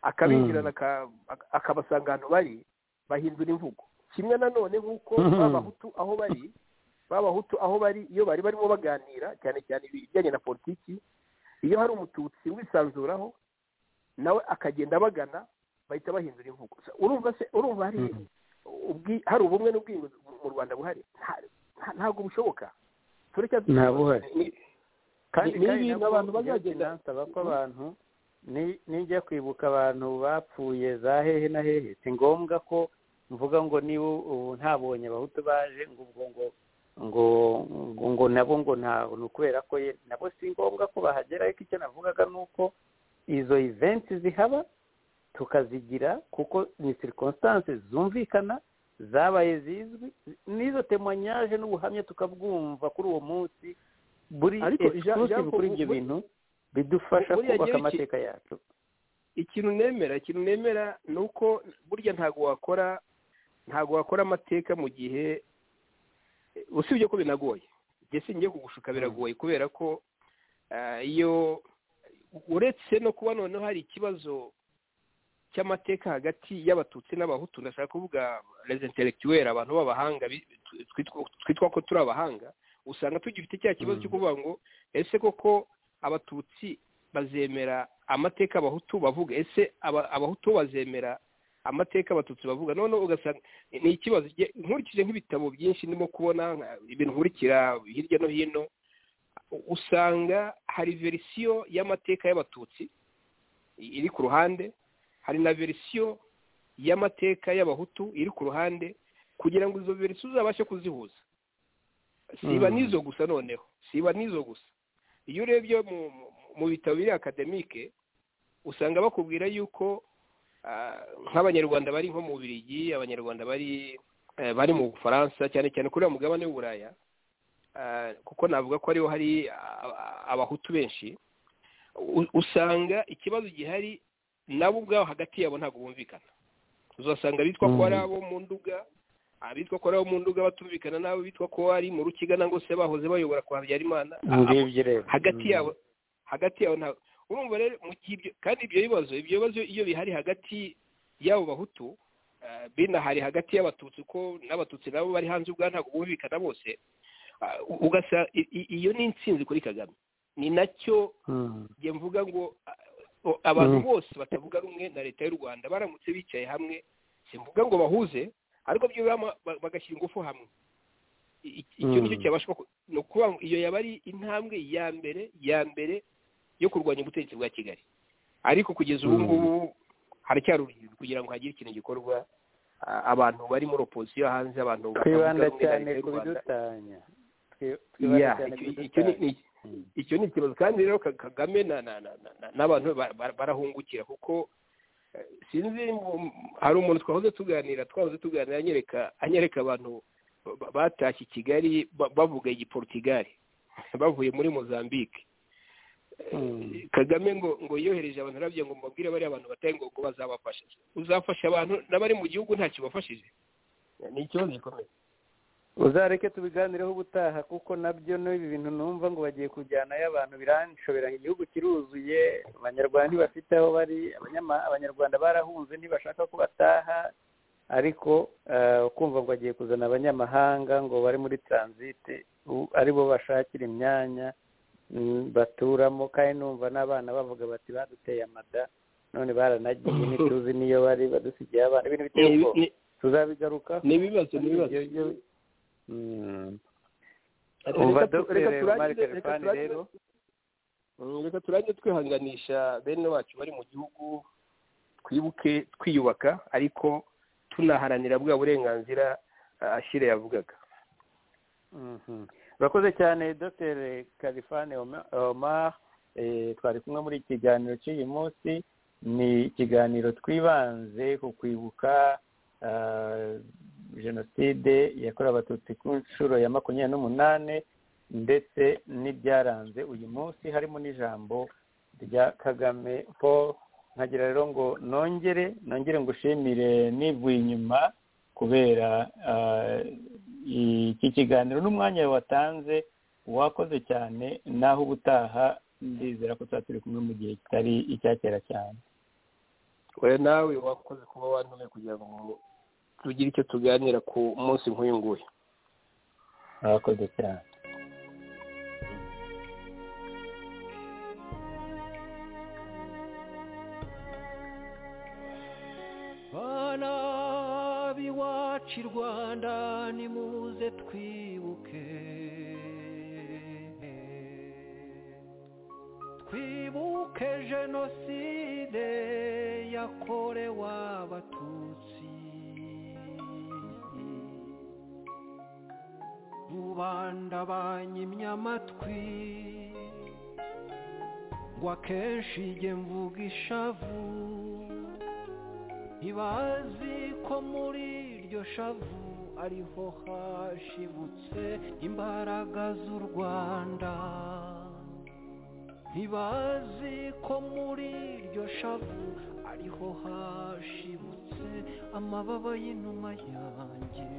akabinjirana aka- aka- akabasanga ahantu bari bahindura imvugo kimwe nanone nk'uko Mhm. b'abahutu aho bari b'abahutu aho bari iyo bari barimo baganira cyane cyane ibijyanye na politiki iyo hari umututsi wisanzuraho nawe akagenda abagana bahita bahindura imvugo urumva se urumva hari Mhm. ubwi- hari ubumwe n'ubwiyunge mu rwanda buhari Nta- nta- ntabwo bushoboka turacya Nta buhari. Ni- kandi Ni- ni kandi ibintu nabwo abantu njya bazagenda- sinansaba ko abantu ni- nijya kwibuka abantu bapfuye za hehe na hehe si ngombwa ko mvuga ngo niba ubu ntabonye abahutu baje ngo ubwo ngo ngo ngo ngo nabo ngo nta ni ukubera ko ye nabo si ngombwa ko bahagera ariko icyo navugaga ni uko izo eventi zihaba tukazigira kuko ni circumstances zumvikana zabaye zizwi n'izo temanyaje n'ubuhamya tukabwumva kuri uwo munsi buri Ariko ija- exclusive ijambo kuri mu- ibyo muri- bintu bidufasha buriya kubaka gihe iki- amateka yacu ikintu nemera ikintu nemera ni uko burya ntabwo wakora ntabwo wakora amateka mu gihe usibye ko binagoye njye singiye kugushuka biragoye kubera ko ah, iyo uretse no kuba noneho hari ikibazo cy'amateka hagati y'abatutsi n'abahutu ndashaka kuvuga les intellectuels abantu b'abahanga bi- twitwa- twitwa ko turi abahanga usanga tugifite cya kibazo Mm. cyo kuvuga ngo ese koko abatutsi bazemera amateka abahutu bavuga ese aba- abahutu bo bazemera amateka abatutsi bavuga noneho ugasanga ni ikibazo Njye- nkurikije nk'ibitabo byinshi ndimo kubona nka- ibintu nkurikira hirya no hino usanga hari verisiyo y'amateka y'abatutsi i- iri ku ruhande hari na verisiyo y'amateka y'abahutu iri ku ruhande kugira ngo izo verisiyo uzabashe kuzihuza siba n'izo gusa noneho siba n'izo gusa iyo urebye mu- mu- mu bitabo biri akademike usanga bakubwira yuko ah, nk'abanyarwanda bari nko mu birigi abanyarwanda bari eh, bari mu bufaransa cyane cyane kuri uwo mugabane w'uburaya ah, kuko navuga ko ariho hari ah, ah, abahutu benshi u- usanga ikibazo gihari nabo ubwabo hagati yabo ntabwo bumvikana uzasanga bitwa ko ari abo mu nduga abitwa ko ari abo mu nduga batumvikana n'abo bitwa ko ari mu rukigana ngo se bahoze bayobora kwa habyarimana ngibyo rero hagati yabo hagati yabo ntabwo urumva rero mu gihe ibyo kandi ibyo bibazo ibyo bibazo iyo bihari hagati y'abo bahutu eh, binahari hagati y'abatutsi ko n'abatutsi nabo bari hanze ubwa ntabwo bumvikana bose ah, u- ugasa i- i- iyo ni intsinzi kuri kagame ni nacyo Mm. njye mvuga ngo ah, o- abantu Mm. bose batavuga rumwe na leta y'u rwanda baramutse bicaye hamwe simvuga ngo bahuze ariko byibura ma- ba- bagashyira ingufu hamwe I- i- icyo nicyo Mm. cyabasha ku- ni ukuvuga ngo iyo yaba ari intambwe ya mbere ya mbere yo kurwanya ubutegetsi bwa kigali ariko kugeza ubu Mm. ngubu haracyari urugendo kugira ngo hagire ikintu gikorwa ah, abantu bari muri opozisiyo hanze abantu twibanda batavuga rumwe na cyane leta y'u ku Rwanda. bidutanya Twi- Yeah, twibanda cyane ku icyo- icyo ni- bidutanya ni- icyo ni ikibazo kandi rero Ka- kagame na- na- na- na- na- n'abantu ba- ba- barahungukira kuko eh, sinzi mu- hari umuntu twahoze tuganira twahoze tuganira anyereka anyereka abantu ba- ba- batashye i kigali ba- bavuga igiporutigali bavuye muri mozambique Eh, kagame ngo ngo yohereje abantu arabyo ngo mubabwire bariya bantu batari ngo ngo bazabafashe uzafasha abantu n'abari mu gihugu ntacyo ubafashije ni ikibazo gikomeye uzareke tubiganireho ubutaha kuko nabyo n'ibi bintu numva ngo bagiye kujyanayo abantu biranshobera igihugu kiruzuye abanyarwanda ntibafite aho bari abanyama- abanyarwanda barahunze ntibashaka ko bataha ariko eh, kumva ngo bagiye kuzana abanyamahanga ngo bari muri taransite u- aribo bashakira imyanya mm, baturamo kandi numva n'abana bavuga bati baduteye amada none baranagiye ntituzi niyo bari badusigiye abana ibintu biteye Ni- ubwoba ni- tuzabigarukaho ni ibibazo ni ibibazo Ibyo- ibyo- Mm. Reka umva tu- dogiteri reka turangize- Omar reka Khalfan turangize- rero Mm, reka turange twihanganisha bene wacu bari mu gihugu twibuke twiyubaka ariko tunaharanira bwa burenganzira ah, Ashille yavugaga Mhm. urakoze cyane dogiteri kalifani omar Eh, twari kumwe muri iki kiganiro cy'uyu munsi ni ikiganiro twibanze ku kwibuka ah, jenoside yakorewe abatutsi ku nshuro ya makumyabiri n'umunani ndetse n'ibyaranze uyu munsi harimo n'ijambo rya kagame paul nkagira rero ngo nongere nongere ngushimire nivuye inyuma kubera ah, iki kiganiro n'umwanya watanze wakoze cyane naho ubutaha ndizera ko tuzaba turi kumwe mu gihe kitari icya kera cyane we nawe wakoze kuba wantumiye kugira ngo tugire icyo tuganira ku munsi nk'uyu nguyu wakoze cyane bana b'iwacu i rwanda nimuze twibuke twibuke jenoside yakorewe abatutsi rubanda banyimye amatwi ngo akenshi njye mvuga ishavu ntibazi ko muri iryo shavu ariho hashibutse imbaraga z'u rwanda ntibazi ko muri iryo shavu ariho hashibutse amababa y'inuma yanjye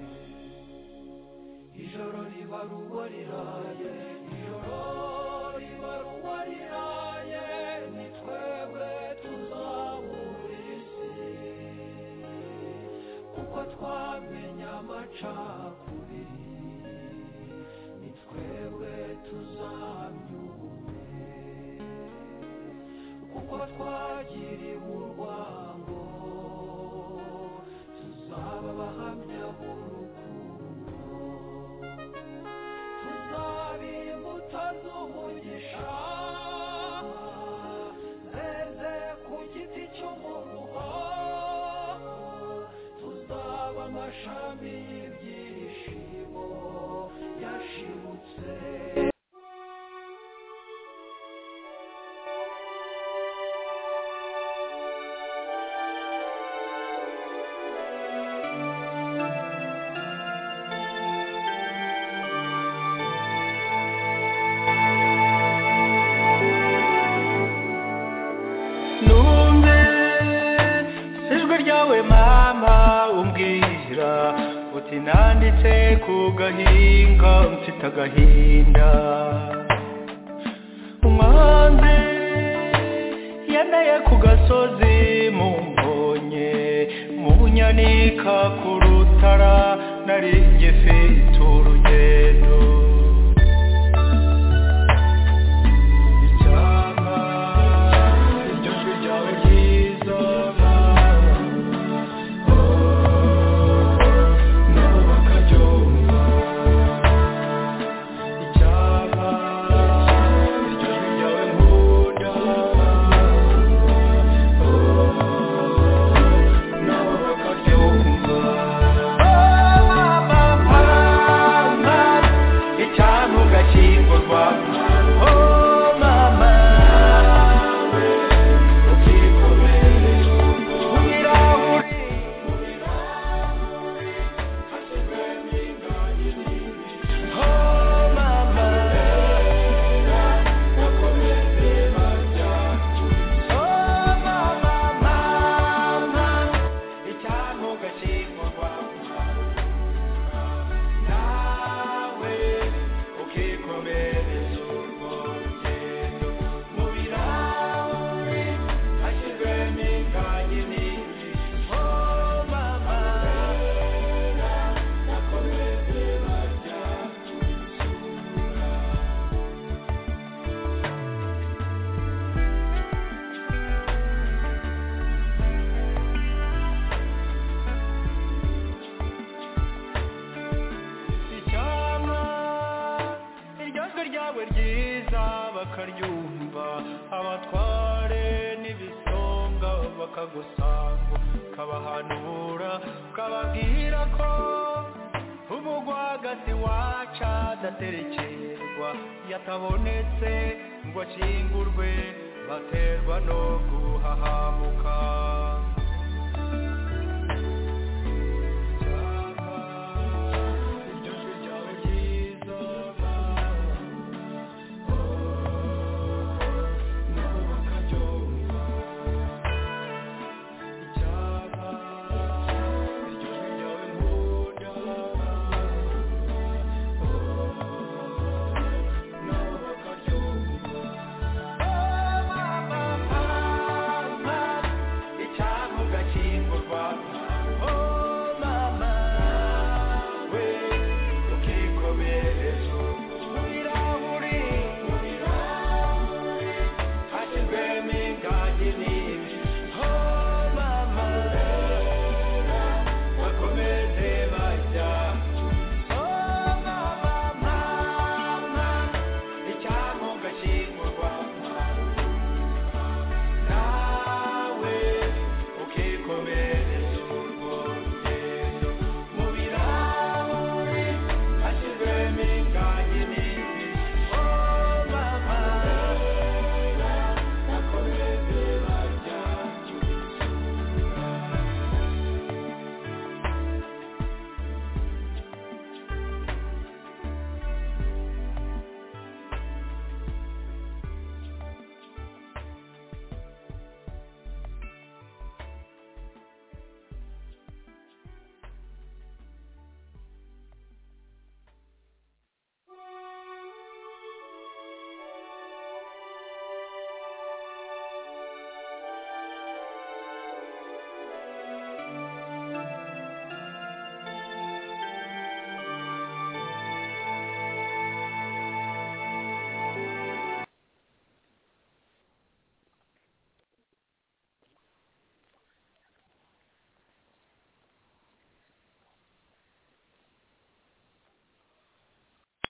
ijoro riba ruba riraye ijoro riba ruba riraye ni twebwe tuzabura isi kuko twamenye amacakubiri ni twebwe tuzamyume kuko twagiriwe urwango tuzaba abahamya b'urukundo tuzabimbuta z'umugisha zeze ku giti cy'umuruho tuzaba amashami y'ibyishimo yashibutse numve ijwi ryawe mama umbwira uti nanditse ku gahinga mfite agahinda umwanzi yemeye ku gasozi mumbonye munyanika ku rutara nari ngifite urugendo icyapa iryo jwi ryawe ryiza nabo bakabyumva icyapa iryo jwi ryawe nkunda nabo bakabyumva mama icyantu gashyingurwa Oh, mama, ukikomere, mu birahuri, mu birahuri, hashyizwemo ingagi nini. Oh, mama, bakomeze barya. Oh, mama, mama, icyantu gashyingurwa. Nawe ukikomereza urwo rugendo mu birahuri hashyizwemo ingagi nyinshi. Oh, mama, bakomeze barya isura. icyama iryo jwi ryawe ryiza bakaryumva abatware n'ibisonga bakagusanga ukabahanura ukababwira ko umugwagasi waca adaterekerwa yatabonetse ngo akingurwe baterwa no guhahamuka